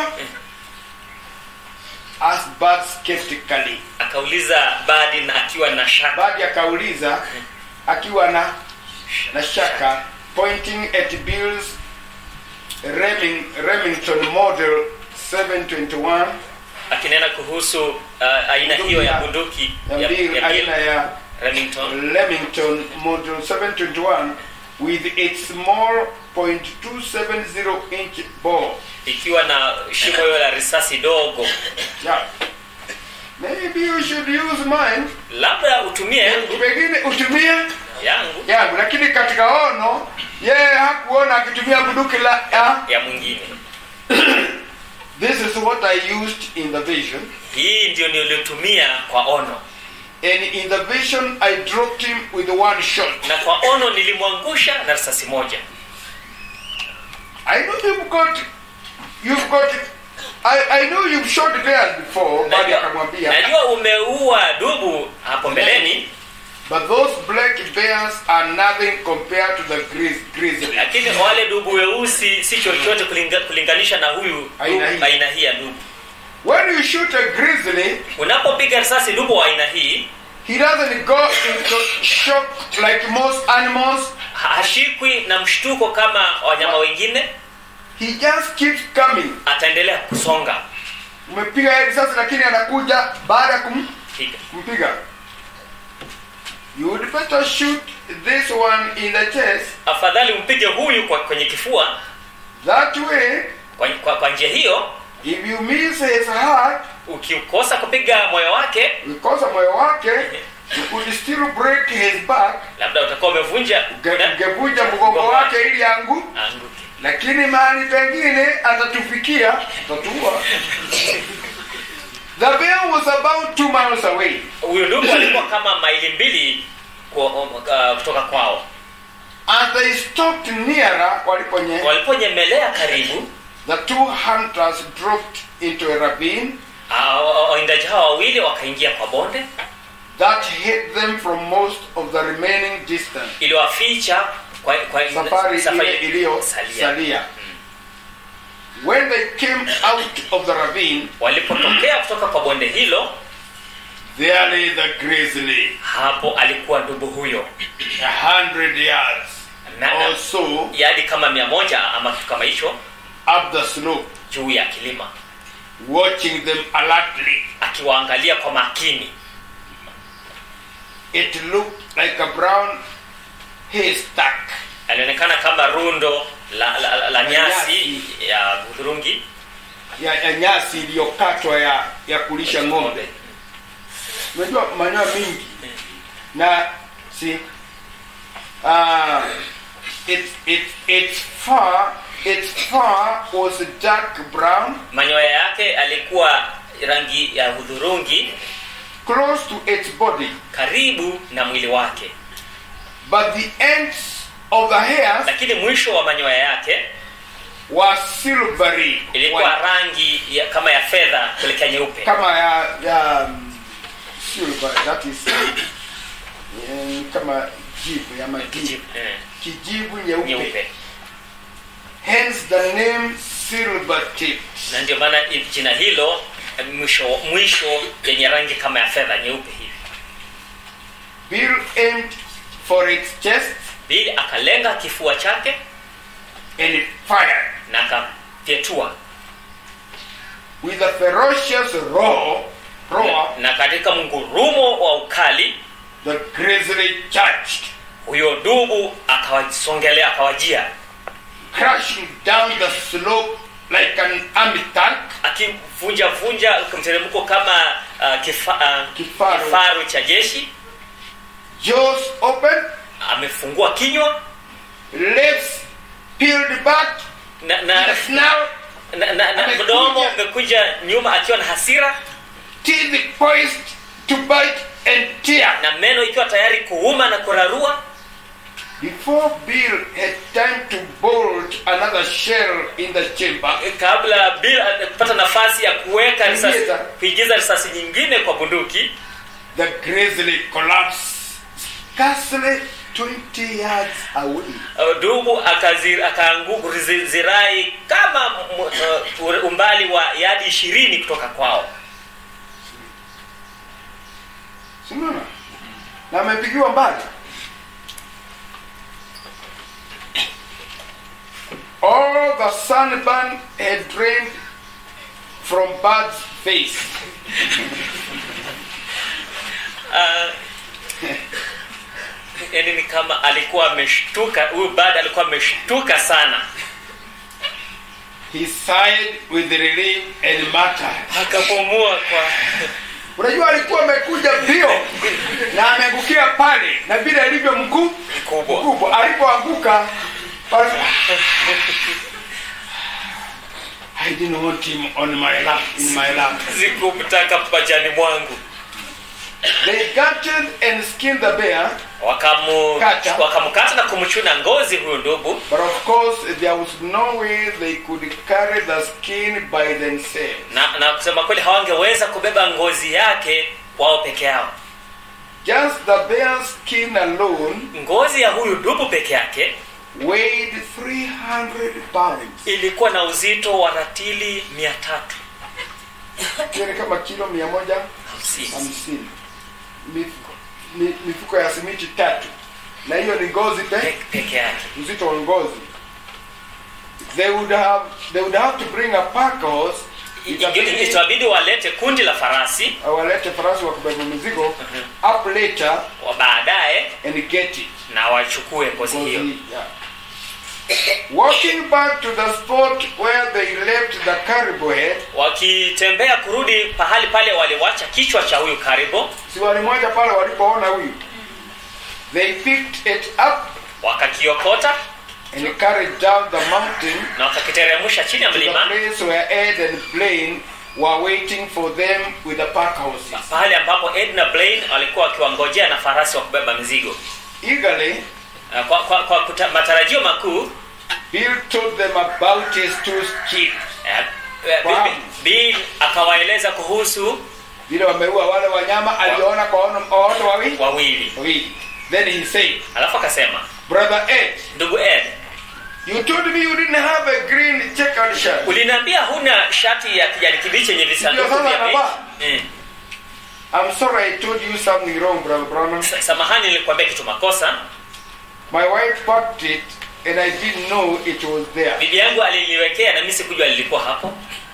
asked Bud skeptically akauliza badi na akiwa na shaka Badi akauliza akiwa na na shaka pointing at Bill's Reming, Remington model 721 akinena kuhusu uh, aina hiyo ya bunduki ya ya, Bill ya aina Bill ya Remington Remington model 721 with its small .270 inch bore. ikiwa na shimo hiyo la risasi dogo Yeah. Maybe you should use mine. labda utumie yangu Pengine utumie yangu yangu, lakini katika ono yeye hakuona akitumia bunduki la ya, ya mwingine This is what I used in the vision. hii ndio niliotumia kwa ono And in the vision, I dropped him with one shot. na kwa ono nilimwangusha na risasi moja I know you've got, you've got, I, I know you've shot bears before, Badi najua, akamwambia. najua umeua dubu hapo mbeleni But those black bears are nothing compared to the grizz, grizzly. lakini wale dubu weusi si chochote kulinga, kulinganisha na huyu Aina dubu- hii. aina hii ya dubu When you shoot a grizzly, unapopiga risasi dubu wa aina hii he doesn't go into shock like most animals. ha- hashikwi na mshtuko kama wanyama wengine He just keeps coming. ataendelea kusonga Umepiga yeye risasi lakini anakuja baada ya kum, Piga. kumpiga. You would better shoot this one in the chest. afadhali umpige huyu kwa, kwenye kifua That way, kwa, kwa, kwa njia hiyo if you miss his heart, ukikosa kupiga moyo wake because of moyo wake, you could still break his back. labda utakuwa umevunja Unge- Ungevunja mgongo wake ili angu, anguke lakini mahali pengine atatufikia, atatuua. The bear was about two miles away. huyu ndugu alikuwa kama maili mbili kwa- uh, kutoka kwao As they stopped nearer, waliponye, waliponyemelea karibu the two hunters dropped into a ravine ah, wa- wawindaji hawa wawili wakaingia kwa bonde that hid them from most of the remaining distance. iliwaficha kwa, kwa Safari ile iliyosalia. salia When they came out of the ravine, walipotokea kutoka kwa bonde hilo there lay the grizzly, hapo alikuwa ndugu huyo a hundred yards na or so yadi kama mia moja ama kitu kama hicho up the slope, juu ya kilima watching them alertly. akiwaangalia kwa makini It looked like a brown haystack alionekana kama rundo la, la, la, la nyasi nyasi. ya hudhurungi ya, ya nyasi iliyokatwa ya ya kulisha ng'ombe unajua manyoya mingi na si uh, its its its fur its fur was dark brown manyoya yake alikuwa rangi ya hudhurungi close to its body karibu na mwili wake but the ends of the hairs lakini mwisho wa manyoya yake were silvery ilikuwa white, rangi ya, kama ya fedha kuelekea nyeupe kama ya ya um, silver that is eh, kama jivu ya majivu Kijivu, eh, kijivu nyeupe nyeupe hence the name silver tip na ndio maana i- jina hilo eh, mwisho mwisho yenye rangi kama ya fedha nyeupe hivi bill aimed for its chest bili akalenga kifua chake and it fired na akafyetua with a ferocious roar roar na katika mngurumo wa ukali the grizzly charged huyo dubu akawasongelea akawajia crashing down the slope like an army tank akivunja vunja mteremko kama uh, kifa, uh, Kifaru. kifaru cha jeshi jaws open amefungua kinywa lips peeled back na, na, the snout na, na, na Amekunja. mdomo umekuja nyuma akiwa na hasira teeth poised to bite and tear na meno ikiwa tayari kuuma na kurarua before bill had time to bolt another shell in the chamber kabla Bill kupata nafasi ya kuweka risasi Kuingiza. kuingiza risasi nyingine kwa bunduki the grizzly collapsed scarcely 20 yards away uh, dubu akazi- akaanguka zi- zirai kama m- uh, umbali wa yadi ishirini kutoka kwao simona na amepigiwa mbali all the sunburn had drained from bird's face yaani ni kama alikuwa ameshtuka huyu bad alikuwa ameshtuka sana he sighed with relief and muttered akapumua kwa unajua alikuwa amekuja mbio na ameangukia pale na vile alivyo mkuu mkubwa mkubwa alipoanguka basi, I didn't want him on my lap, in my lap. sikumtaka pajani mwangu They gutted and skinned the bear, wakamu Kata. wakamkata na kumchuna ngozi huyu ndugu but of course there was no way they could carry the skin by themselves. na, na kusema kweli hawangeweza kubeba ngozi yake wao peke yao Just the bear's skin alone ngozi ya huyu dubu peke yake weighed 300 pounds. ilikuwa na uzito wa ratili mia tatu Hiyo ni kama kilo mia moja hamsini hamsini. Mifuko, mi- mifuko ya simiti tatu, na hiyo ni ngozi pe Pe- peke yake uzito wa ngozi. They would have they would have to bring a pack horse. I- i- Itabidi itawabidi walete kundi la farasi walete farasi wa kubeba mizigo up later wa baadaye and get it. na wachukue ngozi hiyo Ngozi, yeah. Walking back to the spot where they left the caribou head, wakitembea kurudi pahali pale waliwacha kichwa cha huyu karibu si walimoja pale walipoona huyu. They picked it up wakakiokota and carried down the mountain na wakakiteremsha chini ya to the mlima place where Ed and Blaine were waiting for them with the pack horses. pahali ambapo ed na blaine walikuwa wakiwangojea na farasi wa kubeba mizigo Eagerly, Uh, kwa, kwa, kwa kuta, matarajio makuu Bill told them about his two skins. eh, eh, Wow. Bill- Bill akawaeleza kuhusu Vile wameua wale wanyama aliona kwa ono- kwa watu wawili wawili wawili. Then he said, alafu akasema Brother Ed, ndugu ed you told me you didn't have a green checkered shirt. uliniambia huna shati ya kijani kibichi yenye visanduku Ndio sasa vya anavaa. bei. Mm. I'm sorry I told you something wrong, Brother Branham. Sa- samahani nilikwambia kitu makosa My wife packed it and I didn't know it was there. bibi yangu aliliwekea na mimi sikujua lilikuwa hapo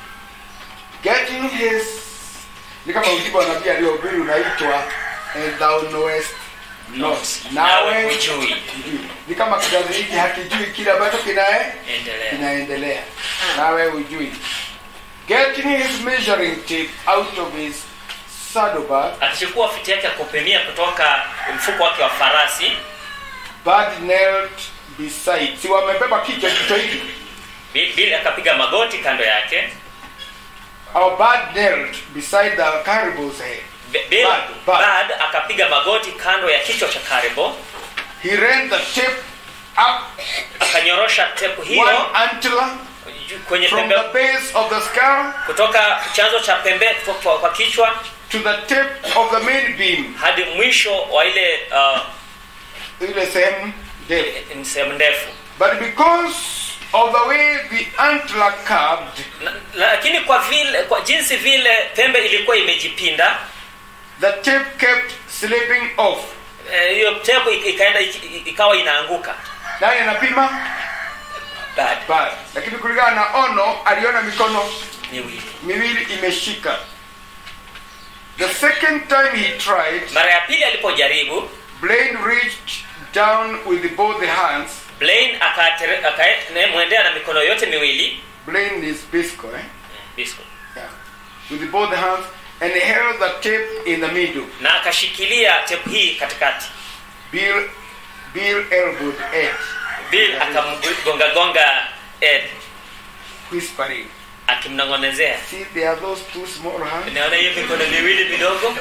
Getting his ni kama ujibu wa nabii aliohubiri unaitwa and thou knowest not nawe nawe hujui hujui. ni kama kizazi hiki hakijui kile ambacho kinae endelea kinaendelea nawe hujui getting his measuring tape out of his saddlebag akichukua fiti yake ya kupimia kutoka mfuko wake wa farasi Bud knelt beside si wamebeba kichwa kichwa hiki Bi- bili akapiga magoti kando yake Our Bud knelt beside the caribou's head Bi- Bill Bad, bad. Bad akapiga magoti kando ya kichwa cha karibo he ran the tape up akanyorosha tepu one hiyo antler juu- kwenye from pembe the base of the skull kutoka chanzo cha pembe kutoka kwa, kwa kichwa to the tip of the main beam hadi mwisho wa ile uh, ile sehemu ndefu ni sehemu ndefu but because of the way the antler curved Na- lakini kwa vile kwa jinsi vile pembe ilikuwa imejipinda the tape kept slipping off eh, hiyo tepu ik- ikaenda ik- ikawa inaanguka nani anapima Bad. Bud lakini kulingana na ono aliona mikono miwili miwili imeshika the second time he tried mara ya pili alipojaribu Blaine reached down with both the hands. blaine akatere- akamwendea na mikono yote miwili Blaine is Bisco, eh? Bisco. Yeah. With both the hands and held the tape in the middle. na akashikilia tepu hii katikati Bill, Bill elbowed Ed, bill akamgongagonga ed whispering, akimnong'onezea "See, there are those two small hands naona hiyo mikono miwili midogo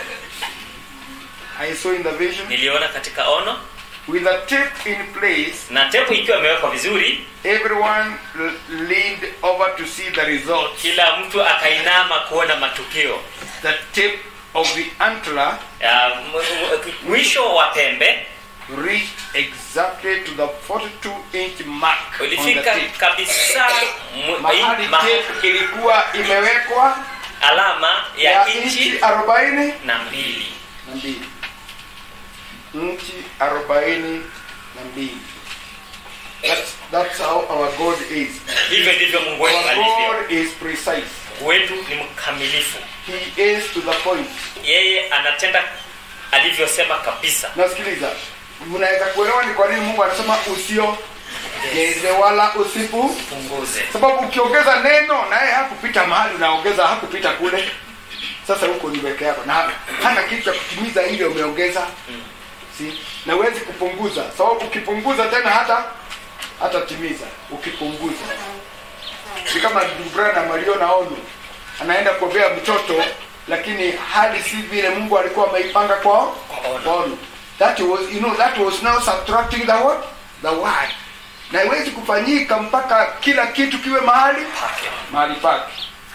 I saw in the vision. niliona katika ono With the tape in place, na tepu ikiwa imewekwa vizuri everyone l- leaned over to see the result. kila mtu akainama kuona matukio The tip of the antler Ya, m- m- mwisho wa pembe reached exactly to the 42 inch mark on the ulifika tape. kabisa mu- mahali ma- tape ilikuwa imewekwa alama ya ya inchi inchi arobaini na mbili na mbili inchi arobaini na mbili that's, that's how our god is hivyo ndivyo mungu wetu our alivyo god is precise mungu wetu ni mkamilifu he is to the point yeye anatenda alivyosema kabisa nasikiliza mnaweza kuelewa ni kwa nini mungu anasema usiogeze wala usipu punguze sababu ukiongeza neno naye hakupita mahali unaongeza hakupita kule sasa huko ni weke yako na hana kitu cha kutimiza ile umeongeza si na huwezi kupunguza sababu ukipunguza tena hata hata timiza ukipunguza ni kama ndugu Branham aliona ono anaenda kuombea mtoto lakini hali si vile mungu alikuwa ameipanga kwa Kwa ono. kwa ono that was you know that was now subtracting the what the word na haiwezi kufanyika mpaka kila kitu kiwe mahali pake mahali pake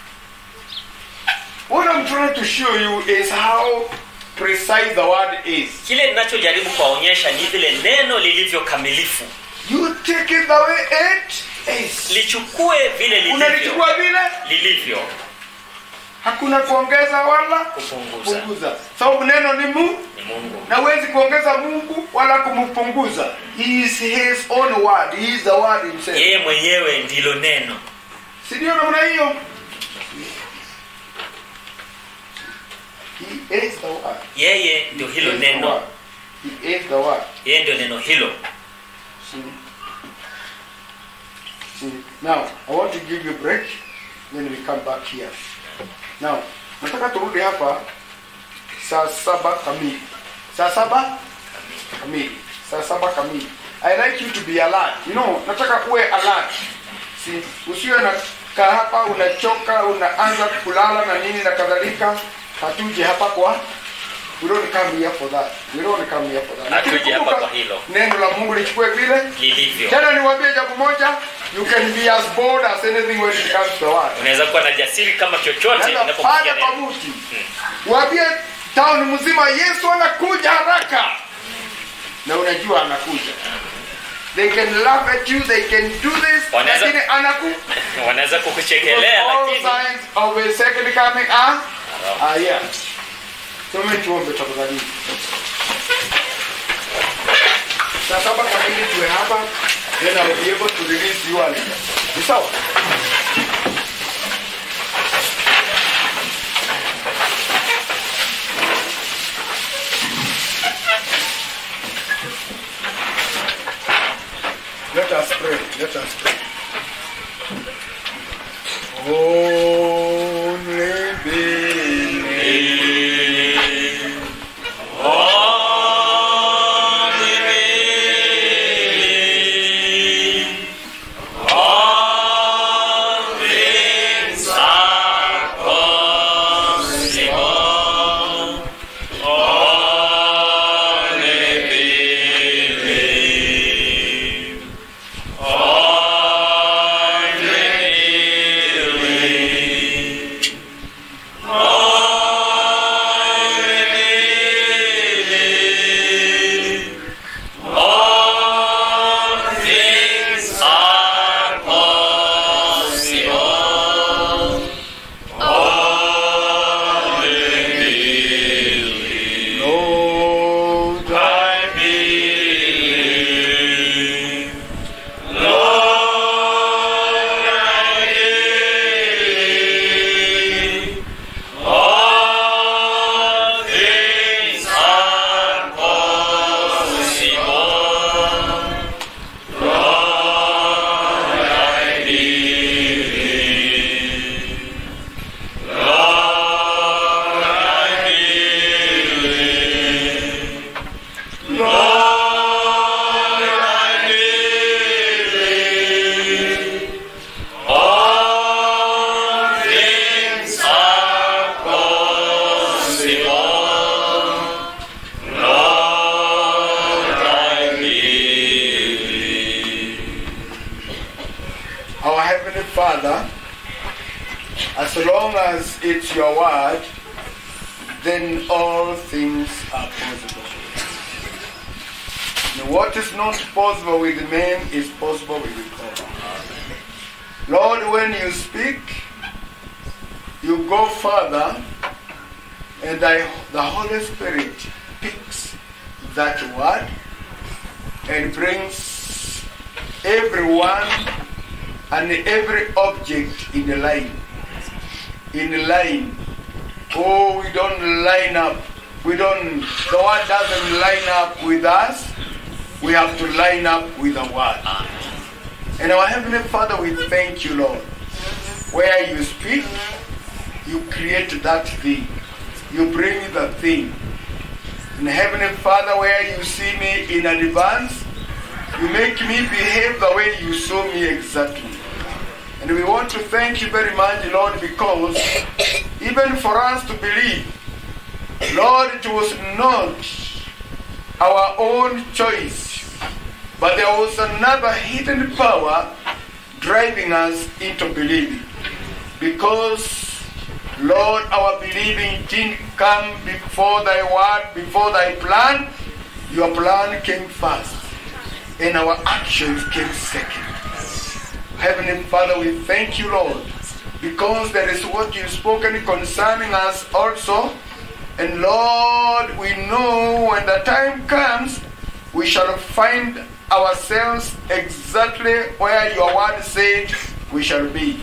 what i'm trying to show you is how precise the word is kile ninachojaribu kuwaonyesha ni vile neno lilivyo kamilifu you take it the way it is lichukue vile lilivyo unalichukua vile lilivyo hakuna kuongeza wala kupunguza kupunguza sababu neno ni mu ni mungu na huwezi kuongeza mungu wala kumpunguza he is his own word he is the word himself yeye mwenyewe ndilo neno si ndio namna hiyo he is the word yeye ndio hilo He is the neno word. he is the word yeye ndio neno hilo See? See? Now, I want to give you a break, then we come back here. Now, nataka turudi hapa saa saba kamili. Saa saba kamili. Saa saba kamili. I like you to be alert. You know, nataka uwe alert. See? Usiwe na kaa hapa unachoka, unaanza kulala na nini na kadhalika. Hatuje hapa kwa We don't come here for that. We don't come here for that. Hatuje Lakini hapa kumbuka, kwa hilo. Neno la Mungu lichukue vile lilivyo tena niwaambie jambo moja you can be as bold as anything when it comes to the word unaweza kuwa na jasiri kama chochote Nenda inapokuja pale kwa neno mti waambie town mzima yesu anakuja haraka na unajua anakuja they can laugh at you they can do this Wanaweza- lakini anaku wanaweza kukuchekelea all lakini signs of a second coming are, are here some tuombe tafadhali saa saba kamili tuwe hapa then I will be able to release you all ni sawa Let us pray. Only believe. Lord, I believe. Lord, I believe. All things are possible. Lord, I believe. Lord, I believe. Lord, I believe. All things are possible. Lord, I believe. Our Heavenly Father, as long as it's your word, then all things are possible. And what is not possible with men is possible with God. Lord, when you speak, you go further, and I, the Holy Spirit picks that word and brings everyone and every object in a line. In a line. Oh, we don't line up. We don't, the word doesn't line up with us. We have to line up with the word. And our Heavenly Father, we thank you, Lord. Where you speak, you create that thing. You bring the thing. And Heavenly Father, where you see me in advance, you make me behave the way you saw me exactly. And we want to thank you very much, Lord, because even for us to believe, Lord, it was not our own choice, but there was another hidden power driving us into believing. Because, Lord, our believing didn't come before thy word, before thy plan. Your plan came first, and our actions came second. Heavenly Father, we thank you, Lord, because there is what you've spoken concerning us also. And Lord, we know when the time comes, we shall find ourselves exactly where your word said we shall be.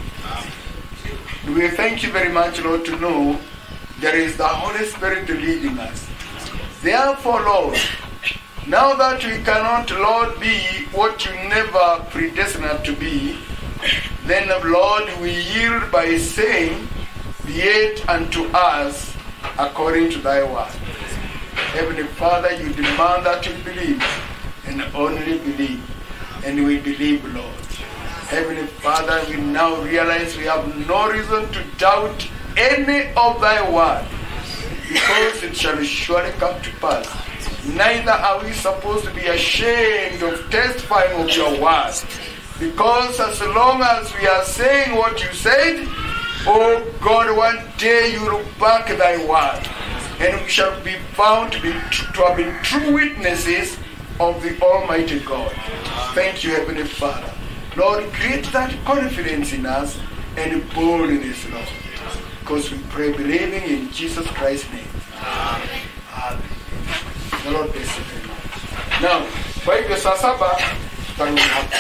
We thank you very much, Lord, to know there is the Holy Spirit leading us. Therefore, Lord, now that we cannot, Lord, be what you never predestined to be, then, Lord, we yield by saying, Be it unto us according to thy word. Heavenly Father, you demand that we believe and only believe. And we believe, Lord. Heavenly Father, we now realize we have no reason to doubt any of thy word because it shall surely come to pass. Neither are we supposed to be ashamed of testifying of your word. Because as long as we are saying what you said, oh God, one day you will back thy word. And we shall be found to, be, to have been true witnesses of the Almighty God. Thank you, Heavenly Father. Lord, create that confidence in us and boldness, Lord. Because we pray believing in Jesus Christ's name. Amen. The Lord bless you very much. Now, kwa hivyo saa saba tutarudi hapa.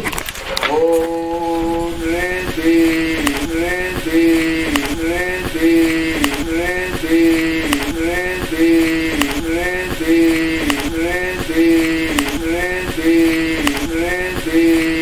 Oh, mlete, mlete, mlete, mlete, mlete, mlete, mlete, mlete, mlete.